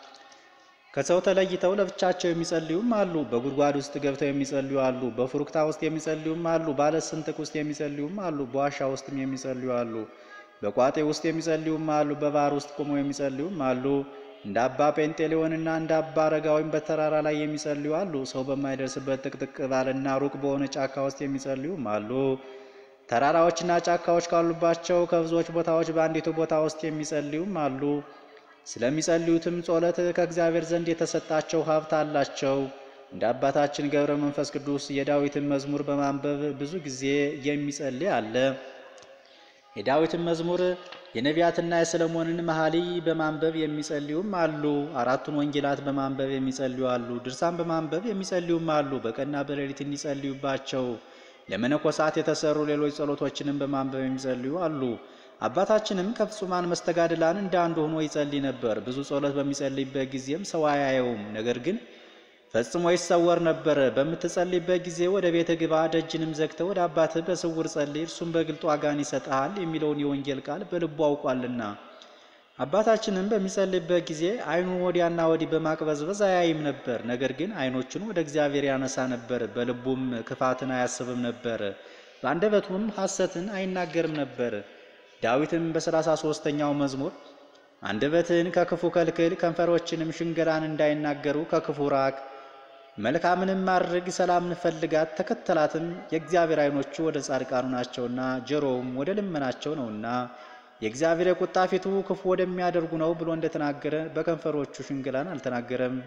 ከሰው ተለይተው ለብቻቸው የሚጸልዩም አሉ። በጉድጓድ ውስጥ ገብተው የሚጸልዩ አሉ። በፉሩክታ ውስጥ የሚጸልዩም አሉ። ባለ ስንጥቅ ውስጥ የሚጸልዩም አሉ። በዋሻ ውስጥም የሚጸልዩ አሉ። በቋጤ ውስጥ የሚጸልዩም አሉ። በባህር ውስጥ ቆመው የሚጸልዩም አሉ። እንደ አባ ጴንጤሌዎንና እንደ አባ አረጋዊም በተራራ ላይ የሚጸልዩ አሉ። ሰው በማይደርስበት ጥቅጥቅ ባለና ሩቅ በሆነ ጫካ ውስጥ የሚጸልዩም አሉ። ተራራዎችና ጫካዎች ካሉባቸው ከብዙዎች ቦታዎች በአንዲቱ ቦታ ውስጥ የሚጸልዩም አሉ። ስለሚጸልዩትም ጸሎት ከእግዚአብሔር ዘንድ የተሰጣቸው ሀብት አላቸው። እንደ አባታችን ገብረ መንፈስ ቅዱስ የዳዊትን መዝሙር በማንበብ ብዙ ጊዜ የሚጸልይ አለ። የዳዊትን መዝሙር የነቢያትና የሰለሞንን መኃልይ በማንበብ የሚጸልዩም አሉ። አራቱን ወንጌላት በማንበብ የሚጸልዩ አሉ። ድርሳን በማንበብ የሚጸልዩም አሉ። በቀንና በሌሊት እንዲጸልዩባቸው ለመነኮሳት የተሰሩ ሌሎች ጸሎቶችንም በማንበብ የሚጸልዩ አሉ። አባታችንም ከፍጹማን መስተጋድላን እንደ አንዱ ሆኖ ይጸልይ ነበር። ብዙ ጸሎት በሚጸልይበት ጊዜም ሰው አያየውም፣ ነገር ግን ፈጽሞ ይሰወር ነበር። በምትጸልይበት ጊዜ ወደ ቤት ግባ፣ ደጅንም ዘግተህ ወደ አባትህ በስውር ጸልይ፣ እርሱም በግልጡ ዋጋን ይሰጥሃል የሚለውን የወንጌል ቃል በልቡ አውቋልና። አባታችንም በሚጸልይበት ጊዜ ዓይኑን ወዲያና ወዲህ በማቅበዝበዝ አያይም ነበር። ነገር ግን ዓይኖቹን ወደ እግዚአብሔር ያነሳ ነበር። በልቡም ክፋትን አያስብም ነበር። በአንደበቱም ሐሰትን አይናገርም ነበር። ዳዊትም በሰላሳ ሦስተኛው መዝሙር አንደበትህን ከክፉ ከልክል፣ ከንፈሮችንም ሽንገላን እንዳይናገሩ ከክፉ ራቅ፣ መልካምንም ማድረግ ሰላምን ፈልጋት ተከተላትም፣ የእግዚአብሔር ዓይኖቹ ወደ ጻድቃኑ ናቸውና ጆሮውም ወደ ልመናቸው ነውና የእግዚአብሔር የቁጣ ፊቱ ክፉ ወደሚያደርጉ ነው ብሎ እንደተናገረ በከንፈሮቹ ሽንገላን አልተናገረም።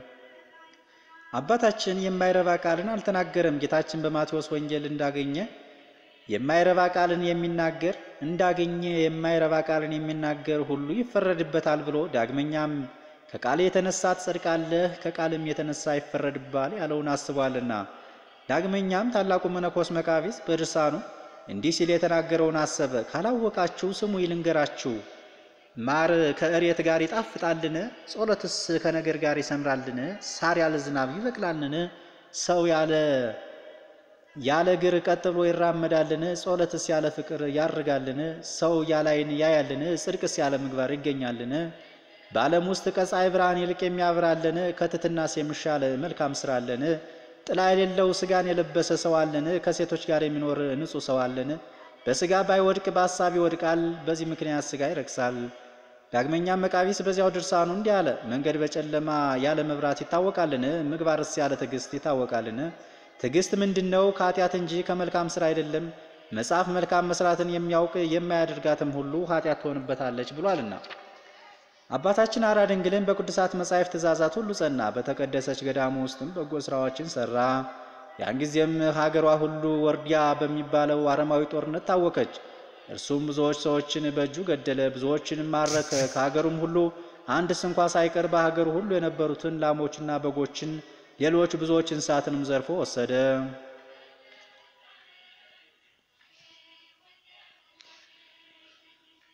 አባታችን የማይረባ ቃልን አልተናገረም። ጌታችን በማቴዎስ ወንጌል እንዳገኘ የማይረባ ቃልን የሚናገር እንዳገኘ የማይረባ ቃልን የሚናገር ሁሉ ይፈረድበታል ብሎ ዳግመኛም ከቃል የተነሳ ትጸድቃለህ፣ ከቃልም የተነሳ ይፈረድባል ያለውን አስቧልና። ዳግመኛም ታላቁ መነኮስ መቃቢስ በድርሳኑ እንዲህ ሲል የተናገረውን አሰበ። ካላወቃችሁ ስሙ ይልንገራችሁ። ማር ከእሬት ጋር ይጣፍጣልን? ጸሎትስ ከነገር ጋር ይሰምራልን? ሳር ያለ ዝናብ ይበቅላልን? ሰው ያለ ያለ እግር ቀጥ ብሎ ይራመዳልን? ጸሎትስ ያለ ፍቅር ያርጋልን? ሰው ያለ ዓይን ያያልን? ጽድቅስ ያለ ምግባር ይገኛልን? በዓለም ውስጥ ከፀሐይ ብርሃን ይልቅ የሚያበራልን? ከትሕትናስ የሚሻል መልካም ሥራ አለን? ጥላ የሌለው ሥጋን የለበሰ ሰው አለን? ከሴቶች ጋር የሚኖር ንጹሕ ሰው አለን? በሥጋ ባይወድቅ በሐሳብ ይወድቃል። በዚህ ምክንያት ሥጋ ይረክሳል። ዳግመኛም መቃቢስ በዚያው ድርሳኑ እንዲህ አለ። መንገድ በጨለማ ያለ መብራት ይታወቃልን? ምግባርስ ያለ ትዕግስት ይታወቃልን? ትዕግስት ምንድን ነው? ከኃጢአት እንጂ ከመልካም ሥራ አይደለም። መጽሐፍ መልካም መስራትን የሚያውቅ የማያደርጋትም ሁሉ ኃጢአት ትሆንበታለች ብሏልና። አባታችን ሐራ ድንግልን በቅዱሳት መጻሕፍት ትእዛዛት ሁሉ ጸና። በተቀደሰች ገዳሙ ውስጥም በጎ ሥራዎችን ሠራ። ያን ጊዜም ሀገሯ ሁሉ ወርዲያ በሚባለው አረማዊ ጦርነት ታወከች። እርሱም ብዙዎች ሰዎችን በእጁ ገደለ፣ ብዙዎችንም ማረከ። ከሀገሩም ሁሉ አንድ ስንኳ ሳይቀር በሀገሩ ሁሉ የነበሩትን ላሞችና በጎችን ሌሎች ብዙዎች እንስሳትንም ዘርፎ ወሰደ።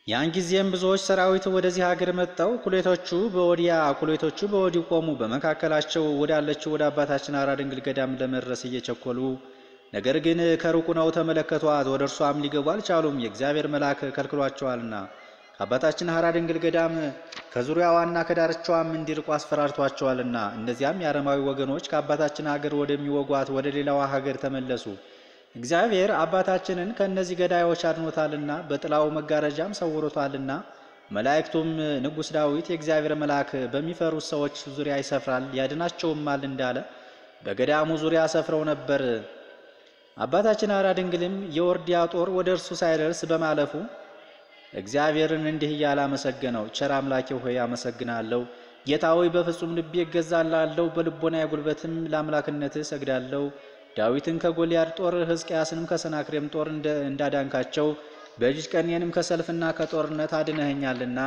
ያን ጊዜም ብዙዎች ሰራዊት ወደዚህ ሀገር መጥተው ኩሌቶቹ በወዲያ ኩሌቶቹ በወዲህ ቆሙ። በመካከላቸው ወዳለችው ወደ አባታችን ሐራ ድንግል ገዳም ለመድረስ እየቸኮሉ ነገር ግን ከሩቁ ነው ተመለከቷት። ወደ እርሷም ሊገቡ አልቻሉም፣ የእግዚአብሔር መልአክ ከልክሏቸዋልና። ከአባታችን ሐራ ድንግል ገዳም ከዙሪያዋና ከዳርቻዋም እንዲርቁ አስፈራርቷቸዋልና። እነዚያም የአረማዊ ወገኖች ከአባታችን ሀገር ወደሚወጓት ወደ ሌላዋ ሀገር ተመለሱ። እግዚአብሔር አባታችንን ከእነዚህ ገዳዮች አድኖታልና በጥላው መጋረጃም ሰውሮታልና። መላእክቱም ንጉሥ ዳዊት የእግዚአብሔር መልአክ በሚፈሩት ሰዎች ዙሪያ ይሰፍራል ያድናቸውማል እንዳለ በገዳሙ ዙሪያ ሰፍረው ነበር። አባታችን ሐራ ድንግልም የወርዲያ ጦር ወደ እርሱ ሳይደርስ በማለፉ እግዚአብሔርን እንዲህ እያለ አመሰገነው። ቸር አምላኬ ሆይ አመሰግናለሁ። ጌታ ሆይ በፍጹም ልቤ እገዛላለሁ፣ በልቦና የጉልበትም ለአምላክነትህ እሰግዳለሁ። ዳዊትን ከጎልያድ ጦር ሕዝቅያስንም ከሰናክሬም ጦር እንዳዳንካቸው በእጅ ቀኔንም ከሰልፍና ከጦርነት አድነኸኛልና።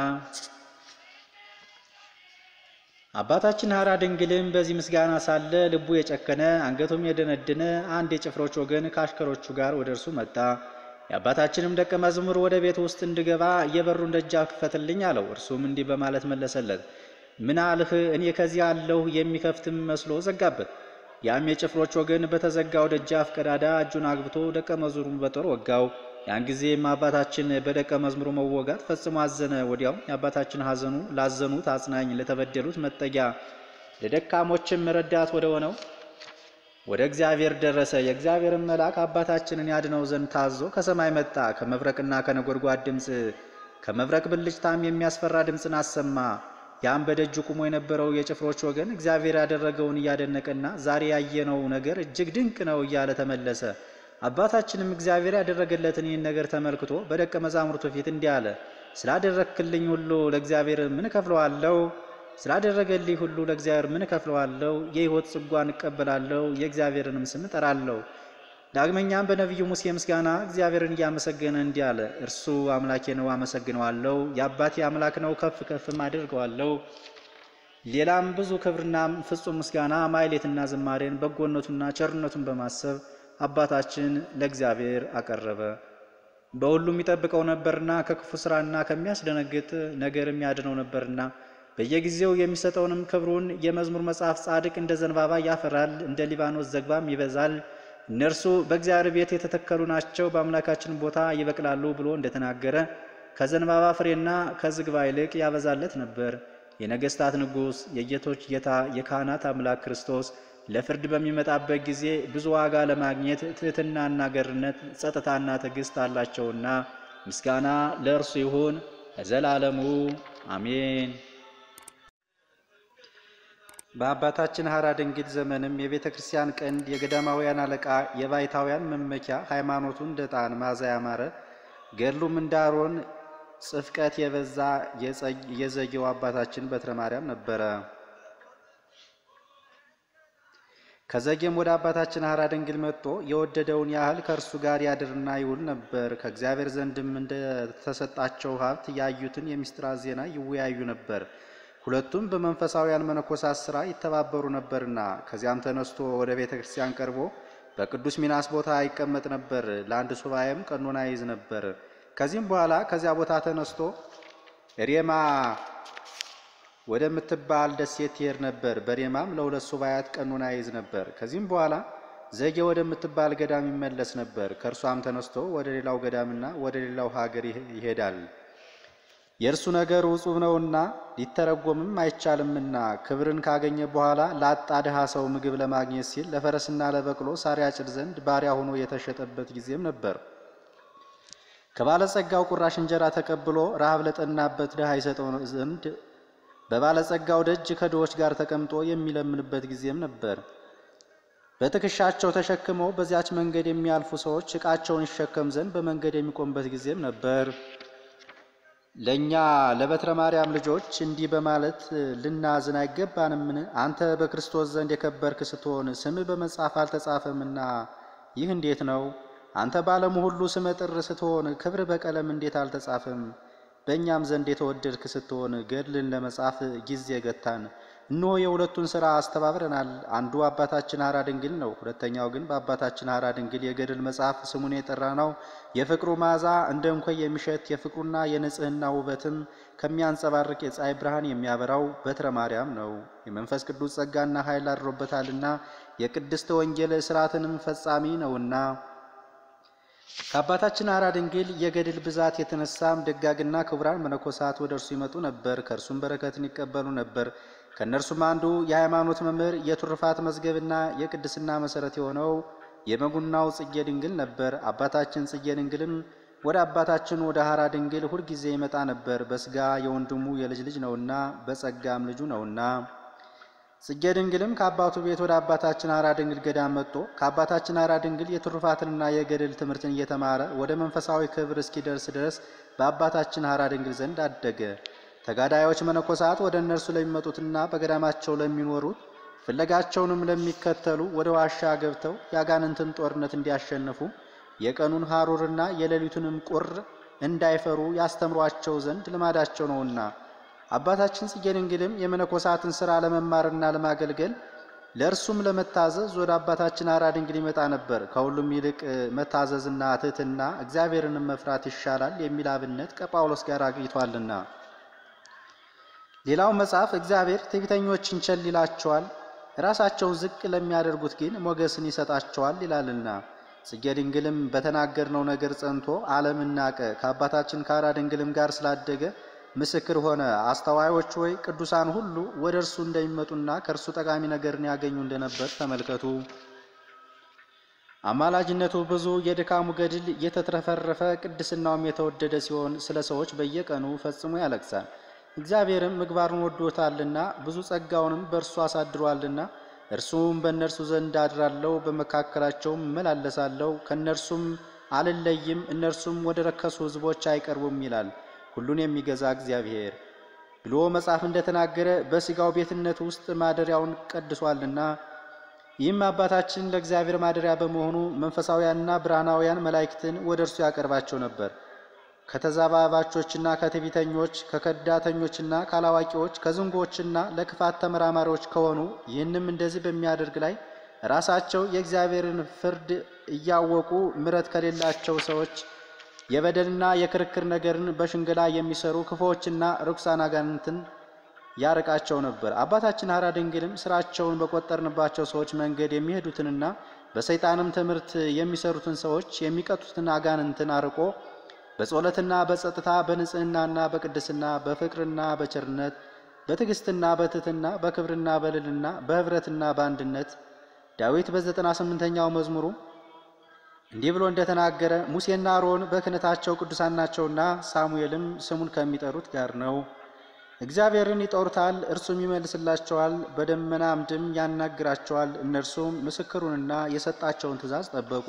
አባታችን ሐራ ድንግልም በዚህ ምስጋና ሳለ ልቡ የጨከነ አንገቱም የደነደነ አንድ የጭፍሮች ወገን ከአሽከሮቹ ጋር ወደ እርሱ መጣ። የአባታችንም ደቀ መዝሙር ወደ ቤት ውስጥ እንድገባ የበሩን ደጃፍ ክፈትልኝ አለው። እርሱም እንዲህ በማለት መለሰለት፣ ምን አልህ? እኔ ከዚህ አለሁ። የሚከፍትም መስሎ ዘጋበት። ያም የጭፍሮች ወገን በተዘጋው ደጃፍ ቀዳዳ እጁን አግብቶ ደቀ መዝሙሩን በጦር ወጋው። ያን ጊዜም አባታችን በደቀ መዝሙሩ መወጋት ፈጽሞ አዘነ። ወዲያው የአባታችን ሐዘኑ ላዘኑት አጽናኝ፣ ለተበደሉት መጠጊያ፣ ለደካሞችም ረዳት ወደ ሆነው ወደ እግዚአብሔር ደረሰ። የእግዚአብሔርን መልአክ አባታችንን ያድነው ዘንድ ታዞ ከሰማይ መጣ። ከመብረቅና ከነጎድጓድ ድምፅ ከመብረቅ ብልጭታም የሚያስፈራ ድምፅን አሰማ። ያም በደጁ ቁሞ የነበረው የጭፍሮች ወገን እግዚአብሔር ያደረገውን እያደነቀና ዛሬ ያየነው ነገር እጅግ ድንቅ ነው እያለ ተመለሰ። አባታችንም እግዚአብሔር ያደረገለትን ይህን ነገር ተመልክቶ በደቀ መዛሙርቱ ፊት እንዲህ አለ። ስላደረግክልኝ ሁሉ ለእግዚአብሔር ምን እከፍለዋለሁ? ስላደረገልኝ ሁሉ ለእግዚአብሔር ምን እከፍለዋለሁ? የሕይወት ጽጓን እቀበላለሁ፣ የእግዚአብሔርንም ስም እጠራለሁ። ዳግመኛም በነቢዩ ሙሴ ምስጋና እግዚአብሔርን እያመሰገነ እንዲህ አለ። እርሱ አምላኬ ነው፣ አመሰግነዋለሁ። የአባቴ አምላክ ነው፣ ከፍ ከፍም አድርገዋለሁ። ሌላም ብዙ ክብርና ፍጹም ምስጋና ማይሌትና ዝማሬን በጎነቱና ቸርነቱን በማሰብ አባታችን ለእግዚአብሔር አቀረበ። በሁሉም ይጠብቀው ነበርና ከክፉ ስራና ከሚያስደነግጥ ነገር የሚያድነው ነበርና በየጊዜው የሚሰጠውንም ክብሩን የመዝሙር መጽሐፍ ጻድቅ እንደ ዘንባባ ያፈራል፣ እንደ ሊባኖስ ዘግባም ይበዛል። እነርሱ በእግዚአብሔር ቤት የተተከሉ ናቸው፣ በአምላካችን ቦታ ይበቅላሉ ብሎ እንደተናገረ ከዘንባባ ፍሬና ከዝግባ ይልቅ ያበዛለት ነበር። የነገስታት ንጉሥ የጌቶች ጌታ የካህናት አምላክ ክርስቶስ ለፍርድ በሚመጣበት ጊዜ ብዙ ዋጋ ለማግኘት ትሕትናና ገርነት፣ ጸጥታና ትዕግስት አላቸውና ምስጋና ለእርሱ ይሁን ለዘላለሙ አሜን። በአባታችን ሐራ ድንግል ዘመንም የቤተ ክርስቲያን ቀንድ የገዳማውያን አለቃ የባይታውያን መመኪያ ሃይማኖቱ እንደ ዕጣን መዓዛ ያማረ ገድሉም እንደ አሮን ጽፍቀት የበዛ የዘጌው አባታችን በትረ ማርያም ነበረ። ከዘጌም ወደ አባታችን ሐራ ድንግል መጥቶ የወደደውን ያህል ከእርሱ ጋር ያድርና ይውል ነበር። ከእግዚአብሔር ዘንድም እንደተሰጣቸው ሀብት ያዩትን የምስጢራት ዜና ይወያዩ ነበር። ሁለቱም በመንፈሳውያን መነኮሳት ሥራ ይተባበሩ ነበርና። ከዚያም ተነስቶ ወደ ቤተ ክርስቲያን ቀርቦ በቅዱስ ሚናስ ቦታ ይቀመጥ ነበር። ለአንድ ሱባኤም ቀኖና ይይዝ ነበር። ከዚህም በኋላ ከዚያ ቦታ ተነስቶ ሬማ ወደምትባል ደሴት ይሄድ ነበር። በሬማም ለሁለት ሱባኤያት ቀኖና ይይዝ ነበር። ከዚህም በኋላ ዘጌ ወደምትባል ገዳም ይመለስ ነበር። ከእርሷም ተነስቶ ወደ ሌላው ገዳምና ወደ ሌላው ሀገር ይሄዳል። የእርሱ ነገር ውጹብ ነውና ሊተረጎምም አይቻልምና ክብርን ካገኘ በኋላ ላጣ ድሃ ሰው ምግብ ለማግኘት ሲል ለፈረስና ለበቅሎ ሳር ያጭድ ዘንድ ባሪያ ሆኖ የተሸጠበት ጊዜም ነበር። ከባለጸጋው ቁራሽ እንጀራ ተቀብሎ ረሃብ ለጠናበት ድሃ ይሰጠው ዘንድ በባለጸጋው ደጅ ከድሆች ጋር ተቀምጦ የሚለምንበት ጊዜም ነበር። በትከሻቸው ተሸክመው በዚያች መንገድ የሚያልፉ ሰዎች ዕቃቸውን ይሸከም ዘንድ በመንገድ የሚቆምበት ጊዜም ነበር። ለእኛ ለበትረ ማርያም ልጆች እንዲህ በማለት ልናዝን አይገባንምን? አንተ በክርስቶስ ዘንድ የከበርክ ስትሆን ስምህ በመጽሐፍ አልተጻፈምና ይህ እንዴት ነው? አንተ በዓለሙ ሁሉ ስመ ጥር ስትሆን ክብር በቀለም እንዴት አልተጻፈም? በእኛም ዘንድ የተወደድክ ስትሆን ገድልን ለመጻፍ ጊዜ ገታን። እነሆ የሁለቱን ሥራ አስተባብረናል። አንዱ አባታችን ሐራ ድንግል ነው። ሁለተኛው ግን በአባታችን ሐራ ድንግል የገድል መጽሐፍ ስሙን የጠራ ነው። የፍቅሩ መዓዛ እንደ እንኮይ የሚሸት የፍቅሩና የንጽሕና ውበትም ከሚያንጸባርቅ የፀሐይ ብርሃን የሚያበራው በትረ ማርያም ነው። የመንፈስ ቅዱስ ጸጋና ኃይል አድሮበታልና የቅድስት ወንጌል ሥርዓትንም ፈጻሚ ነውና ከአባታችን ሐራ ድንግል የገድል ብዛት የተነሳም ደጋግና ክቡራን መነኮሳት ወደ እርሱ ይመጡ ነበር፣ ከእርሱም በረከትን ይቀበሉ ነበር። ከእነርሱም አንዱ የሃይማኖት መምህር የቱርፋት መዝገብና የቅድስና መሠረት የሆነው የመጉናው ጽጌ ድንግል ነበር። አባታችን ጽጌ ድንግልም ወደ አባታችን ወደ ሐራ ድንግል ሁልጊዜ ይመጣ ነበር። በሥጋ የወንድሙ የልጅ ልጅ ነውና በጸጋም ልጁ ነውና። ጽጌ ድንግልም ከአባቱ ቤት ወደ አባታችን ሐራ ድንግል ገዳም መጥቶ ከአባታችን ሐራ ድንግል የትሩፋትንና የገድል ትምህርትን እየተማረ ወደ መንፈሳዊ ክብር እስኪደርስ ድረስ በአባታችን ሐራ ድንግል ዘንድ አደገ። ተጋዳዮች መነኮሳት ወደ እነርሱ ለሚመጡትና በገዳማቸው ለሚኖሩት ፍለጋቸውንም ለሚከተሉ ወደ ዋሻ ገብተው የአጋንንትን ጦርነት እንዲያሸንፉ የቀኑን ሐሩርና የሌሊቱንም ቁር እንዳይፈሩ ያስተምሯቸው ዘንድ ልማዳቸው ነውና አባታችን ጽጌ ድንግልም የመነኮሳትን ሥራ ለመማርና ለማገልገል ለእርሱም ለመታዘዝ ወደ አባታችን ሐራ ድንግል ይመጣ ነበር። ከሁሉም ይልቅ መታዘዝና ትሕትና እግዚአብሔርንም መፍራት ይሻላል የሚል አብነት ከጳውሎስ ጋር አግኝቷልና። ሌላው መጽሐፍ እግዚአብሔር ትዕቢተኞችን ቸል ይላቸዋል፣ ራሳቸውን ዝቅ ለሚያደርጉት ግን ሞገስን ይሰጣቸዋል ይላልና። ጽጌ ድንግልም በተናገርነው ነገር ጸንቶ ዓለምን ናቀ። ከአባታችን ከሐራ ድንግልም ጋር ስላደገ ምስክር ሆነ። አስተዋዮች ወይ ቅዱሳን ሁሉ ወደ እርሱ እንደሚመጡና ከእርሱ ጠቃሚ ነገርን ያገኙ እንደነበር ተመልከቱ። አማላጅነቱ ብዙ፣ የድካሙ ገድል የተትረፈረፈ፣ ቅድስናውም የተወደደ ሲሆን ስለ ሰዎች በየቀኑ ፈጽሞ ያለቅሳል። እግዚአብሔርም ምግባሩን ወዶታልና ብዙ ጸጋውንም በእርሱ አሳድሯልና እርሱም በእነርሱ ዘንድ አድራለሁ፣ በመካከላቸውም እመላለሳለሁ፣ ከእነርሱም አልለይም፣ እነርሱም ወደ ረከሱ ሕዝቦች አይቀርቡም ይላል ሁሉን የሚገዛ እግዚአብሔር ብሎ መጽሐፍ እንደተናገረ በሥጋው ቤትነት ውስጥ ማደሪያውን ቀድሷልና። ይህም አባታችን ለእግዚአብሔር ማደሪያ በመሆኑ መንፈሳውያንና ብርሃናውያን መላእክትን ወደ እርሱ ያቀርባቸው ነበር። ከተዛባባቾችና ከትዕቢተኞች ከከዳተኞችና ካላዋቂዎች ከዝንጎችና ለክፋት ተመራማሪዎች ከሆኑ ይህንም እንደዚህ በሚያደርግ ላይ ራሳቸው የእግዚአብሔርን ፍርድ እያወቁ ምሕረት ከሌላቸው ሰዎች የበደልና የክርክር ነገርን በሽንገላ የሚሰሩ ክፉዎችና ርኩሳን አጋንንትን ያርቃቸው ነበር። አባታችን ሐራ ድንግልም ስራቸውን በቆጠርንባቸው ሰዎች መንገድ የሚሄዱትንና በሰይጣንም ትምህርት የሚሰሩትን ሰዎች የሚቀጡትን አጋንንትን አርቆ በጸሎትና በጸጥታ በንጽህናና በቅድስና በፍቅርና በቸርነት በትዕግስትና በትህትና በክብርና በልልና በኅብረትና በአንድነት ዳዊት በዘጠና ስምንተኛው መዝሙሩ እንዲህ ብሎ እንደተናገረ ሙሴና አሮን በክህነታቸው ቅዱሳን ናቸውና ሳሙኤልም ስሙን ከሚጠሩት ጋር ነው። እግዚአብሔርን ይጠሩታል፣ እርሱም ይመልስላቸዋል፣ በደመና አምድም ያናግራቸዋል። እነርሱም ምስክሩንና የሰጣቸውን ትእዛዝ ጠበቁ።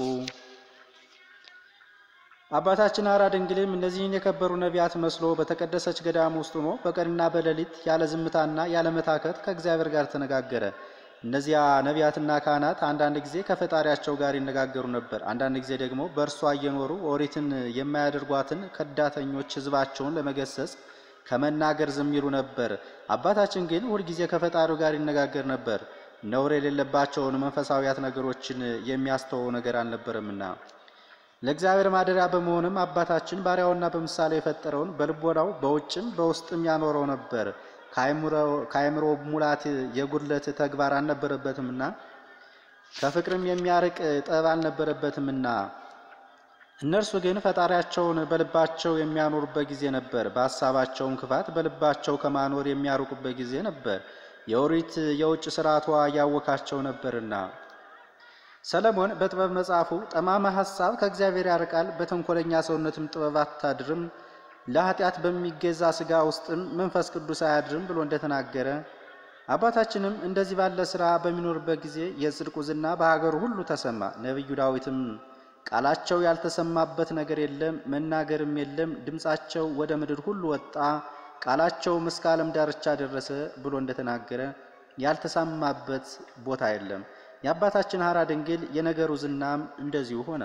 አባታችን ሐራ ድንግልም እነዚህን የከበሩ ነቢያት መስሎ በተቀደሰች ገዳም ውስጥ ሆኖ በቀንና በሌሊት ያለ ዝምታና ያለ መታከት ከእግዚአብሔር ጋር ተነጋገረ። እነዚያ ነቢያትና ካህናት አንዳንድ ጊዜ ከፈጣሪያቸው ጋር ይነጋገሩ ነበር። አንዳንድ ጊዜ ደግሞ በእርሷ እየኖሩ ኦሪትን የማያደርጓትን ከዳተኞች ሕዝባቸውን ለመገሰጽ ከመናገር ዝም ይሉ ነበር። አባታችን ግን ሁልጊዜ ከፈጣሪው ጋር ይነጋገር ነበር። ነውር የሌለባቸውን መንፈሳዊያት ነገሮችን የሚያስተወው ነገር አልነበረምና ለእግዚአብሔር ማደሪያ በመሆንም አባታችን ባሪያውና በምሳሌ የፈጠረውን በልቦናው በውጭም በውስጥም ያኖረው ነበር። ከአእምሮ ሙላት የጉድለት ተግባር አልነበረበትምና ከፍቅርም የሚያርቅ ጠብ አልነበረበትምና እነርሱ ግን ፈጣሪያቸውን በልባቸው የሚያኖሩበት ጊዜ ነበር። በሀሳባቸውም ክፋት በልባቸው ከማኖር የሚያርቁበት ጊዜ ነበር። የኦሪት የውጭ ስርዓቷ ያወካቸው ነበርና። ሰለሞን በጥበብ መጽሐፉ ጠማማ ሐሳብ ከእግዚአብሔር ያርቃል፣ በተንኮለኛ ሰውነትም ጥበብ አታድርም፣ ለኃጢአት በሚገዛ ሥጋ ውስጥም መንፈስ ቅዱስ አያድርም ብሎ እንደተናገረ አባታችንም እንደዚህ ባለ ሥራ በሚኖርበት ጊዜ የጽድቁ ዝና በሀገሩ ሁሉ ተሰማ። ነቢዩ ዳዊትም ቃላቸው ያልተሰማበት ነገር የለም፣ መናገርም የለም፣ ድምፃቸው ወደ ምድር ሁሉ ወጣ፣ ቃላቸውም እስከ ዓለም ዳርቻ ደረሰ ብሎ እንደተናገረ ያልተሰማበት ቦታ የለም። የአባታችን ሐራ ድንግል የነገሩ ዝናም እንደዚሁ ሆነ።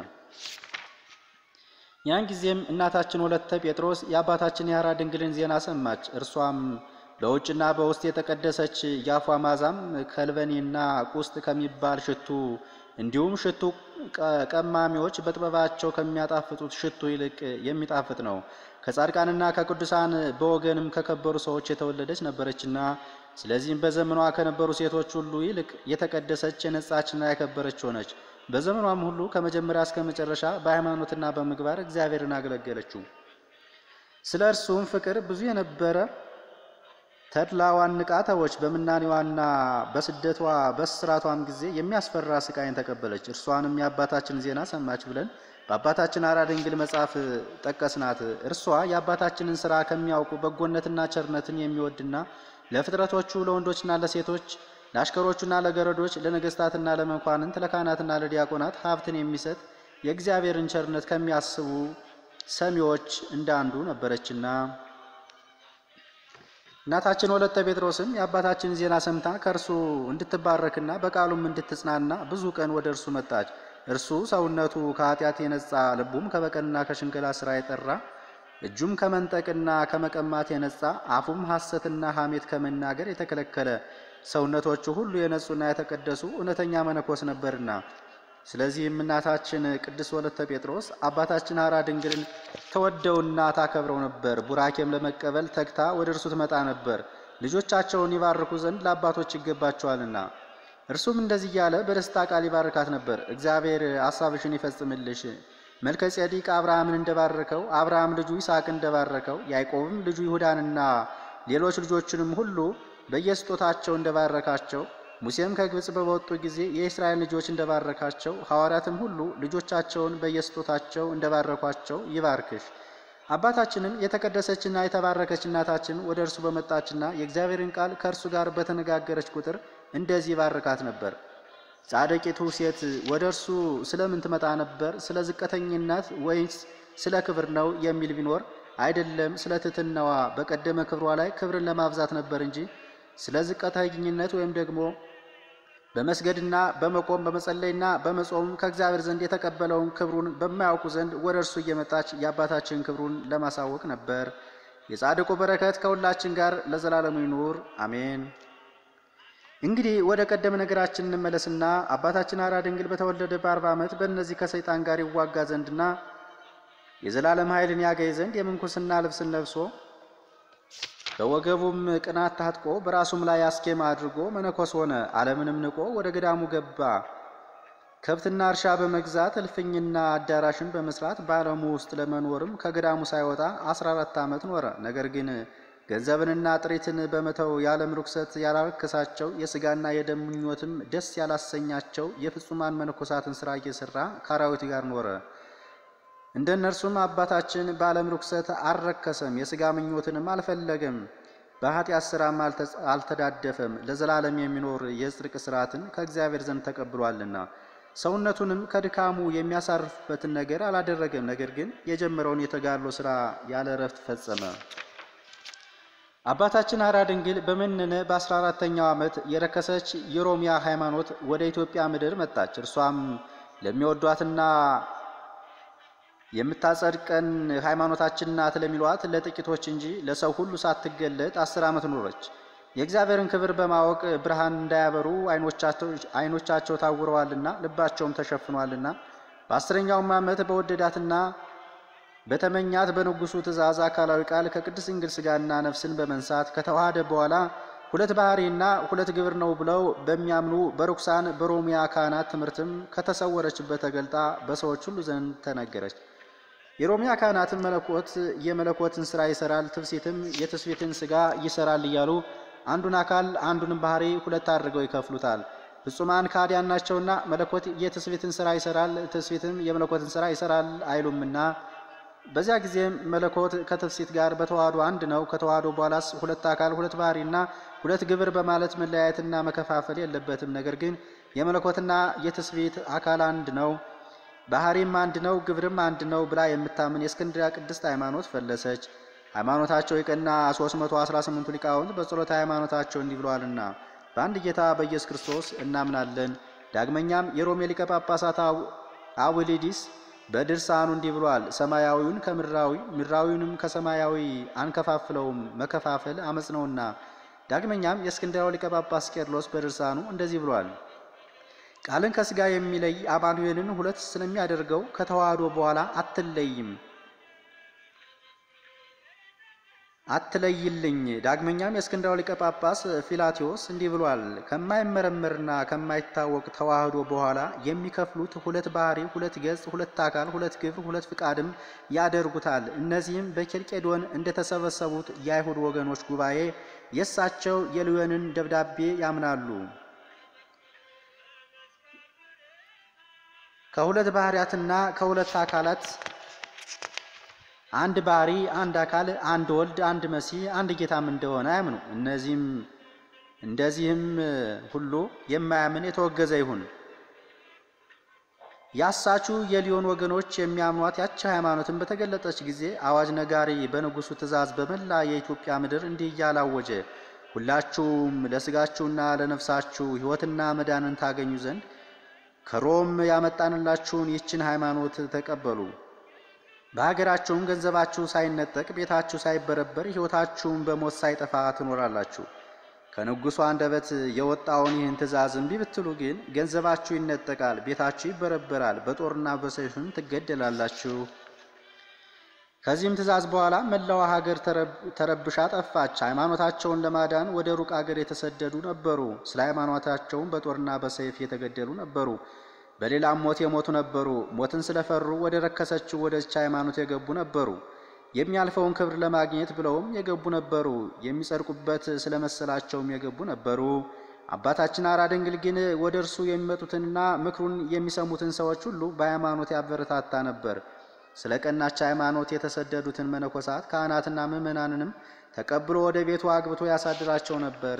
ያን ጊዜም እናታችን ወለተ ጴጥሮስ የአባታችን የሐራ ድንግልን ዜና ሰማች። እርሷም በውጭና በውስጥ የተቀደሰች የአፏ ማዛም ከልበኔና ቁስጥ ከሚባል ሽቱ እንዲሁም ሽቱ ቀማሚዎች በጥበባቸው ከሚያጣፍጡት ሽቱ ይልቅ የሚጣፍጥ ነው። ከጻድቃንና ከቅዱሳን በወገንም ከከበሩ ሰዎች የተወለደች ነበረችና ስለዚህም በዘመኗ ከነበሩ ሴቶች ሁሉ ይልቅ የተቀደሰች የነጻችና ያከበረች ሆነች። በዘመኗም ሁሉ ከመጀመሪያ እስከ መጨረሻ በሃይማኖትና በምግባር እግዚአብሔርን አገለገለችው። ስለ እርሱም ፍቅር ብዙ የነበረ ተድላዋን ንቃ ተወች። በምናኔዋና በስደቷ በስራቷም ጊዜ የሚያስፈራ ስቃይን ተቀበለች። እርሷንም የአባታችን ዜና ሰማች ብለን በአባታችን አራ ድንግል መጽሐፍ ጠቀስናት። እርሷ የአባታችንን ስራ ከሚያውቁ በጎነትና ቸርነትን የሚወድና ለፍጥረቶቹ ለወንዶችና ለሴቶች ለአሽከሮቹና ለገረዶች ለነገስታትና ለመኳንንት ለካህናትና ለዲያቆናት ሀብትን የሚሰጥ የእግዚአብሔርን ቸርነት ከሚያስቡ ሰሚዎች እንደ አንዱ ነበረችና እናታችን ወለተ ጴጥሮስም የአባታችንን ዜና ሰምታ ከእርሱ እንድትባረክና በቃሉም እንድትጽናና ብዙ ቀን ወደ እርሱ መጣች። እርሱ ሰውነቱ ከኃጢአት የነጻ ልቡም ከበቀልና ከሽንገላ ስራ የጠራ እጁም ከመንጠቅና ከመቀማት የነጻ አፉም ሐሰትና ሐሜት ከመናገር የተከለከለ ሰውነቶቹ ሁሉ የነጹና የተቀደሱ እውነተኛ መነኮስ ነበርና ስለዚህም እናታችን ቅድስት ወለተ ጴጥሮስ አባታችን ሐራ ድንግልን ተወደውና ታከብረው ነበር። ቡራኬም ለመቀበል ተግታ ወደ እርሱ ትመጣ ነበር፣ ልጆቻቸውን ይባርኩ ዘንድ ለአባቶች ይገባቸዋልና። እርሱም እንደዚህ እያለ በደስታ ቃል ይባርካት ነበር። እግዚአብሔር ሐሳብሽን ይፈጽምልሽ። መልከ ጼዴቅ አብርሃምን እንደባረከው አብርሃም ልጁ ይስሐቅን እንደባረከው ያዕቆብም ልጁ ይሁዳንና ሌሎች ልጆችንም ሁሉ በየስጦታቸው እንደባረካቸው ሙሴም ከግብፅ በወጡ ጊዜ የእስራኤል ልጆች እንደባረካቸው ሐዋርያትም ሁሉ ልጆቻቸውን በየስጦታቸው እንደባረኳቸው ይባርክሽ። አባታችንም የተቀደሰችና የተባረከች እናታችን ወደ እርሱ በመጣችና የእግዚአብሔርን ቃል ከእርሱ ጋር በተነጋገረች ቁጥር እንደዚህ ይባርካት ነበር። ጻድቂቱ ሴት ወደ እርሱ ስለምን ትመጣ ነበር? ስለ ዝቅተኝነት ወይስ ስለ ክብር ነው የሚል ቢኖር አይደለም፣ ስለ ትሕትናዋ በቀደመ ክብሯ ላይ ክብርን ለማብዛት ነበር እንጂ ስለ ዝቅተኝነት ወይም ደግሞ በመስገድና በመቆም በመጸለይና በመጾም ከእግዚአብሔር ዘንድ የተቀበለውን ክብሩን በማያውቁ ዘንድ ወደ እርሱ እየመጣች የአባታችን ክብሩን ለማሳወቅ ነበር። የጻድቁ በረከት ከሁላችን ጋር ለዘላለሙ ይኑር አሜን። እንግዲህ ወደ ቀደመ ነገራችን እንመለስና አባታችን ሐራ ድንግል በተወለደ በአርባ ዓመት በእነዚህ ከሰይጣን ጋር ይዋጋ ዘንድና የዘላለም ኃይልን ያገኝ ዘንድ የምንኩስና ልብስን ለብሶ በወገቡም ቅናት ታጥቆ በራሱም ላይ አስኬማ አድርጎ መነኮስ ሆነ። ዓለምንም ንቆ ወደ ገዳሙ ገባ። ከብትና እርሻ በመግዛት እልፍኝና አዳራሽን በመስራት በዓለሙ ውስጥ ለመኖርም ከገዳሙ ሳይወጣ አስራ አራት ዓመት ኖረ። ነገር ግን ገንዘብንና ጥሪትን በመተው የዓለም ርኩሰት ያላረከሳቸው የሥጋና የደም ምኞትም ደስ ያላሰኛቸው የፍጹማን መነኮሳትን ሥራ እየሠራ ከአራዊት ጋር ኖረ። እንደ እነርሱም አባታችን በዓለም ርኩሰት አልረከሰም፣ የሥጋ ምኞትንም አልፈለገም፣ በኃጢአት ሥራም አልተዳደፈም። ለዘላለም የሚኖር የጽድቅ ሥርዓትን ከእግዚአብሔር ዘንድ ተቀብሏልና ሰውነቱንም ከድካሙ የሚያሳርፍበትን ነገር አላደረገም። ነገር ግን የጀመረውን የተጋድሎ ሥራ ያለ እረፍት ፈጸመ። አባታችን ሐራ ድንግል በመነነ በአስራ አራተኛው ዓመት የረከሰች የሮሚያ ሃይማኖት ወደ ኢትዮጵያ ምድር መጣች። እርሷም ለሚወዷትና የምታጸድቀን ሃይማኖታችን ናት ለሚሏት ለጥቂቶች እንጂ ለሰው ሁሉ ሳትገለጥ አስር ዓመት ኖረች። የእግዚአብሔርን ክብር በማወቅ ብርሃን እንዳያበሩ ዓይኖቻቸው ታውረዋልና ልባቸውም ተሸፍኗልና በአስረኛውም ዓመት በወደዳትና በተመኛት በንጉሡ ትእዛዝ አካላዊ ቃል ከቅድስት ድንግል ሥጋና ነፍስን በመንሳት ከተዋሃደ በኋላ ሁለት ባህሪና ሁለት ግብር ነው ብለው በሚያምኑ በርኩሳን በሮሚያ ካህናት ትምህርትም ከተሰወረችበት ተገልጣ በሰዎች ሁሉ ዘንድ ተነገረች። የሮሚያ ካህናትን መለኮት የመለኮትን ሥራ ይሰራል፣ ትፍሲትም የትስፊትን ሥጋ ይሰራል እያሉ አንዱን አካል አንዱንም ባህሪ ሁለት አድርገው ይከፍሉታል። ፍጹማን ካህዲያን ናቸውና መለኮት የትስፊትን ሥራ ይሰራል፣ ትስፊትም የመለኮትን ሥራ ይሰራል አይሉምና በዚያ ጊዜም መለኮት ከትፍሲት ጋር በተዋህዶ አንድ ነው። ከተዋህዶ በኋላስ ሁለት አካል ሁለት ባህሪና ሁለት ግብር በማለት መለያየትና መከፋፈል የለበትም። ነገር ግን የመለኮትና የትስፊት አካል አንድ ነው፣ ባህሪም አንድ ነው፣ ግብርም አንድ ነው ብላ የምታምን የእስክንድርያ ቅድስት ሃይማኖት ፈለሰች። ሃይማኖታቸው የቀና 318ቱ ሊቃውንት በጸሎተ ሃይማኖታቸው እንዲህ ብለዋልና በአንድ ጌታ በኢየሱስ ክርስቶስ እናምናለን። ዳግመኛም የሮሜ ሊቀ ጳጳሳት አውሊዲስ በድርሳኑ እንዲህ ብሏል። ሰማያዊውን ከምድራዊ ምድራዊውንም ከሰማያዊ አንከፋፍለውም፣ መከፋፈል አመፅ ነውና። ዳግመኛም የእስክንድርያው ሊቀ ጳጳስ ቄርሎስ በድርሳኑ እንደዚህ ብሏል። ቃልን ከሥጋ የሚለይ አማኑኤልን ሁለት ስለሚያደርገው ከተዋህዶ በኋላ አትለይም አትለይልኝ። ዳግመኛም የእስክንድርያው ሊቀ ጳጳስ ፊላቴዎስ እንዲህ ብሏል። ከማይመረመርና ከማይታወቅ ተዋህዶ በኋላ የሚከፍሉት ሁለት ባህሪ፣ ሁለት ገጽ፣ ሁለት አካል፣ ሁለት ግብር፣ ሁለት ፍቃድም ያደርጉታል። እነዚህም በኬልቄዶን እንደተሰበሰቡት የአይሁድ ወገኖች ጉባኤ የእሳቸው የልዮንን ደብዳቤ ያምናሉ። ከሁለት ባህሪያትና ከሁለት አካላት አንድ ባህሪ፣ አንድ አካል፣ አንድ ወልድ፣ አንድ መሲህ፣ አንድ ጌታም እንደሆነ አያምኑ። እነዚህም እንደዚህም ሁሉ የማያምን የተወገዘ ይሁን። ያሳቹ የሊዮን ወገኖች የሚያምኗት ያቺ ሃይማኖትን በተገለጠች ጊዜ አዋጅ ነጋሪ በንጉሱ ትእዛዝ በመላ የኢትዮጵያ ምድር እንዲህ እያለ አወጀ። ሁላችሁም ለስጋችሁና ለነፍሳችሁ ሕይወትና መዳንን ታገኙ ዘንድ ከሮም ያመጣንላችሁን ይችን ሃይማኖት ተቀበሉ። በሀገራችሁም ገንዘባችሁ ሳይነጠቅ ቤታችሁ ሳይበረበር ሕይወታችሁም በሞት ሳይጠፋ ትኖራላችሁ። ከንጉሡ አንደበት የወጣውን ይህን ትእዛዝ እምቢ ብትሉ ግን ገንዘባችሁ ይነጠቃል፣ ቤታችሁ ይበረበራል፣ በጦርና በሰይፍም ትገደላላችሁ። ከዚህም ትእዛዝ በኋላ መላዋ ሀገር ተረብሻ ጠፋች። ሃይማኖታቸውን ለማዳን ወደ ሩቅ አገር የተሰደዱ ነበሩ። ስለ ሃይማኖታቸውም በጦርና በሰይፍ የተገደሉ ነበሩ። በሌላም ሞት የሞቱ ነበሩ። ሞትን ስለፈሩ ወደ ረከሰችው ወደዚች ሃይማኖት የገቡ ነበሩ። የሚያልፈውን ክብር ለማግኘት ብለውም የገቡ ነበሩ። የሚጸድቁበት ስለመሰላቸውም የገቡ ነበሩ። አባታችን አራ ድንግል ግን ወደ እርሱ የሚመጡትንና ምክሩን የሚሰሙትን ሰዎች ሁሉ በሃይማኖት ያበረታታ ነበር። ስለ ቀናች ሃይማኖት የተሰደዱትን መነኮሳት ካህናትና ምዕመናንንም ተቀብሎ ወደ ቤቱ አግብቶ ያሳድራቸው ነበር።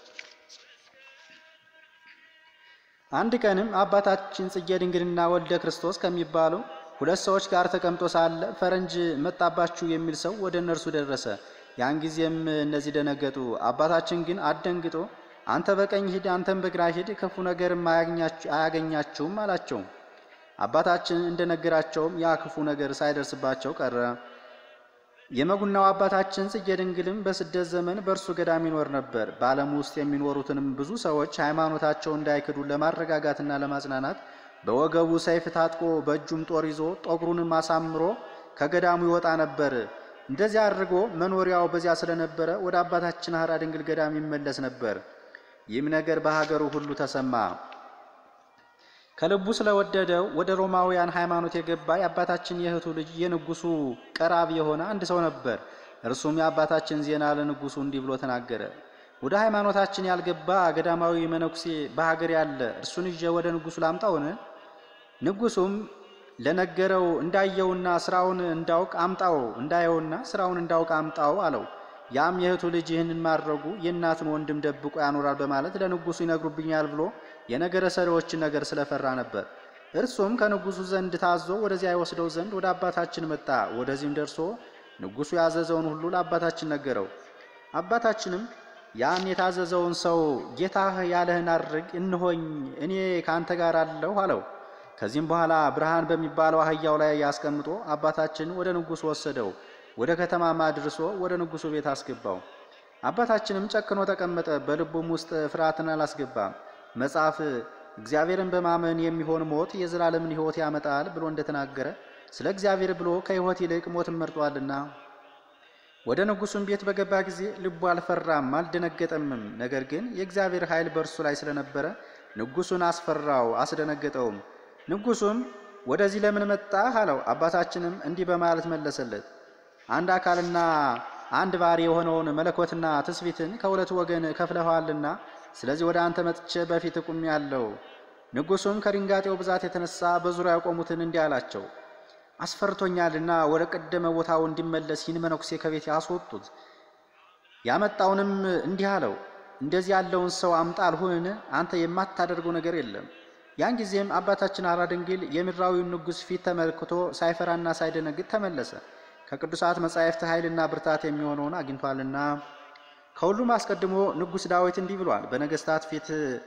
አንድ ቀንም አባታችን ጽጌ ድንግልና ወልደ ክርስቶስ ከሚባሉ ሁለት ሰዎች ጋር ተቀምጦ ሳለ ፈረንጅ መጣባችሁ የሚል ሰው ወደ እነርሱ ደረሰ። ያን ጊዜም እነዚህ ደነገጡ። አባታችን ግን አደንግጦ አንተ በቀኝ ሂድ፣ አንተም በግራ ሂድ፣ ክፉ ነገርም አያገኛችሁም አላቸው። አባታችን እንደነገራቸውም ያ ክፉ ነገር ሳይደርስባቸው ቀረ። የመጉናው አባታችን ጽጌ ድንግልም በስደት ዘመን በእርሱ ገዳም ይኖር ነበር። በዓለም ውስጥ የሚኖሩትንም ብዙ ሰዎች ሃይማኖታቸው እንዳይክዱ ለማረጋጋትና ለማጽናናት በወገቡ ሰይፍ ታጥቆ በእጁም ጦር ይዞ ጠጉሩንም አሳምሮ ከገዳሙ ይወጣ ነበር። እንደዚያ አድርጎ መኖሪያው በዚያ ስለነበረ ወደ አባታችን ሐራ ድንግል ገዳም ይመለስ ነበር። ይህም ነገር በሀገሩ ሁሉ ተሰማ። ከልቡ ስለወደደው ወደ ሮማውያን ሃይማኖት የገባ የአባታችን የእህቱ ልጅ የንጉሱ ቀራቢ የሆነ አንድ ሰው ነበር። እርሱም የአባታችን ዜና ለንጉሱ እንዲህ ብሎ ተናገረ። ወደ ሃይማኖታችን ያልገባ ገዳማዊ መነኩሴ በሀገር ያለ እርሱን ይዤ ወደ ንጉሱ ላምጣውን? ንጉሱም ለነገረው እንዳየውና ስራውን እንዳውቅ አምጣው፣ እንዳየውና ስራውን እንዳውቅ አምጣው አለው። ያም የእህቱ ልጅ ይህንን ማድረጉ የእናቱን ወንድም ደብቆ ያኖራል በማለት ለንጉሱ ይነግሩብኛል ብሎ የነገረ ሰሪዎችን ነገር ስለፈራ ነበር። እርሱም ከንጉሱ ዘንድ ታዞ ወደዚያ ይወስደው ዘንድ ወደ አባታችን መጣ። ወደዚህም ደርሶ ንጉሱ ያዘዘውን ሁሉ ለአባታችን ነገረው። አባታችንም ያን የታዘዘውን ሰው ጌታህ ያለህን አድርግ፣ እንሆኝ እኔ ከአንተ ጋር አለሁ አለው። ከዚህም በኋላ ብርሃን በሚባለው አህያው ላይ ያስቀምጦ አባታችን ወደ ንጉሱ ወሰደው። ወደ ከተማም አድርሶ ወደ ንጉሱ ቤት አስገባው። አባታችንም ጨክኖ ተቀመጠ። በልቡም ውስጥ ፍርሃትን አላስገባም። መጽሐፍ እግዚአብሔርን በማመን የሚሆን ሞት የዘላለምን ሕይወት ያመጣል ብሎ እንደተናገረ ስለ እግዚአብሔር ብሎ ከሕይወት ይልቅ ሞትን መርጧልና። ወደ ንጉሱም ቤት በገባ ጊዜ ልቡ አልፈራም አልደነገጠምም። ነገር ግን የእግዚአብሔር ኃይል በእርሱ ላይ ስለነበረ ንጉሱን አስፈራው፣ አስደነገጠውም። ንጉሱም ወደዚህ ለምን መጣህ አለው። አባታችንም እንዲህ በማለት መለሰለት አንድ አካልና አንድ ባሕርይ የሆነውን መለኮትና ትስቢትን ከሁለት ወገን ከፍለኸዋልና ስለዚህ ወደ አንተ መጥቼ በፊት ቆሜአለሁ። ንጉሱም ከድንጋጤው ብዛት የተነሳ በዙሪያ የቆሙትን እንዲህ አላቸው፣ አስፈርቶኛልና ወደ ቀደመ ቦታው እንዲመለስ ይህን መነኩሴ ከቤት ያስወጡት። ያመጣውንም እንዲህ አለው፣ እንደዚህ ያለውን ሰው አምጣ አልሁንን? አንተ የማታደርገው ነገር የለም። ያን ጊዜም አባታችን ሐራ ድንግል የምድራዊውን ንጉሥ ፊት ተመልክቶ ሳይፈራና ሳይደነግጥ ተመለሰ። ከቅዱሳት መጻሕፍት ኃይልና ብርታት የሚሆነውን አግኝቷልና። ከሁሉም አስቀድሞ ንጉሥ ዳዊት እንዲህ ብሏል፣ በነገሥታት ፊት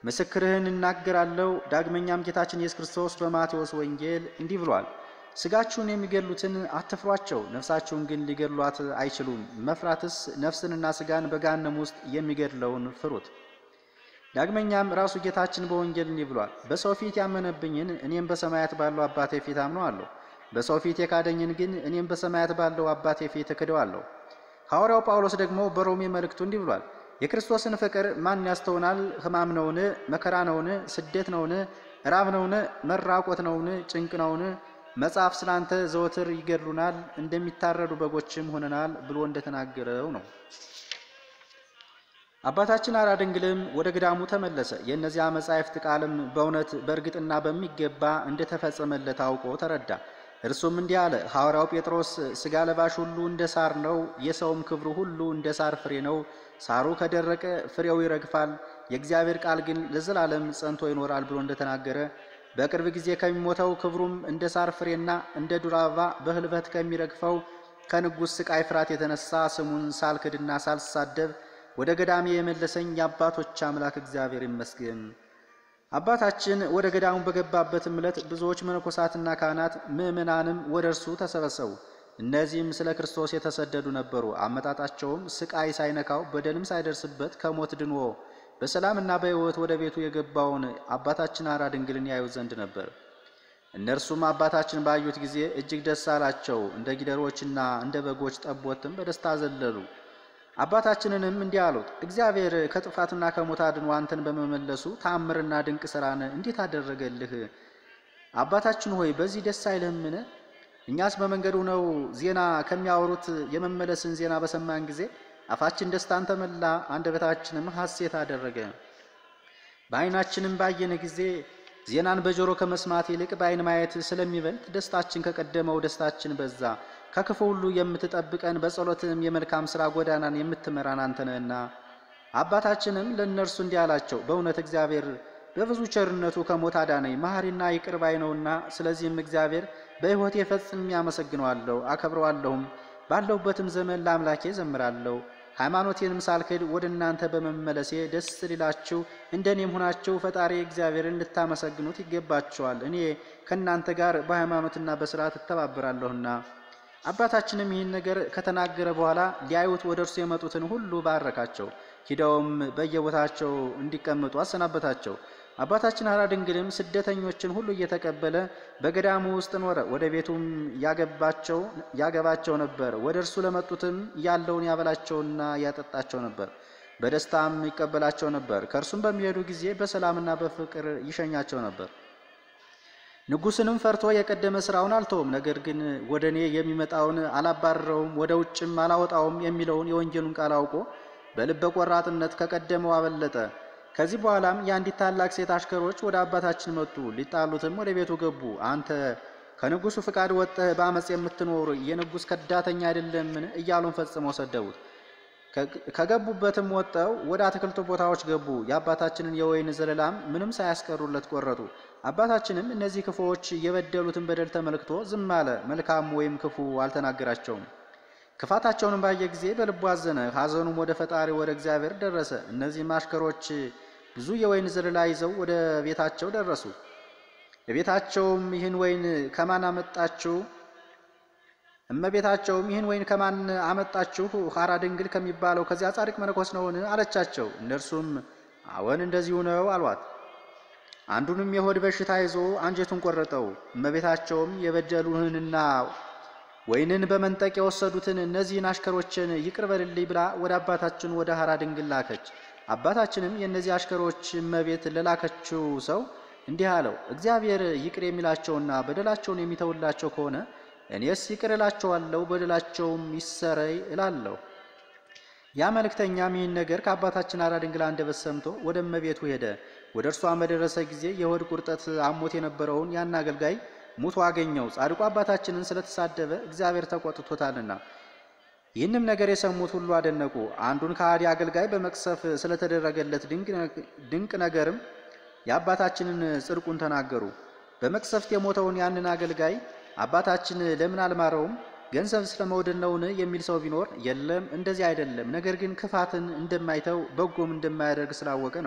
ምስክርህን እናገራለሁ። ዳግመኛም ጌታችን ኢየሱስ ክርስቶስ በማቴዎስ ወንጌል እንዲህ ብሏል፣ ሥጋችሁን የሚገድሉትን አትፍሯቸው፣ ነፍሳችሁን ግን ሊገድሏት አይችሉም። መፍራትስ ነፍስንና ሥጋን በገሃነም ውስጥ የሚገድለውን ፍሩት። ዳግመኛም ራሱ ጌታችን በወንጌል እንዲህ ብሏል፣ በሰው ፊት ያመነብኝን እኔም በሰማያት ባለው አባቴ ፊት አምነዋለሁ። በሰው ፊት የካደኝን ግን እኔም በሰማያት ባለው አባቴ ፊት እክደዋለሁ። ሐዋርያው ጳውሎስ ደግሞ በሮሜ መልእክቱ እንዲህ ብሏል፣ የክርስቶስን ፍቅር ማን ያስተውናል? ሕማም ነውን? መከራ ነውን? ስደት ነውን? ራብ ነውን? መራቆት ነውን? ጭንቅ ነውን? መጽሐፍ ስላንተ ዘወትር ይገድሉናል፣ እንደሚታረዱ በጎችም ሆነናል ብሎ እንደተናገረው ነው። አባታችን ሐራ ድንግልም ወደ ገዳሙ ተመለሰ። የእነዚያ መጻሕፍት ቃልም በእውነት በእርግጥና በሚገባ እንደተፈጸመለት አውቆ ተረዳ። እርሱም እንዲህ አለ። ሐዋርያው ጴጥሮስ ሥጋ ለባሽ ሁሉ እንደ ሳር ነው፣ የሰውም ክብሩ ሁሉ እንደ ሳር ፍሬ ነው። ሳሩ ከደረቀ ፍሬው ይረግፋል፣ የእግዚአብሔር ቃል ግን ለዘላለም ጸንቶ ይኖራል ብሎ እንደተናገረ በቅርብ ጊዜ ከሚሞተው ክብሩም እንደ ሳር ፍሬና እንደ ዱር አበባ በህልበት ከሚረግፈው ከንጉሥ ስቃይ ፍርሃት የተነሳ ስሙን ሳልክድና ሳልሳደብ ወደ ገዳሜ የመለሰኝ የአባቶች አምላክ እግዚአብሔር ይመስገን። አባታችን ወደ ገዳሙ በገባበትም ዕለት ብዙዎች መነኮሳትና ካህናት ምዕመናንም ወደ እርሱ ተሰበሰቡ። እነዚህም ስለ ክርስቶስ የተሰደዱ ነበሩ። አመጣጣቸውም ስቃይ ሳይነካው በደልም ሳይደርስበት ከሞት ድኖ በሰላምና በሕይወት ወደ ቤቱ የገባውን አባታችን ሐራ ድንግልን ያዩ ዘንድ ነበር። እነርሱም አባታችን ባዩት ጊዜ እጅግ ደስ አላቸው። እንደ ጊደሮችና እንደ በጎች ጠቦትም በደስታ ዘለሉ። አባታችንንም እንዲህ አሉት፣ እግዚአብሔር ከጥፋትና ከሞት አድኖ አንተን በመመለሱ ተአምርና ድንቅ ሥራን እንዴት አደረገልህ? አባታችን ሆይ በዚህ ደስ አይልህምን? እኛስ በመንገዱ ነው ዜና ከሚያወሩት የመመለስን ዜና በሰማን ጊዜ አፋችን ደስታን ተመላ፣ አንደበታችንም ሐሴት አደረገ። በዓይናችንም ባየን ጊዜ ዜናን በጆሮ ከመስማት ይልቅ በዓይን ማየት ስለሚበልጥ ደስታችን ከቀደመው ደስታችን በዛ። ከክፉ ሁሉ የምትጠብቀን በጸሎትም የመልካም ሥራ ጎዳናን የምትመራን አንተ ነህና። አባታችንም ለእነርሱ እንዲህ አላቸው፣ በእውነት እግዚአብሔር በብዙ ቸርነቱ ከሞት አዳነኝ፣ መሐሪና ይቅር ባይ ነውና። ስለዚህም እግዚአብሔር በሕይወቴ ፈጽሜ አመሰግነዋለሁ፣ አከብረዋለሁም። ባለሁበትም ዘመን ለአምላኬ ዘምራለሁ። ሃይማኖቴንም ሳልክድ ወደ እናንተ በመመለሴ ደስ ሊላችሁ እንደ እኔም ሆናችሁ ፈጣሪ እግዚአብሔርን ልታመሰግኑት ይገባችኋል። እኔ ከእናንተ ጋር በሃይማኖትና በሥርዓት እተባበራለሁና። አባታችንም ይህን ነገር ከተናገረ በኋላ ሊያዩት ወደ እርሱ የመጡትን ሁሉ ባረካቸው። ሂደውም በየቦታቸው እንዲቀመጡ አሰናበታቸው። አባታችን ሐራ ድንግልም ስደተኞችን ሁሉ እየተቀበለ በገዳሙ ውስጥ ኖረ። ወደ ቤቱም ያገባቸው ያገባቸው ነበር። ወደ እርሱ ለመጡትም ያለውን ያበላቸውና ያጠጣቸው ነበር። በደስታም ይቀበላቸው ነበር። ከእርሱም በሚሄዱ ጊዜ በሰላምና በፍቅር ይሸኛቸው ነበር። ንጉሥንም ፈርቶ የቀደመ ሥራውን አልተውም። ነገር ግን ወደ እኔ የሚመጣውን አላባረረውም፣ ወደ ውጭም አላወጣውም የሚለውን የወንጌሉን ቃል አውቆ በልበ ቆራጥነት ከቀደመው አበለጠ። ከዚህ በኋላም የአንዲት ታላቅ ሴት አሽከሮች ወደ አባታችን መጡ። ሊጣሉትም ወደ ቤቱ ገቡ። አንተ ከንጉሡ ፍቃድ ወጥተህ በአመፅ የምትኖር የንጉሥ ከዳተኛ አይደለምን? እያሉን ፈጽመው ሰደቡት። ከገቡበትም ወጥተው ወደ አትክልቱ ቦታዎች ገቡ። የአባታችንን የወይን ዘለላም ምንም ሳያስቀሩለት ቆረጡ። አባታችንም እነዚህ ክፉዎች የበደሉትን በደል ተመልክቶ ዝም አለ። መልካም ወይም ክፉ አልተናገራቸውም። ክፋታቸውንም ባየ ጊዜ በልቡ አዘነ። ሐዘኑም ወደ ፈጣሪ ወደ እግዚአብሔር ደረሰ። እነዚህም አሽከሮች ብዙ የወይን ዘለላ ይዘው ወደ ቤታቸው ደረሱ። የቤታቸውም ይህን ወይን ከማን አመጣችሁ? እመቤታቸውም ይህን ወይን ከማን አመጣችሁ? ሐራ ድንግል ከሚባለው ከዚያ ጻድቅ መነኮስ ነውን? አለቻቸው። እነርሱም አዎን እንደዚሁ ነው አሏት። አንዱንም የሆድ በሽታ ይዞ አንጀቱን ቆረጠው። እመቤታቸውም የበደሉህንና ወይንን በመንጠቅ የወሰዱትን እነዚህን አሽከሮችን ይቅር በልልኝ ብላ ወደ አባታችን ወደ ሐራ ድንግል ላከች። አባታችንም የእነዚህ አሽከሮች እመቤት ለላከችው ሰው እንዲህ አለው፣ እግዚአብሔር ይቅር የሚላቸውና በደላቸውን የሚተውላቸው ከሆነ እኔስ ይቅር እላቸዋለሁ፣ በደላቸውም ይሰረይ እላለሁ። ያ መልእክተኛም ይህን ነገር ከአባታችን ሐራ ድንግል አንደበት ሰምቶ ወደ እመቤቱ ሄደ። ወደ እርሷ በደረሰ ጊዜ የሆድ ቁርጠት አሞት የነበረውን ያን አገልጋይ ሙቶ አገኘው። ጻድቁ አባታችንን ስለተሳደበ እግዚአብሔር ተቆጥቶታልና። ይህንም ነገር የሰሙት ሁሉ አደነቁ። አንዱን ከሃዲ አገልጋይ በመቅሰፍ ስለተደረገለት ድንቅ ነገርም የአባታችንን ጽድቁን ተናገሩ። በመቅሰፍት የሞተውን ያንን አገልጋይ አባታችን ለምን አልማረውም? ገንዘብ ስለመውደድ ነውን? የሚል ሰው ቢኖር የለም፣ እንደዚህ አይደለም። ነገር ግን ክፋትን እንደማይተው በጎም እንደማያደርግ ስላወቀ ነው።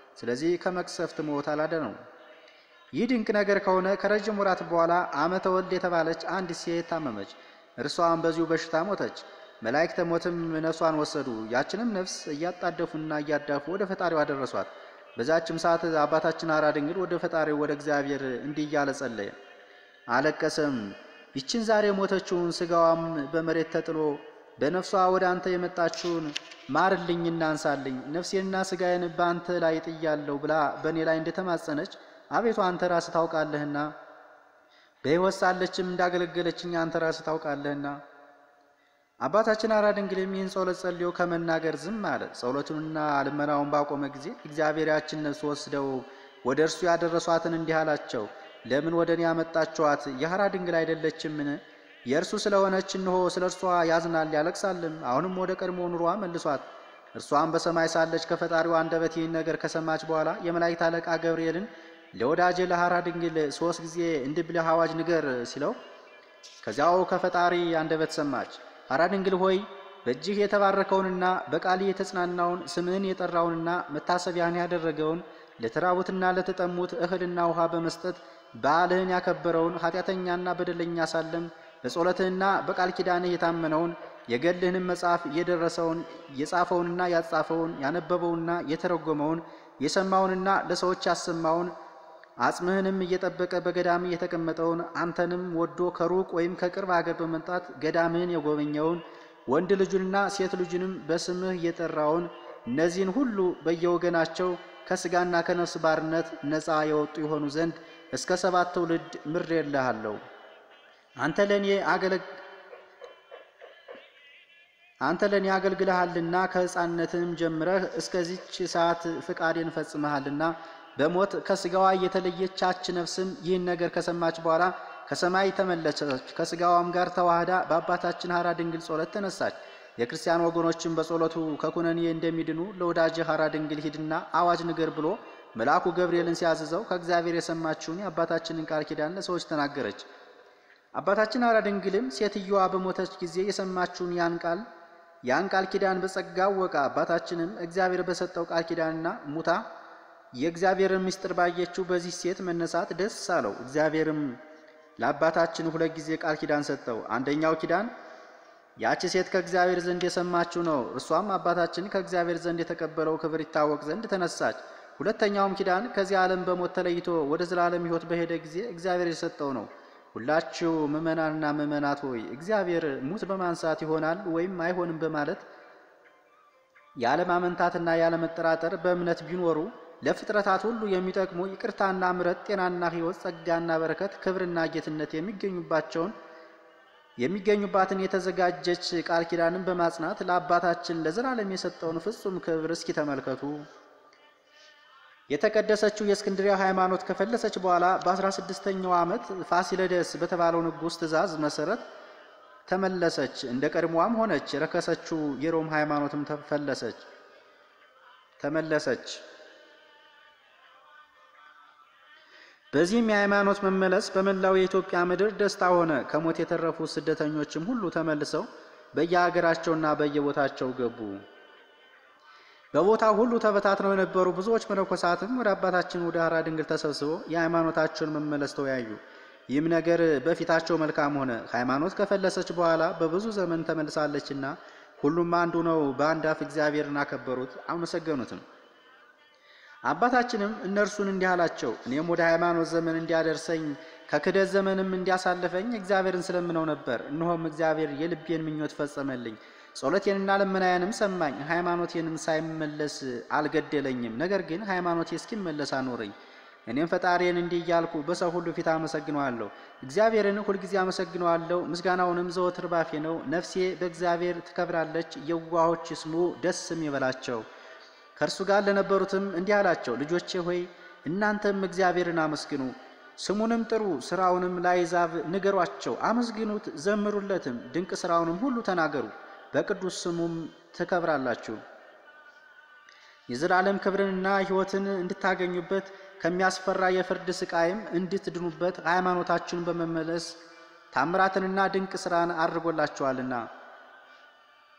ስለዚህ ከመቅሰፍት ሞት አላዳነው። ይህ ድንቅ ነገር ከሆነ ከረጅም ወራት በኋላ ዓመተ ወልድ የተባለች አንዲት ሴት ታመመች። እርሷም በዚሁ በሽታ ሞተች። መላእክተ ሞትም ነፍሷን ወሰዱ። ያችንም ነፍስ እያጣደፉና እያዳፉ ወደ ፈጣሪው አደረሷት። በዛችም ሰዓት አባታችን ሐራ ድንግል ወደ ፈጣሪው ወደ እግዚአብሔር እንዲህ እያለ ጸለየ፣ አለቀሰም። ይችን ዛሬ ሞተችውን ስጋዋም በመሬት ተጥሎ በነፍሷ ወደ አንተ የመጣችውን ማርልኝና አንሳልኝ፣ ነፍሴንና ስጋዬን በአንተ ላይ ጥያለሁ ብላ በእኔ ላይ እንደተማጸነች አቤቱ አንተ ራስህ ታውቃለህና በሕይወት ሳለችም እንዳገለገለችኝ አንተ ራስህ ታውቃለህና። አባታችን ሐራ ድንግልም ይህን ጸሎት ጸልዮ ከመናገር ዝም አለ። ጸሎቱንና ልመናውን ባቆመ ጊዜ እግዚአብሔር ያችን ነፍስ ወስደው ወደ እርሱ ያደረሷትን እንዲህ አላቸው፣ ለምን ወደ እኔ ያመጣችኋት? የሐራ ድንግል አይደለችምን? የእርሱ ስለሆነች እንሆ ስለ እርሷ ያዝናል ያለቅሳልም። አሁንም ወደ ቀድሞ ኑሯ መልሷት። እርሷም በሰማይ ሳለች ከፈጣሪዋ አንደበት ይህን ነገር ከሰማች በኋላ የመላእክት አለቃ ገብርኤልን ለወዳጄ ለሐራ ድንግል ሶስት ጊዜ እንዲህ ብለህ አዋጅ ንገር ሲለው ከዚያው ከፈጣሪ አንደበት ሰማች። ሐራ ድንግል ሆይ በእጅህ የተባረከውንና በቃል የተጽናናውን ስምህን የጠራውንና መታሰቢያን ያደረገውን ለተራቡትና ለተጠሙት እህልና ውሃ በመስጠት በዓልህን ያከበረውን ኃጢአተኛና በደለኛ ሳለም በጸሎትህና በቃል ኪዳንህ የታመነውን የገድልህንም መጽሐፍ የደረሰውን የጻፈውንና ያጻፈውን ያነበበውንና የተረጎመውን የሰማውንና ለሰዎች ያሰማውን አጽምህንም እየጠበቀ በገዳም የተቀመጠውን አንተንም ወዶ ከሩቅ ወይም ከቅርብ አገር በመምጣት ገዳምህን የጎበኘውን ወንድ ልጁንና ሴት ልጁንም በስምህ የጠራውን እነዚህን ሁሉ በየወገናቸው ከስጋና ከነፍስ ባርነት ነፃ የወጡ የሆኑ ዘንድ እስከ ሰባት ትውልድ ምሬልሃለሁ። አንተ ለእኔ አገለግ አንተ ለእኔ አገልግለሃልና ከሕፃንነትም ጀምረህ እስከዚች ሰዓት ፍቃዴን ፈጽመሃልና በሞት ከስጋዋ የተለየቻች ነፍስም ይህን ነገር ከሰማች በኋላ ከሰማይ ተመለሰች። ከስጋዋም ጋር ተዋህዳ በአባታችን ሐራ ድንግል ጸሎት ተነሳች። የክርስቲያን ወገኖችም በጸሎቱ ከኩነኔ እንደሚድኑ ለወዳጅ ሐራ ድንግል ሂድና አዋጅ ንገር ብሎ መልአኩ ገብርኤልን ሲያዝዘው ከእግዚአብሔር የሰማችውን የአባታችንን ቃል ኪዳን ለሰዎች ተናገረች። አባታችን ሐራ ድንግልም ሴትዮዋ በሞተች ጊዜ የሰማችውን ያን ቃል ያን ቃል ኪዳን በጸጋ አወቀ። አባታችንም እግዚአብሔር በሰጠው ቃል ኪዳንና ሙታ የእግዚአብሔርን ምስጢር ባየችው በዚህ ሴት መነሳት ደስ አለው። እግዚአብሔርም ለአባታችን ሁለት ጊዜ ቃል ኪዳን ሰጠው። አንደኛው ኪዳን ያቺ ሴት ከእግዚአብሔር ዘንድ የሰማችው ነው። እርሷም አባታችን ከእግዚአብሔር ዘንድ የተቀበለው ክብር ይታወቅ ዘንድ ተነሳች። ሁለተኛውም ኪዳን ከዚህ ዓለም በሞት ተለይቶ ወደ ዘላለም ሕይወት በሄደ ጊዜ እግዚአብሔር የሰጠው ነው። ሁላችሁ ምእመናንና ምእመናት ሆይ እግዚአብሔር ሙት በማንሳት ይሆናል ወይም አይሆንም በማለት ያለማመንታትና ያለመጠራጠር በእምነት ቢኖሩ ለፍጥረታት ሁሉ የሚጠቅሙ ይቅርታና ምሕረት፣ ጤናና ሕይወት፣ ጸጋና በረከት፣ ክብርና ጌትነት የሚገኙባቸውን የሚገኙባትን የተዘጋጀች ቃል ኪዳንን በማጽናት ለአባታችን ለዘላለም የሰጠውን ፍጹም ክብር እስኪ ተመልከቱ። የተቀደሰችው የእስክንድሪያ ሃይማኖት ከፈለሰች በኋላ በአስራ ስድስተኛው ዓመት ፋሲለደስ በተባለው ንጉሥ ትእዛዝ መሰረት ተመለሰች። እንደ ቀድሞዋም ሆነች። የረከሰችው የሮም ሃይማኖትም ተፈለሰች ተመለሰች። በዚህም የሃይማኖት መመለስ በመላው የኢትዮጵያ ምድር ደስታ ሆነ። ከሞት የተረፉ ስደተኞችም ሁሉ ተመልሰው በየሀገራቸውና በየቦታቸው ገቡ። በቦታው ሁሉ ተበታትነው የነበሩ ብዙዎች መነኮሳትም ወደ አባታችን ወደ ሐራ ድንግል ተሰብስበው የሃይማኖታቸውን መመለስ ተወያዩ። ይህም ነገር በፊታቸው መልካም ሆነ። ሃይማኖት ከፈለሰች በኋላ በብዙ ዘመን ተመልሳለችና ሁሉም አንዱ ነው። በአንድ አፍ እግዚአብሔርን አከበሩት፣ አመሰገኑትም። አባታችንም እነርሱን እንዲህ አላቸው፣ እኔም ወደ ሃይማኖት ዘመን እንዲያደርሰኝ ከክደት ዘመንም እንዲያሳልፈኝ እግዚአብሔርን ስለምነው ነበር። እነሆም እግዚአብሔር የልቤን ምኞት ፈጸመልኝ። ጸሎቴንና ልመናዬንም ሰማኝ። ሃይማኖቴንም ሳይመለስ አልገደለኝም። ነገር ግን ሃይማኖቴ እስኪመለስ አኖረኝ። እኔም ፈጣሪን እንዲህ እያልኩ በሰው ሁሉ ፊት አመሰግነዋለሁ። እግዚአብሔርን ሁልጊዜ አመሰግነዋለሁ፣ ምስጋናውንም ዘወትር ባፌ ነው። ነፍሴ በእግዚአብሔር ትከብራለች። የዋሆች ይስሙ፣ ደስም ይበላቸው። ከእርሱ ጋር ለነበሩትም እንዲህ አላቸው፣ ልጆቼ ሆይ እናንተም እግዚአብሔርን አመስግኑ፣ ስሙንም ጥሩ፣ ስራውንም ለአሕዛብ ንገሯቸው። አመስግኑት፣ ዘምሩለትም፣ ድንቅ ስራውንም ሁሉ ተናገሩ። በቅዱስ ስሙም ትከብራላችሁ። የዘላለም ክብርንና ሕይወትን እንድታገኙበት ከሚያስፈራ የፍርድ ስቃይም እንድትድኑበት ሃይማኖታችሁን በመመለስ ታምራትንና ድንቅ ስራን አድርጎላችኋልና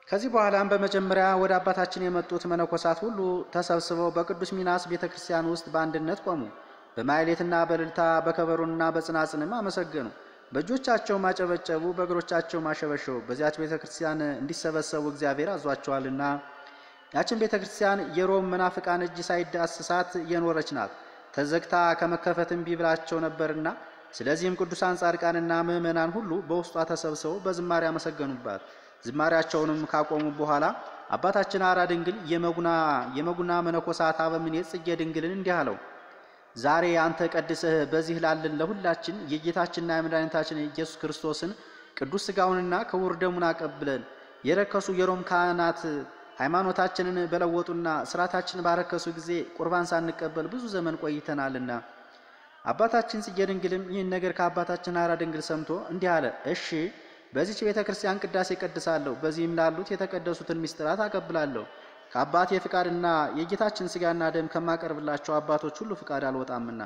ከዚህ በኋላም በመጀመሪያ ወደ አባታችን የመጡት መነኮሳት ሁሉ ተሰብስበው በቅዱስ ሚናስ ቤተ ክርስቲያን ውስጥ በአንድነት ቆሙ። በማይሌትና በእልልታ በከበሮና በጽናጽንም አመሰገኑ። በእጆቻቸው ማጨበጨቡ፣ በእግሮቻቸው ማሸበሸቡ። በዚያች ቤተ ክርስቲያን እንዲሰበሰቡ እግዚአብሔር አዟቸዋልና። ያችን ቤተ ክርስቲያን የሮም መናፍቃን እጅ ሳይዳስሳት የኖረች ናት። ተዘግታ ከመከፈት እምቢ ብላቸው ነበርና፣ ስለዚህም ቅዱሳን ጻድቃንና ምዕመናን ሁሉ በውስጧ ተሰብስበው በዝማሬ አመሰገኑባት። ዝማሬያቸውንም ካቆሙ በኋላ አባታችን አራ ድንግል የመጉና የመጉና መነኮሳት አበምኔት ጽጌ ድንግልን እንዲህ አለው። ዛሬ አንተ ቀድሰህ በዚህ ላለን ለሁላችን የጌታችንና የመድኃኒታችን ኢየሱስ ክርስቶስን ቅዱስ ሥጋውንና ክቡር ደሙን አቀብለን የረከሱ የሮም ካህናት ሃይማኖታችንን በለወጡና ስርዓታችንን ባረከሱ ጊዜ ቁርባን ሳንቀበል ብዙ ዘመን ቆይተናልና። አባታችን ጽጌ ድንግልም ይህን ነገር ከአባታችን አራ ድንግል ሰምቶ እንዲህ አለ። እሺ በዚች ቤተ ክርስቲያን ቅዳሴ ቀድሳለሁ። በዚህም ላሉት የተቀደሱትን ምስጢራት አቀብላለሁ። ከአባቴ ፍቃድና የጌታችን ሥጋና ደም ከማቀርብላቸው አባቶች ሁሉ ፍቃድ አልወጣምና።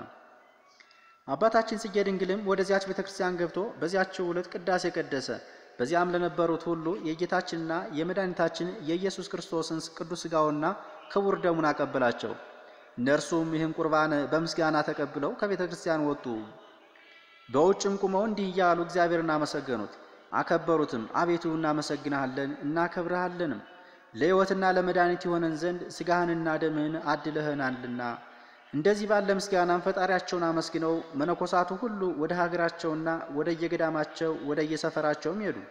አባታችን ጽጌ ድንግልም ወደዚያች ቤተ ክርስቲያን ገብቶ በዚያችው ዕለት ቅዳሴ ቀደሰ። በዚያም ለነበሩት ሁሉ የጌታችንና የመድኃኒታችን የኢየሱስ ክርስቶስን ቅዱስ ሥጋውና ክቡር ደሙን አቀበላቸው። እነርሱም ይህን ቁርባን በምስጋና ተቀብለው ከቤተ ክርስቲያን ወጡ። በውጭም ቁመው እንዲህ እያሉ እግዚአብሔርን አመሰገኑት፣ አከበሩትም። አቤቱ እናመሰግንሃለን እናከብርሃለንም ለሕይወትና ለመድኃኒት የሆነን ዘንድ ሥጋህንና ደምህን አድለህናልና። እንደዚህ ባለ ምስጋናም ፈጣሪያቸውን አመስግነው መነኮሳቱ ሁሉ ወደ ሀገራቸውና ወደ የገዳማቸው ወደ የሰፈራቸውም ሄዱ።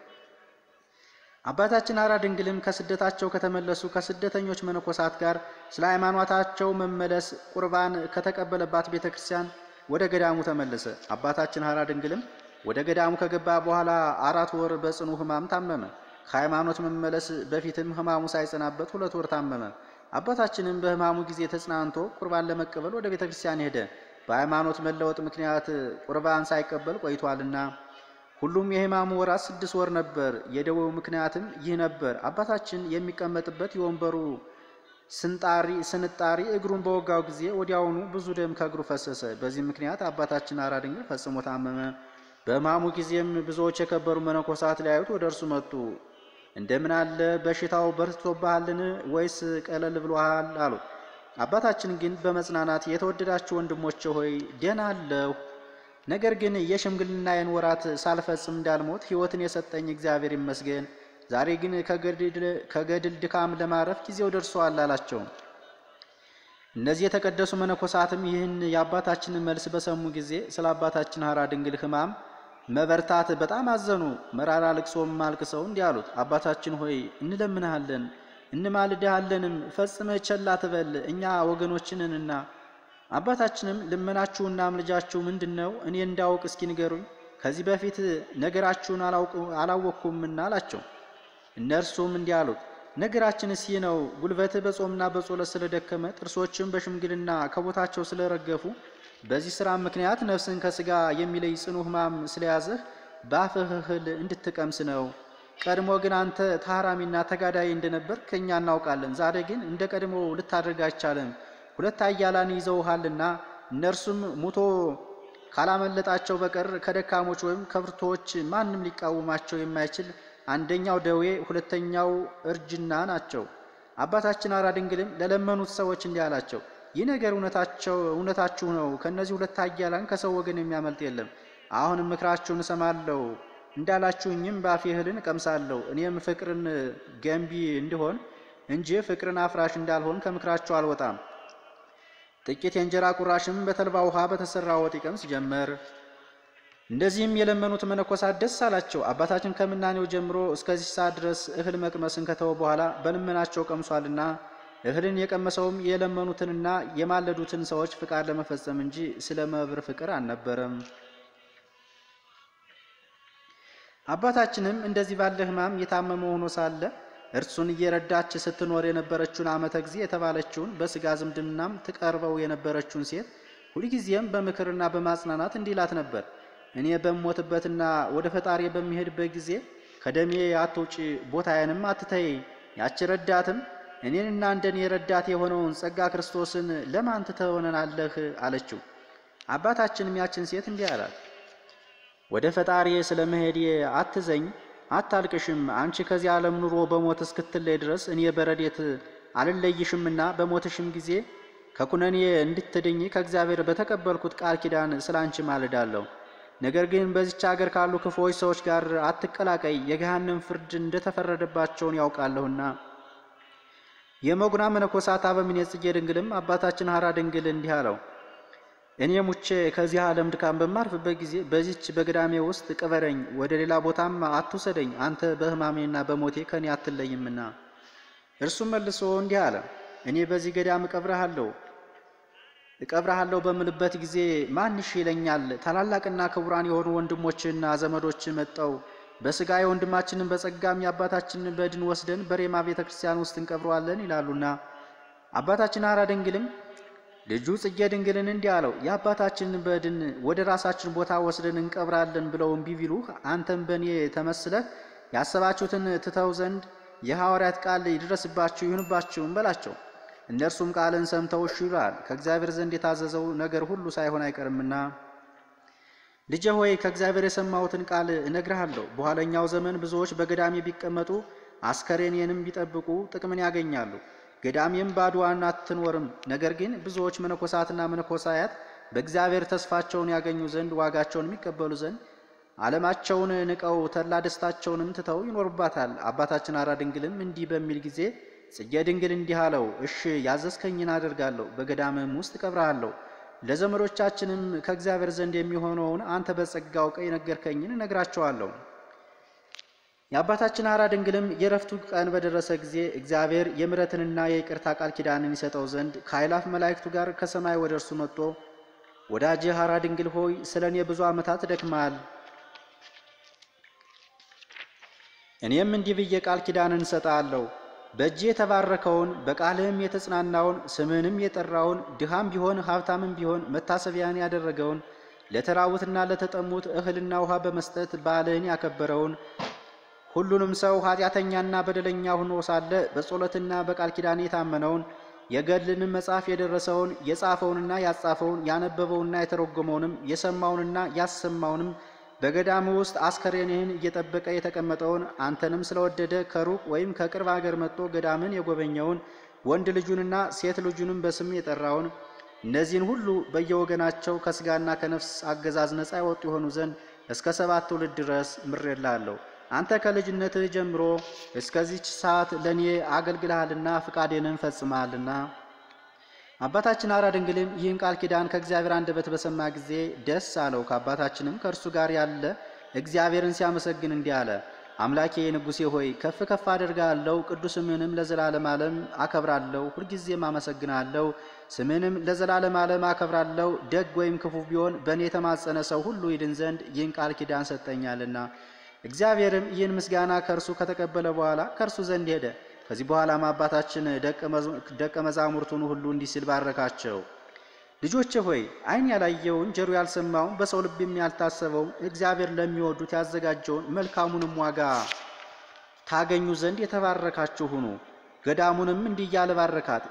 አባታችን አራ ድንግልም ከስደታቸው ከተመለሱ ከስደተኞች መነኮሳት ጋር ስለ ሃይማኖታቸው መመለስ ቁርባን ከተቀበለባት ቤተ ክርስቲያን ወደ ገዳሙ ተመለሰ። አባታችን አራ ድንግልም ወደ ገዳሙ ከገባ በኋላ አራት ወር በጽኑ ሕማም ታመመ። ከሃይማኖት መመለስ በፊትም ሕማሙ ሳይጸናበት ሁለት ወር ታመመ። አባታችንም በሕማሙ ጊዜ ተጽናንቶ ቁርባን ለመቀበል ወደ ቤተ ክርስቲያን ሄደ። በሃይማኖት መለወጥ ምክንያት ቁርባን ሳይቀበል ቆይቷልና። ሁሉም የሕማሙ ወራት ስድስት ወር ነበር። የደዌው ምክንያትም ይህ ነበር። አባታችን የሚቀመጥበት የወንበሩ ስንጣሪ ስንጣሪ እግሩን በወጋው ጊዜ ወዲያውኑ ብዙ ደም ከእግሩ ፈሰሰ። በዚህ ምክንያት አባታችን አራ ድንግል ፈጽሞ ታመመ። በሕማሙ ጊዜም ብዙዎች የከበሩ መነኮሳት ሊያዩት ወደ እርሱ መጡ። እንደምን አለ በሽታው በርትቶብሃልን? ወይስ ቀለል ብሎሃል? አሉት። አባታችን ግን በመጽናናት የተወደዳችሁ ወንድሞቼ ሆይ ደህና አለሁ፣ ነገር ግን የሽምግልናዬን ወራት ሳልፈጽም እንዳልሞት ሕይወትን የሰጠኝ እግዚአብሔር ይመስገን። ዛሬ ግን ከገድል ድካም ለማረፍ ጊዜው ደርሷል አላቸው። እነዚህ የተቀደሱ መነኮሳትም ይህን የአባታችንን መልስ በሰሙ ጊዜ ስለ አባታችን አራ ድንግል ሕማም መበርታት በጣም አዘኑ። መራራ ልቅሶም አልቅሰው እንዲህ አሉት፣ አባታችን ሆይ እንለምንሃለን እንማልድሃለንም፣ ፈጽመህ ቸል አትበል፣ እኛ ወገኖችንንና። አባታችንም ልመናችሁና ምልጃችሁ ምንድን ነው? እኔ እንዳውቅ እስኪ ንገሩኝ። ከዚህ በፊት ነገራችሁን አላወቅኩምና አላቸው። እነርሱም እንዲህ አሉት፣ ነገራችንስ ይህ ነው። ጉልበትህ በጾምና በጸሎት ስለደከመ፣ ጥርሶችም በሽምግልና ከቦታቸው ስለረገፉ በዚህ ሥራ ምክንያት ነፍስን ከሥጋ የሚለይ ጽኑ ሕማም ስለያዘህ በአፍህ እህል እንድትቀምስ ነው። ቀድሞ ግን አንተ ታራሚና ተጋዳይ እንደነበር ከእኛ እናውቃለን። ዛሬ ግን እንደ ቀድሞ ልታደርግ አይቻልም። ሁለት ኃያላን ይዘውሃልና እነርሱም ሙቶ ካላመለጣቸው በቀር ከደካሞች ወይም ከብርቶች ማንም ሊቃወማቸው የማይችል አንደኛው ደዌ፣ ሁለተኛው እርጅና ናቸው። አባታችን አራ ድንግልም ለለመኑት ሰዎች እንዲህ አላቸው ይህ ነገር እውነታቸው እውነታችሁ ነው። ከእነዚህ ሁለት ኃያላን ከሰው ወገን የሚያመልጥ የለም። አሁንም ምክራችሁን እሰማለሁ እንዳላችሁኝም በአፌ እህልን እቀምሳለሁ። እኔም ፍቅርን ገንቢ እንድሆን እንጂ ፍቅርን አፍራሽ እንዳልሆን ከምክራቸው አልወጣም። ጥቂት የእንጀራ ቁራሽም በተልባ ውሃ በተሰራ ወጥ ይቀምስ ጀመር። እንደዚህም የለመኑት መነኮሳት ደስ አላቸው። አባታችን ከምናኔው ጀምሮ እስከዚህ ሰዓት ድረስ እህል መቅመስን ከተወ በኋላ በልመናቸው ቀምሷልና እህልን የቀመሰውም የለመኑትንና የማለዱትን ሰዎች ፍቃድ ለመፈጸም እንጂ ስለ መብር ፍቅር አልነበረም። አባታችንም እንደዚህ ባለ ሕማም የታመመ ሆኖ ሳለ እርሱን እየረዳች ስትኖር የነበረችውን ዓመተ ጊዜ የተባለችውን በሥጋ ዝምድናም ትቀርበው የነበረችውን ሴት ሁልጊዜም በምክርና በማጽናናት እንዲላት ነበር። እኔ በምሞትበትና ወደ ፈጣሪ በሚሄድበት ጊዜ ከደሜ አትውጪ፣ ቦታዬንም አትተይ። ያች ረዳትም እኔንና እንደኔ ረዳት የሆነውን ጸጋ ክርስቶስን ለማን ትተወናለህ? አለችው። አባታችንም ያችን ሴት እንዲህ አላት፣ ወደ ፈጣሪ ስለ መሄዴ አትዘኝ። አታልቅሽም፣ አንቺ ከዚህ ዓለም ኑሮ በሞት እስክትለይ ድረስ እኔ በረድኤት አልለይሽምና በሞትሽም ጊዜ ከኩነኔ እንድትድኝ ከእግዚአብሔር በተቀበልኩት ቃል ኪዳን ስለ አንቺ ማልዳለሁ። ነገር ግን በዚች አገር ካሉ ክፉዎች ሰዎች ጋር አትቀላቀይ፣ የገሃነም ፍርድ እንደተፈረደባቸውን ያውቃለሁና። የመጉና መነኮሳት አበምኔት ጽጌ ድንግልም አባታችን ሐራ ድንግል እንዲህ አለው። እኔ ሙቼ ከዚህ ዓለም ድካም በማርፍበት ጊዜ በዚች በገዳሜ ውስጥ ቅበረኝ፣ ወደ ሌላ ቦታም አትውሰደኝ፣ አንተ በሕማሜና በሞቴ ከኔ አትለይምና። እርሱም መልሶ እንዲህ አለ፣ እኔ በዚህ ገዳም እቀብረሃለሁ እቀብረሃለሁ በምልበት ጊዜ ማንሽ ይለኛል? ታላላቅና ክቡራን የሆኑ ወንድሞችና ዘመዶች መጠው በሥጋ የወንድማችንን በጸጋም የአባታችንን በድን ወስደን በሬማ ቤተ ክርስቲያን ውስጥ እንቀብረዋለን ይላሉና። አባታችን ሐራ ድንግልም ልጁ ጽጌ ድንግልን እንዲህ አለው፣ የአባታችንን በድን ወደ ራሳችን ቦታ ወስደን እንቀብራለን ብለው እምቢ ቢሉህ አንተም በእኔ ተመስለህ ያሰባችሁትን ትተው ዘንድ የሐዋርያት ቃል ይድረስባችሁ ይሁንባችሁም በላቸው። እነርሱም ቃልን ሰምተው እሺ ይሏል። ከእግዚአብሔር ዘንድ የታዘዘው ነገር ሁሉ ሳይሆን አይቀርምና። ልጄ ሆይ ከእግዚአብሔር የሰማሁትን ቃል እነግርሃለሁ። በኋለኛው ዘመን ብዙዎች በገዳሜ ቢቀመጡ አስከሬኔንም ቢጠብቁ ጥቅምን ያገኛሉ። ገዳሜም ባዶዋን አትኖርም። ነገር ግን ብዙዎች መነኮሳትና መነኮሳያት በእግዚአብሔር ተስፋቸውን ያገኙ ዘንድ ዋጋቸውን የሚቀበሉ ዘንድ ዓለማቸውን ንቀው ተድላ ደስታቸውንም ትተው ይኖሩባታል። አባታችን ሐራ ድንግልም እንዲህ በሚል ጊዜ ጽጌ ድንግል እንዲህ አለው፣ እሺ ያዘዝከኝን አደርጋለሁ፣ በገዳምም ውስጥ እቀብርሃለሁ። ለዘመዶቻችንም ከእግዚአብሔር ዘንድ የሚሆነውን አንተ በጸጋ አውቀህ የነገርከኝን እነግራቸዋለሁ። የአባታችን ሐራ ድንግልም የረፍቱ ቀን በደረሰ ጊዜ እግዚአብሔር የምሕረትንና የይቅርታ ቃል ኪዳንን ይሰጠው ዘንድ ከኃይላፍ መላእክቱ ጋር ከሰማይ ወደ እርሱ መጥቶ ወዳጄ ሐራ ድንግል ሆይ ስለ እኔ ብዙ ዓመታት ደክመሃል። እኔም እንዲህ ብዬ ቃል ኪዳንን እንሰጣለሁ በእጅ የተባረከውን በቃልህም የተጽናናውን ስምህንም የጠራውን ድሃም ቢሆን ሀብታምም ቢሆን መታሰቢያን ያደረገውን ለተራቡትና ለተጠሙት እህልና ውሃ በመስጠት በዓልህን ያከበረውን ሁሉንም ሰው ኃጢአተኛና በደለኛ ሆኖ ሳለ በጸሎትና በቃል ኪዳን የታመነውን የገድልንም መጽሐፍ የደረሰውን የጻፈውንና ያጻፈውን ያነበበውንና የተረጎመውንም የሰማውንና ያሰማውንም በገዳሙ ውስጥ አስከሬንህን እየጠበቀ የተቀመጠውን አንተንም ስለወደደ ከሩቅ ወይም ከቅርብ አገር መጥቶ ገዳምን የጎበኘውን ወንድ ልጁንና ሴት ልጁንም በስም የጠራውን እነዚህን ሁሉ በየወገናቸው ከስጋና ከነፍስ አገዛዝ ነፃ የወጡ የሆኑ ዘንድ እስከ ሰባት ትውልድ ድረስ ምሬልሃለሁ። አንተ ከልጅነትህ ጀምሮ እስከዚች ሰዓት ለእኔ አገልግልሃልና ፍቃዴንም ፈጽመሃልና። አባታችን ሐራ ድንግልም ይህን ቃል ኪዳን ከእግዚአብሔር አንደበት በሰማ ጊዜ ደስ አለው። ከአባታችንም ከእርሱ ጋር ያለ እግዚአብሔርን ሲያመሰግን እንዲህ አለ። አምላኬ ንጉሴ ሆይ ከፍ ከፍ አደርጋለሁ፣ ቅዱስ ስምህንም ለዘላለም ዓለም አከብራለሁ። ሁልጊዜም አመሰግናለሁ፣ ስምህንም ለዘላለም ዓለም አከብራለሁ። ደግ ወይም ክፉ ቢሆን በእኔ የተማጸነ ሰው ሁሉ ይድን ዘንድ ይህን ቃል ኪዳን ሰጠኛልና። እግዚአብሔርም ይህን ምስጋና ከእርሱ ከተቀበለ በኋላ ከእርሱ ዘንድ ሄደ። ከዚህ በኋላም አባታችን ደቀ መዛሙርቱን ሁሉ እንዲህ ሲል ባረካቸው። ልጆቼ ሆይ ዓይን ያላየውን ጆሮ ያልሰማውን በሰው ልብም ያልታሰበውን እግዚአብሔር ለሚወዱት ያዘጋጀውን መልካሙንም ዋጋ ታገኙ ዘንድ የተባረካችሁ ሁኑ። ገዳሙንም እንዲህ እያለ ባረካት።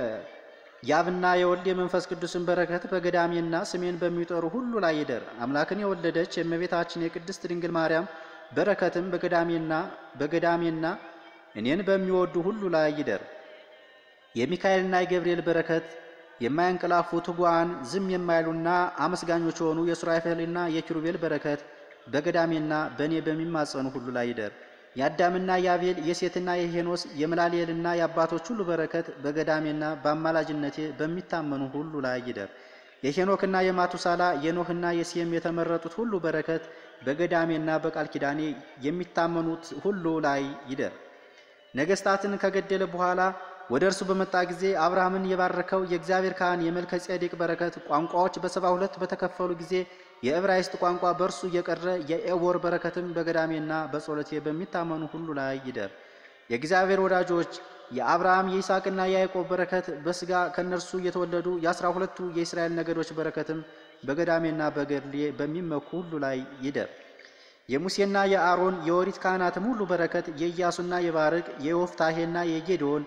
የአብና የወልድ የመንፈስ ቅዱስን በረከት በገዳሜና ስሜን በሚጠሩ ሁሉ ላይ ይደር። አምላክን የወለደች የእመቤታችን የቅድስት ድንግል ማርያም በረከትም በገዳሜና በገዳሜና እኔን በሚወዱ ሁሉ ላይ ይደር። የሚካኤልና የገብርኤል በረከት የማያንቀላፉ ትጉዋን ዝም የማይሉና አመስጋኞች የሆኑ የሱራፌልና የኪሩቤል በረከት በገዳሜና በእኔ በሚማጸኑ ሁሉ ላይ ይደር። የአዳምና የአቤል የሴትና የሄኖስ የመላልኤልና የአባቶች ሁሉ በረከት በገዳሜና በአማላጅነቴ በሚታመኑ ሁሉ ላይ ይደር። የሄኖክና የማቱሳላ የኖህና የሴም የተመረጡት ሁሉ በረከት በገዳሜና በቃል ኪዳኔ የሚታመኑት ሁሉ ላይ ይደር። ነገስታትን ከገደለ በኋላ ወደ እርሱ በመጣ ጊዜ አብርሃምን የባረከው የእግዚአብሔር ካህን የመልከ ጼዴቅ በረከት ቋንቋዎች በሰባ ሁለት በተከፈሉ ጊዜ የዕብራይስጥ ቋንቋ በእርሱ እየቀረ የኤቦር በረከትም በገዳሜና በጸሎቴ በሚታመኑ ሁሉ ላይ ይደር። የእግዚአብሔር ወዳጆች የአብርሃም የይስሐቅና የያዕቆብ በረከት በሥጋ ከእነርሱ የተወለዱ የአስራ ሁለቱ የእስራኤል ነገዶች በረከትም በገዳሜና በገድሌ በሚመኩ ሁሉ ላይ ይደር። የሙሴና የአሮን የኦሪት ካህናትም ሁሉ በረከት የኢያሱና የባርቅ የወፍታሄና የጌዶን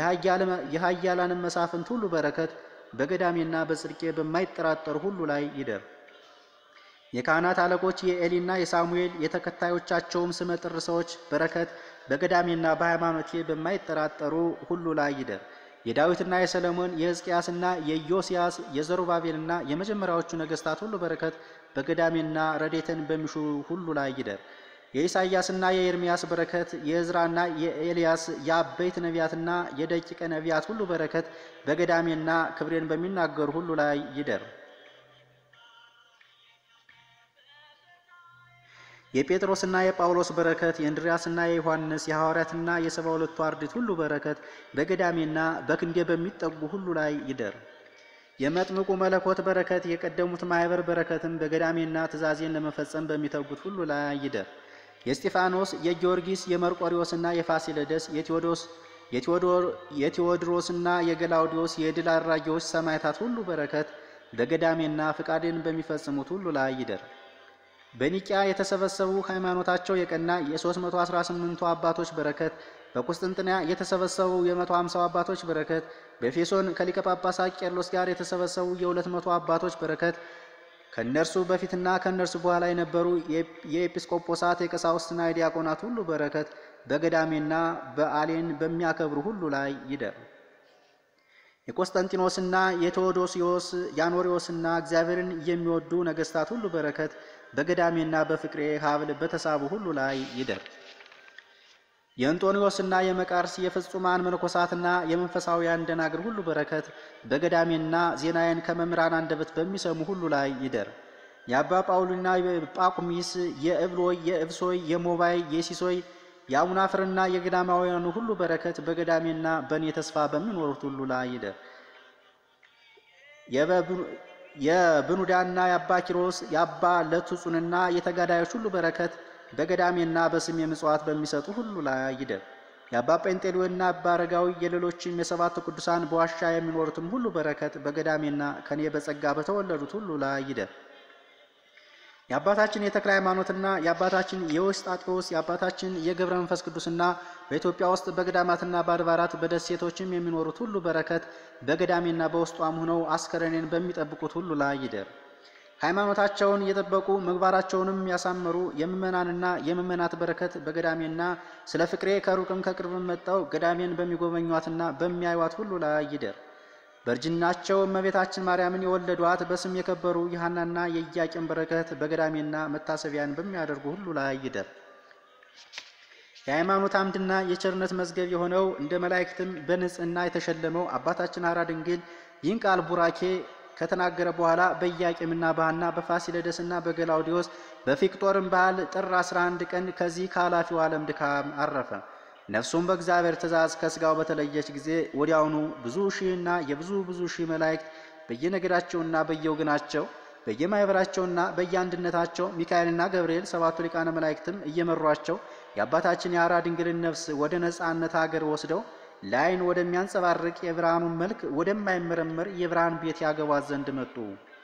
የኃያላንም መሳፍንት ሁሉ በረከት በገዳሜና በጽድቄ በማይጠራጠሩ ሁሉ ላይ ይደር። የካህናት አለቆች የኤሊና የሳሙኤል የተከታዮቻቸውም ስመጥር ሰዎች በረከት በገዳሜና በሃይማኖቴ በማይጠራጠሩ ሁሉ ላይ ይደር። የዳዊትና የሰለሞን የሕዝቅያስና የኢዮስያስ የዘሩባቤልና የመጀመሪያዎቹ ነገሥታት ሁሉ በረከት በገዳሜና ረዴትን በሚሹ ሁሉ ላይ ይደር። የኢሳይያስና የኤርምያስ በረከት የዕዝራና የኤልያስ የአበይት ነቢያትና የደቂቀ ነቢያት ሁሉ በረከት በገዳሜና ክብሬን በሚናገሩ ሁሉ ላይ ይደር። የጴጥሮስና የጳውሎስ በረከት የእንድርያስና የዮሐንስ የሐዋርያትና የሰባ ሁለቱ አርድእት ሁሉ በረከት በገዳሜና በክንዴ በሚጠጉ ሁሉ ላይ ይደር። የመጥምቁ መለኮት በረከት የቀደሙት ማኅበር በረከትም በገዳሜና ትእዛዜን ለመፈጸም በሚተጉት ሁሉ ላይ ይደር። የእስጢፋኖስ፣ የጊዮርጊስ፣ የመርቆሪዎስና የፋሲለደስ የቴዎድሮስና የገላውዲዮስ የድል አድራጊዎች ሰማዕታት ሁሉ በረከት በገዳሜና ፍቃዴን በሚፈጽሙት ሁሉ ላይ ይደር። በኒቂያ የተሰበሰቡ ሃይማኖታቸው የቀና የ318ቱ አባቶች በረከት በቁስጥንጥንያ የተሰበሰቡ የ150 አባቶች በረከት በኤፌሶን ከሊቀ ጳጳሳት ቄርሎስ ጋር የተሰበሰቡ የ200 አባቶች በረከት ከእነርሱ በፊትና ከእነርሱ በኋላ የነበሩ የኤጲስቆጶሳት የቀሳውስትና የዲያቆናት ሁሉ በረከት በገዳሜና በዓሌን በሚያከብሩ ሁሉ ላይ ይደር። የቆስጠንጢኖስና የቴዎዶሲዮስ የአኖሪዎስና እግዚአብሔርን የሚወዱ ነገሥታት ሁሉ በረከት በገዳሜና በፍቅሬ ሀብል በተሳቡ ሁሉ ላይ ይደር። የእንጦንዮስና የመቃርስ የፍጹማን መነኮሳትና የመንፈሳውያን ደናግል ሁሉ በረከት በገዳሜና ዜናዬን ከመምህራን አንደበት በሚሰሙ ሁሉ ላይ ይደር። የአባ ጳውሊና የጳቁሚስ የእብሎይ የእብሶይ የሞባይ የሲሶይ የአቡናፍርና የገዳማውያኑ ሁሉ በረከት በገዳሜና በእኔ ተስፋ በሚኖሩት ሁሉ ላይ ይደር። የብኑዳና የአባ ኪሮስ የአባ ለቱጹንና የተጋዳዮች ሁሉ በረከት በገዳሜና በስሜ ምጽዋት በሚሰጡ ሁሉ ላይ ይደር። የአባ ጴንጤሌዎንና አባ አረጋዊ የሌሎችም የሰባቱ ቅዱሳን በዋሻ የሚኖሩትም ሁሉ በረከት በገዳሜና ከኔ በጸጋ በተወለዱት ሁሉ ላይ ይደር። የአባታችን የተክለ ሃይማኖትና የአባታችን የውስጣጤዎስ የአባታችን የገብረ መንፈስ ቅዱስና በኢትዮጵያ ውስጥ በገዳማትና በአድባራት በደሴቶችም የሚኖሩት ሁሉ በረከት በገዳሜና በውስጧም ሆነው አስከሬኔን በሚጠብቁት ሁሉ ላይ ይደር። ሃይማኖታቸውን የጠበቁ ምግባራቸውንም ያሳመሩ የምእመናንና የምእመናት በረከት በገዳሜና ስለ ፍቅሬ ከሩቅም ከቅርብም መጥተው ገዳሜን በሚጎበኟትና በሚያዩዋት ሁሉ ላይ ይደር። በእርጅናቸው እመቤታችን ማርያምን የወለዷት በስም የከበሩ የሐናና የኢያቄም በረከት በገዳሜና መታሰቢያን በሚያደርጉ ሁሉ ላይ ይደር። የሃይማኖት አምድና የቸርነት መዝገብ የሆነው እንደ መላእክትም በንጽሕና የተሸለመው አባታችን ሐራ ድንግል ይህን ቃል ቡራኬ ከተናገረ በኋላ በኢያቄምና በሐና በፋሲለደስና በገላውዲዮስ በፊቅጦርም በዓል ጥር 11 ቀን ከዚህ ከኃላፊው ዓለም ድካም አረፈ። ነፍሱም በእግዚአብሔር ትእዛዝ ከሥጋው በተለየች ጊዜ ወዲያውኑ ብዙ ሺህና የብዙ ብዙ ሺህ መላእክት በየነገዳቸውና በየወገናቸው በየማኅበራቸውና በየአንድነታቸው ሚካኤልና ገብርኤል ሰባቱ ሊቃነ መላእክትም እየመሯቸው የአባታችን የሐራ ድንግልን ነፍስ ወደ ነጻነት አገር ወስደው ለዓይን ወደሚያንጸባርቅ የብርሃኑን መልክ ወደማይመረመር የብርሃን ቤት ያገቧት ዘንድ መጡ።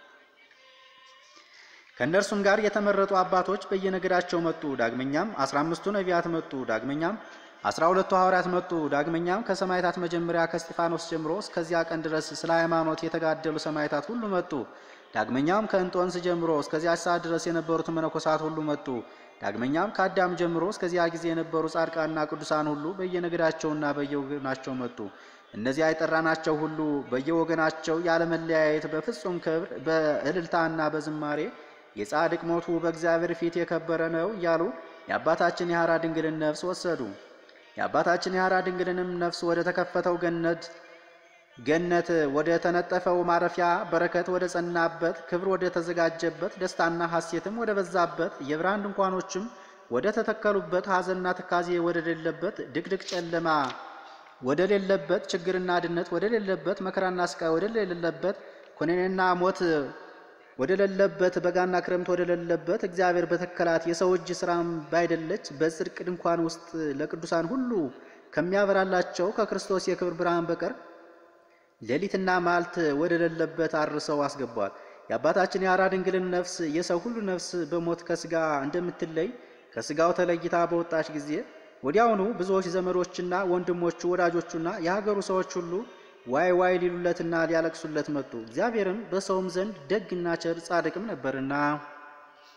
ከእነርሱም ጋር የተመረጡ አባቶች በየነገዳቸው መጡ። ዳግመኛም አስራ አምስቱ ነቢያት መጡ። ዳግመኛም አስራ ሁለቱ ሐዋርያት መጡ። ዳግመኛም ከሰማዕታት መጀመሪያ ከእስጢፋኖስ ጀምሮ እስከዚያ ቀን ድረስ ስለ ሃይማኖት የተጋደሉ ሰማዕታት ሁሉ መጡ። ዳግመኛም ከእንጦንስ ጀምሮ እስከዚያ ሰዓት ድረስ የነበሩት መነኮሳት ሁሉ መጡ። ዳግመኛም ከአዳም ጀምሮ እስከዚያ ጊዜ የነበሩ ጻድቃንና ቅዱሳን ሁሉ በየነገዳቸውና በየወገናቸው መጡ። እነዚያ የጠራናቸው ሁሉ በየወገናቸው ያለመለያየት በፍጹም ክብር በእልልታና በዝማሬ የጻድቅ ሞቱ በእግዚአብሔር ፊት የከበረ ነው እያሉ የአባታችን የሐራ ድንግልን ነፍስ ወሰዱ። የአባታችን የሐራ ድንግልንም ነፍስ ወደ ተከፈተው ገነት ገነት ወደ ተነጠፈው ማረፊያ በረከት ወደ ጸናበት ክብር ወደ ተዘጋጀበት ደስታና ሐሴትም ወደ በዛበት የብርሃን ድንኳኖችም ወደ ተተከሉበት ሐዘንና ትካዜ ወደ ሌለበት ድቅድቅ ጨለማ ወደ ሌለበት ችግርና ድነት ወደ ሌለበት መከራና ስቃይ ወደ ሌለበት ኩነኔና ሞት ወደ ሌለበት በጋና ክረምት ወደ ሌለበት እግዚአብሔር በተከላት የሰው እጅ ስራም ባይደለች በጽድቅ ድንኳን ውስጥ ለቅዱሳን ሁሉ ከሚያበራላቸው ከክርስቶስ የክብር ብርሃን በቀር ሌሊትና ማልት ወደ ሌለበት አርሰው አስገቧል። የአባታችን የሐራ ድንግልን ነፍስ የሰው ሁሉ ነፍስ በሞት ከስጋ እንደምትለይ ከስጋው ተለይታ በወጣች ጊዜ ወዲያውኑ ብዙዎች ዘመዶችና ወንድሞቹ ወዳጆቹና የሀገሩ ሰዎች ሁሉ ዋይ ዋይ ሊሉለትና ሊያለቅሱለት መጡ። እግዚአብሔርም በሰውም ዘንድ ደግና ቸር ጻድቅም ነበርና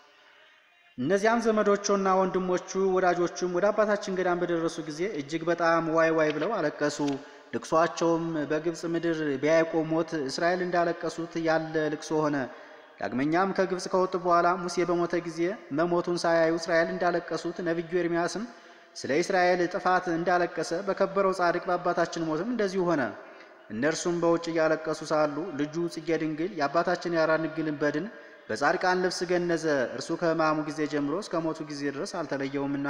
እነዚያም ዘመዶቹና ወንድሞቹ ወዳጆቹም ወደ አባታችን ገዳም በደረሱ ጊዜ እጅግ በጣም ዋይ ዋይ ብለው አለቀሱ። ልቅሷቸውም በግብፅ ምድር በያዕቆብ ሞት እስራኤል እንዳለቀሱት ያለ ልቅሶ ሆነ። ዳግመኛም ከግብፅ ከወጡ በኋላ ሙሴ በሞተ ጊዜ መሞቱን ሳያዩ እስራኤል እንዳለቀሱት ነቢዩ ኤርምያስም ስለ እስራኤል ጥፋት እንዳለቀሰ በከበረው ጻድቅ በአባታችን ሞትም እንደዚሁ ሆነ። እነርሱም በውጭ እያለቀሱ ሳሉ ልጁ ጽጌ ድንግል የአባታችን የአራ ድንግልን በድን በጻድቃን ልብስ ገነዘ። እርሱ ከሕማሙ ጊዜ ጀምሮ እስከ ሞቱ ጊዜ ድረስ አልተለየውምና።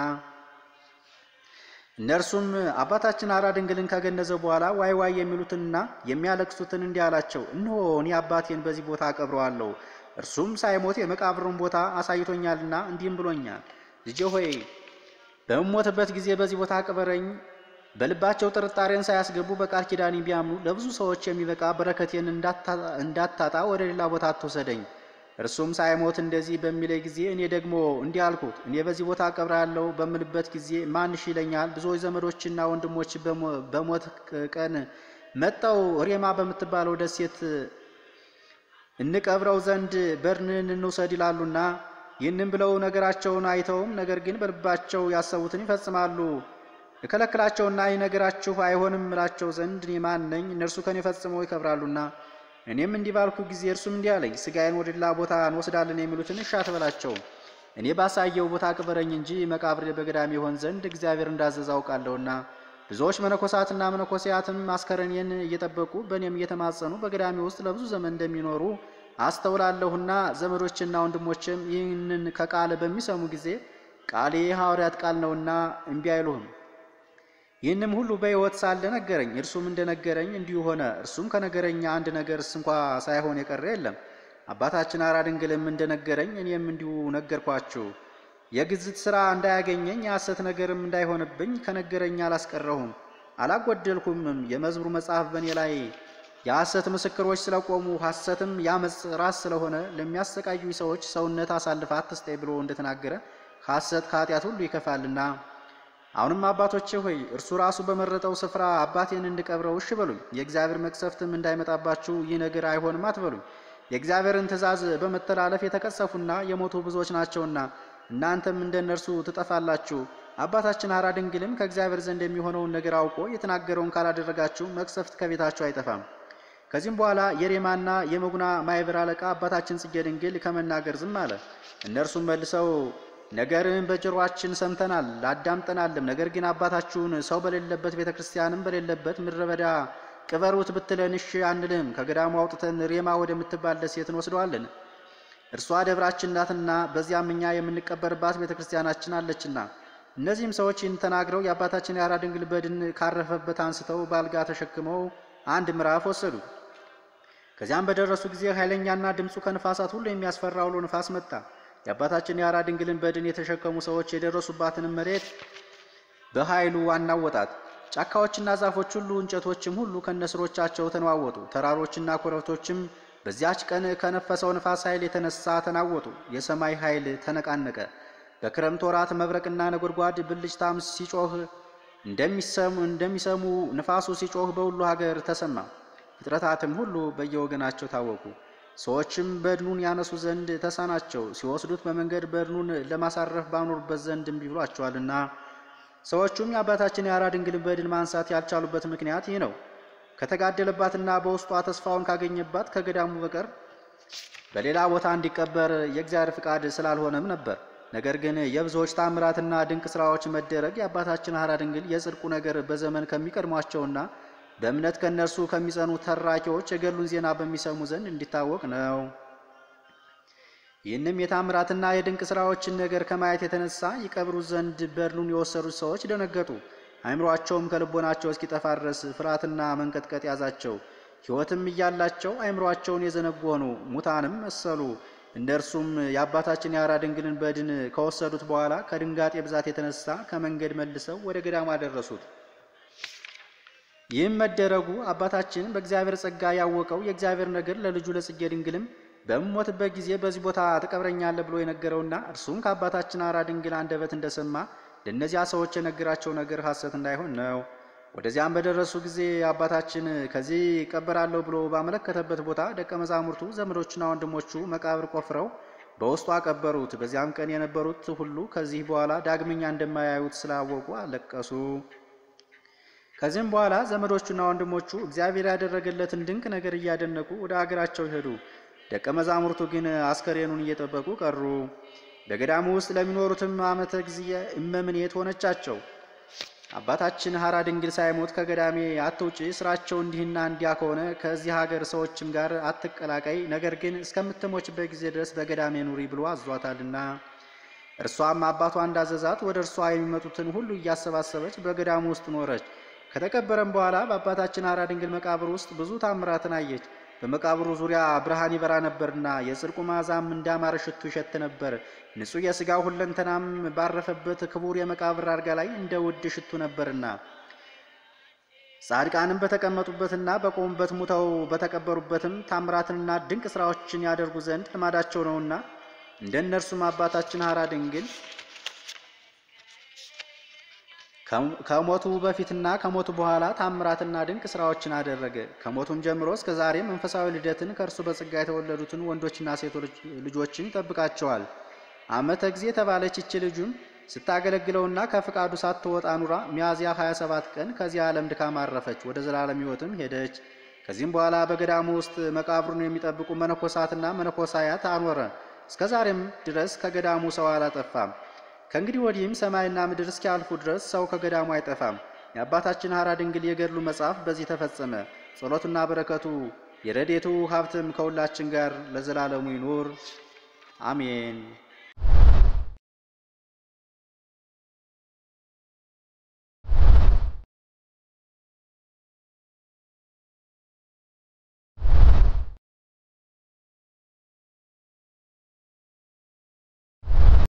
እነርሱም አባታችን አራ ድንግልን ከገነዘ በኋላ ዋይ ዋይ የሚሉትንና የሚያለቅሱትን እንዲህ አላቸው፣ እነሆ እኔ አባቴን በዚህ ቦታ አቀብረዋለሁ። እርሱም ሳይሞት የመቃብሩን ቦታ አሳይቶኛልና እንዲህም ብሎኛል፣ ልጄ ሆይ በምሞትበት ጊዜ በዚህ ቦታ አቅበረኝ። በልባቸው ጥርጣሬን ሳያስገቡ በቃል ኪዳኔ ቢያምኑ ለብዙ ሰዎች የሚበቃ በረከቴን እንዳታጣ ወደ ሌላ ቦታ አትወሰደኝ። እርሱም ሳይሞት እንደዚህ በሚለኝ ጊዜ እኔ ደግሞ እንዲህ አልኩት፣ እኔ በዚህ ቦታ አቀብራለሁ በምልበት ጊዜ ማን እሺ ይለኛል? ብዙዎች ዘመዶችና ወንድሞች በሞት ቀን መጠው ሬማ በምትባለው ደሴት እንቀብረው ዘንድ በድንን እንውሰድ ይላሉና ይህንም ብለው ነገራቸውን አይተውም፣ ነገር ግን በልባቸው ያሰቡትን ይፈጽማሉ። እከለክላቸውና ይህ ነገራችሁ አይሆንም እላቸው ዘንድ እኔ ማን ነኝ? እነርሱ ከኔ ፈጽመው ይከብራሉና። እኔም እንዲህ ባልኩ ጊዜ እርሱም እንዲህ አለኝ፣ ሥጋዬን ወደ ሌላ ቦታ እንወስዳለን የሚሉትን እሺ አትበላቸው። እኔ ባሳየው ቦታ ቅበረኝ እንጂ መቃብሬ በገዳም ይሆን ዘንድ እግዚአብሔር እንዳዘዘ አውቃለሁና። ብዙዎች መነኮሳትና መነኮሲያትም አስከሬኔን እየጠበቁ በእኔም እየተማጸኑ በገዳሜ ውስጥ ለብዙ ዘመን እንደሚኖሩ አስተውላለሁና ዘመዶችና ወንድሞችም ይህንን ከቃል በሚሰሙ ጊዜ ቃሌ የሐዋርያት ቃል ነውና እምቢ አይሉህም። ይህንም ሁሉ በሕይወት ሳለ ነገረኝ። እርሱም እንደነገረኝ እንዲሁ ሆነ። እርሱም ከነገረኛ አንድ ነገርስ እንኳ ሳይሆን የቀረ የለም። አባታችን አራ ድንግልም እንደነገረኝ እኔም እንዲሁ ነገርኳችሁ። የግዝት ሥራ እንዳያገኘኝ የሐሰት ነገርም እንዳይሆንብኝ ከነገረኛ አላስቀረሁም አላጎደልኩምም። የመዝሙር መጽሐፍ በእኔ ላይ የሐሰት ምስክሮች ስለቆሙ ሐሰትም ያመፅ ራስ ስለሆነ ለሚያሰቃዩ ሰዎች ሰውነት አሳልፈ አትስጠኝ ብሎ እንደተናገረ ሐሰት ከኃጢአት ሁሉ ይከፋልና። አሁንም አባቶቼ ሆይ እርሱ ራሱ በመረጠው ስፍራ አባቴን እንድቀብረው እሺ በሉኝ። የእግዚአብሔር መቅሰፍትም እንዳይመጣባችሁ ይህ ነገር አይሆንም አትበሉኝ። የእግዚአብሔርን ትእዛዝ በመተላለፍ የተቀሰፉና የሞቱ ብዙዎች ናቸውና እናንተም እንደ እነርሱ ትጠፋላችሁ። አባታችን አራ ድንግልም ከእግዚአብሔር ዘንድ የሚሆነውን ነገር አውቆ የተናገረውን ካላደረጋችሁ መቅሰፍት ከቤታችሁ አይጠፋም። ከዚህም በኋላ የሬማና የመጉና ማይበር አለቃ አባታችን ጽጌ ድንግል ከመናገር ዝም አለ። እነርሱም መልሰው ነገርን በጆሮአችን ሰምተናል አዳምጠናልም። ነገር ግን አባታችሁን ሰው በሌለበት ቤተ ክርስቲያንም በሌለበት ምድረ በዳ ቅበሩት ብትለን እሺ አንልም። ከገዳሙ አውጥተን ሬማ ወደምትባል ደሴት እንወስደዋለን። እርሷ ደብራችን ናትና በዚያም እኛ የምንቀበርባት ቤተ ክርስቲያናችን አለችና። እነዚህም ሰዎች ይህን ተናግረው የአባታችን የአራ ድንግል በድን ካረፈበት አንስተው በአልጋ ተሸክመው አንድ ምዕራፍ ወሰዱ። ከዚያም በደረሱ ጊዜ ኃይለኛና ድምፁ ከንፋሳት ሁሉ የሚያስፈራ አውሎ ንፋስ መጣ። የአባታችን የአራ ድንግልን በድን የተሸከሙ ሰዎች የደረሱባትንም መሬት በኃይሉ አናወጣት። ጫካዎችና ዛፎች ሁሉ እንጨቶችም ሁሉ ከነስሮቻቸው ተነዋወጡ። ተራሮችና ኮረብቶችም በዚያች ቀን ከነፈሰው ንፋስ ኃይል የተነሳ ተናወጡ። የሰማይ ኃይል ተነቃነቀ። በክረምት ወራት መብረቅና ነጎድጓድ ብልጭታም ሲጮህ እንደሚሰሙ እንደሚሰሙ ንፋሱ ሲጮህ በሁሉ ሀገር ተሰማ። ፍጥረታትም ሁሉ በየወገናቸው ታወቁ። ሰዎችም በድኑን ያነሱ ዘንድ ተሳናቸው። ሲወስዱት በመንገድ በድኑን ለማሳረፍ ባኖሩበት ዘንድ እምቢ ብሏቸዋልና። ሰዎቹም የአባታችን የአራ ድንግልን በድን ማንሳት ያልቻሉበት ምክንያት ይህ ነው። ከተጋደለባትና በውስጧ ተስፋውን ካገኘባት ከገዳሙ በቀር በሌላ ቦታ እንዲቀበር የእግዚአብሔር ፍቃድ ስላልሆነም ነበር። ነገር ግን የብዙዎች ታምራትና ድንቅ ስራዎች መደረግ የአባታችን አራ ድንግል የጽድቁ ነገር በዘመን ከሚቀድሟቸውና በእምነት ከእነርሱ ከሚጸኑ ተራኪዎች የገሉን ዜና በሚሰሙ ዘንድ እንዲታወቅ ነው። ይህንም የታምራትና የድንቅ ስራዎችን ነገር ከማየት የተነሳ ይቀብሩት ዘንድ በድኑን የወሰዱት ሰዎች ደነገጡ። አእምሯቸውም ከልቦናቸው እስኪጠፋ ድረስ ፍርሃትና መንቀጥቀጥ ያዛቸው። ሕይወትም እያላቸው አእምሯቸውን የዘነጉ ሆኑ፣ ሙታንም መሰሉ። እነርሱም የአባታችን የአራ ድንግልን በድን ከወሰዱት በኋላ ከድንጋጤ ብዛት የተነሳ ከመንገድ መልሰው ወደ ገዳሙ አደረሱት። ይህም መደረጉ አባታችን በእግዚአብሔር ጸጋ ያወቀው የእግዚአብሔር ነገር ለልጁ ለጽጌ ድንግልም በምሞትበት ጊዜ በዚህ ቦታ ትቀብረኛለህ ብሎ የነገረውና እርሱም ከአባታችን አራ ድንግል አንደበት እንደሰማ ለእነዚያ ሰዎች የነገራቸው ነገር ሐሰት እንዳይሆን ነው። ወደዚያም በደረሱ ጊዜ አባታችን ከዚህ እቀበራለሁ ብሎ ባመለከተበት ቦታ ደቀ መዛሙርቱ ዘመዶቹና ወንድሞቹ መቃብር ቆፍረው በውስጡ አቀበሩት። በዚያም ቀን የነበሩት ሁሉ ከዚህ በኋላ ዳግመኛ እንደማያዩት ስላወቁ አለቀሱ። ከዚህም በኋላ ዘመዶቹና ወንድሞቹ እግዚአብሔር ያደረገለትን ድንቅ ነገር እያደነቁ ወደ አገራቸው ሄዱ። ደቀ መዛሙርቱ ግን አስከሬኑን እየጠበቁ ቀሩ። በገዳሙ ውስጥ ለሚኖሩትም ዓመተ ጊዜ እመምኔት ሆነቻቸው። አባታችን ሐራ ድንግል ሳይሞት ከገዳሜ አትውጪ፣ ስራቸው እንዲህና እንዲያ ከሆነ ከዚህ ሀገር ሰዎችም ጋር አትቀላቀይ፣ ነገር ግን እስከምትሞችበት ጊዜ ድረስ በገዳሜ ኑሪ ብሎ አዟታልና። እርሷም አባቷ እንዳዘዛት ወደ እርሷ የሚመጡትን ሁሉ እያሰባሰበች በገዳሙ ውስጥ ኖረች። ከተቀበረም በኋላ በአባታችን ሐራ ድንግል መቃብር ውስጥ ብዙ ታምራትን አየች። በመቃብሩ ዙሪያ ብርሃን ይበራ ነበርና የጽድቁ መዓዛም እንዳማረ ሽቱ ይሸት ነበር። ንጹሕ የሥጋ ሁለንተናም ባረፈበት ክቡር የመቃብር አልጋ ላይ እንደ ውድ ሽቱ ነበርና ጻድቃንም በተቀመጡበትና በቆሙበት ሙተው በተቀበሩበትም ታምራትንና ድንቅ ሥራዎችን ያደርጉ ዘንድ ልማዳቸው ነውና እንደ እነርሱም አባታችን ሐራ ድንግል ከሞቱ በፊትና ከሞቱ በኋላ ታምራትና ድንቅ ስራዎችን አደረገ። ከሞቱም ጀምሮ እስከ ዛሬ መንፈሳዊ ልደትን ከእርሱ በጸጋ የተወለዱትን ወንዶችና ሴቶች ልጆችን ይጠብቃቸዋል። ዓመተ ጊዜ የተባለች ይቺ ልጁም ስታገለግለውና ከፍቃዱ ሳትወጣ ኑራ ሚያዝያ 27 ቀን ከዚህ ዓለም ድካም አረፈች፣ ወደ ዘላለም ሕይወትም ሄደች። ከዚህም በኋላ በገዳሙ ውስጥ መቃብሩን የሚጠብቁ መነኮሳትና መነኮሳያት አኖረ። እስከ ዛሬም ድረስ ከገዳሙ ሰው አላጠፋም። ከእንግዲህ ወዲህም ሰማይና ምድር እስኪያልፉ ድረስ ሰው ከገዳሙ አይጠፋም። የአባታችን ሐራ ድንግል የገድሉ መጽሐፍ በዚህ ተፈጸመ። ጸሎቱና በረከቱ የረዴቱ ሀብትም ከሁላችን ጋር ለዘላለሙ ይኑር አሜን።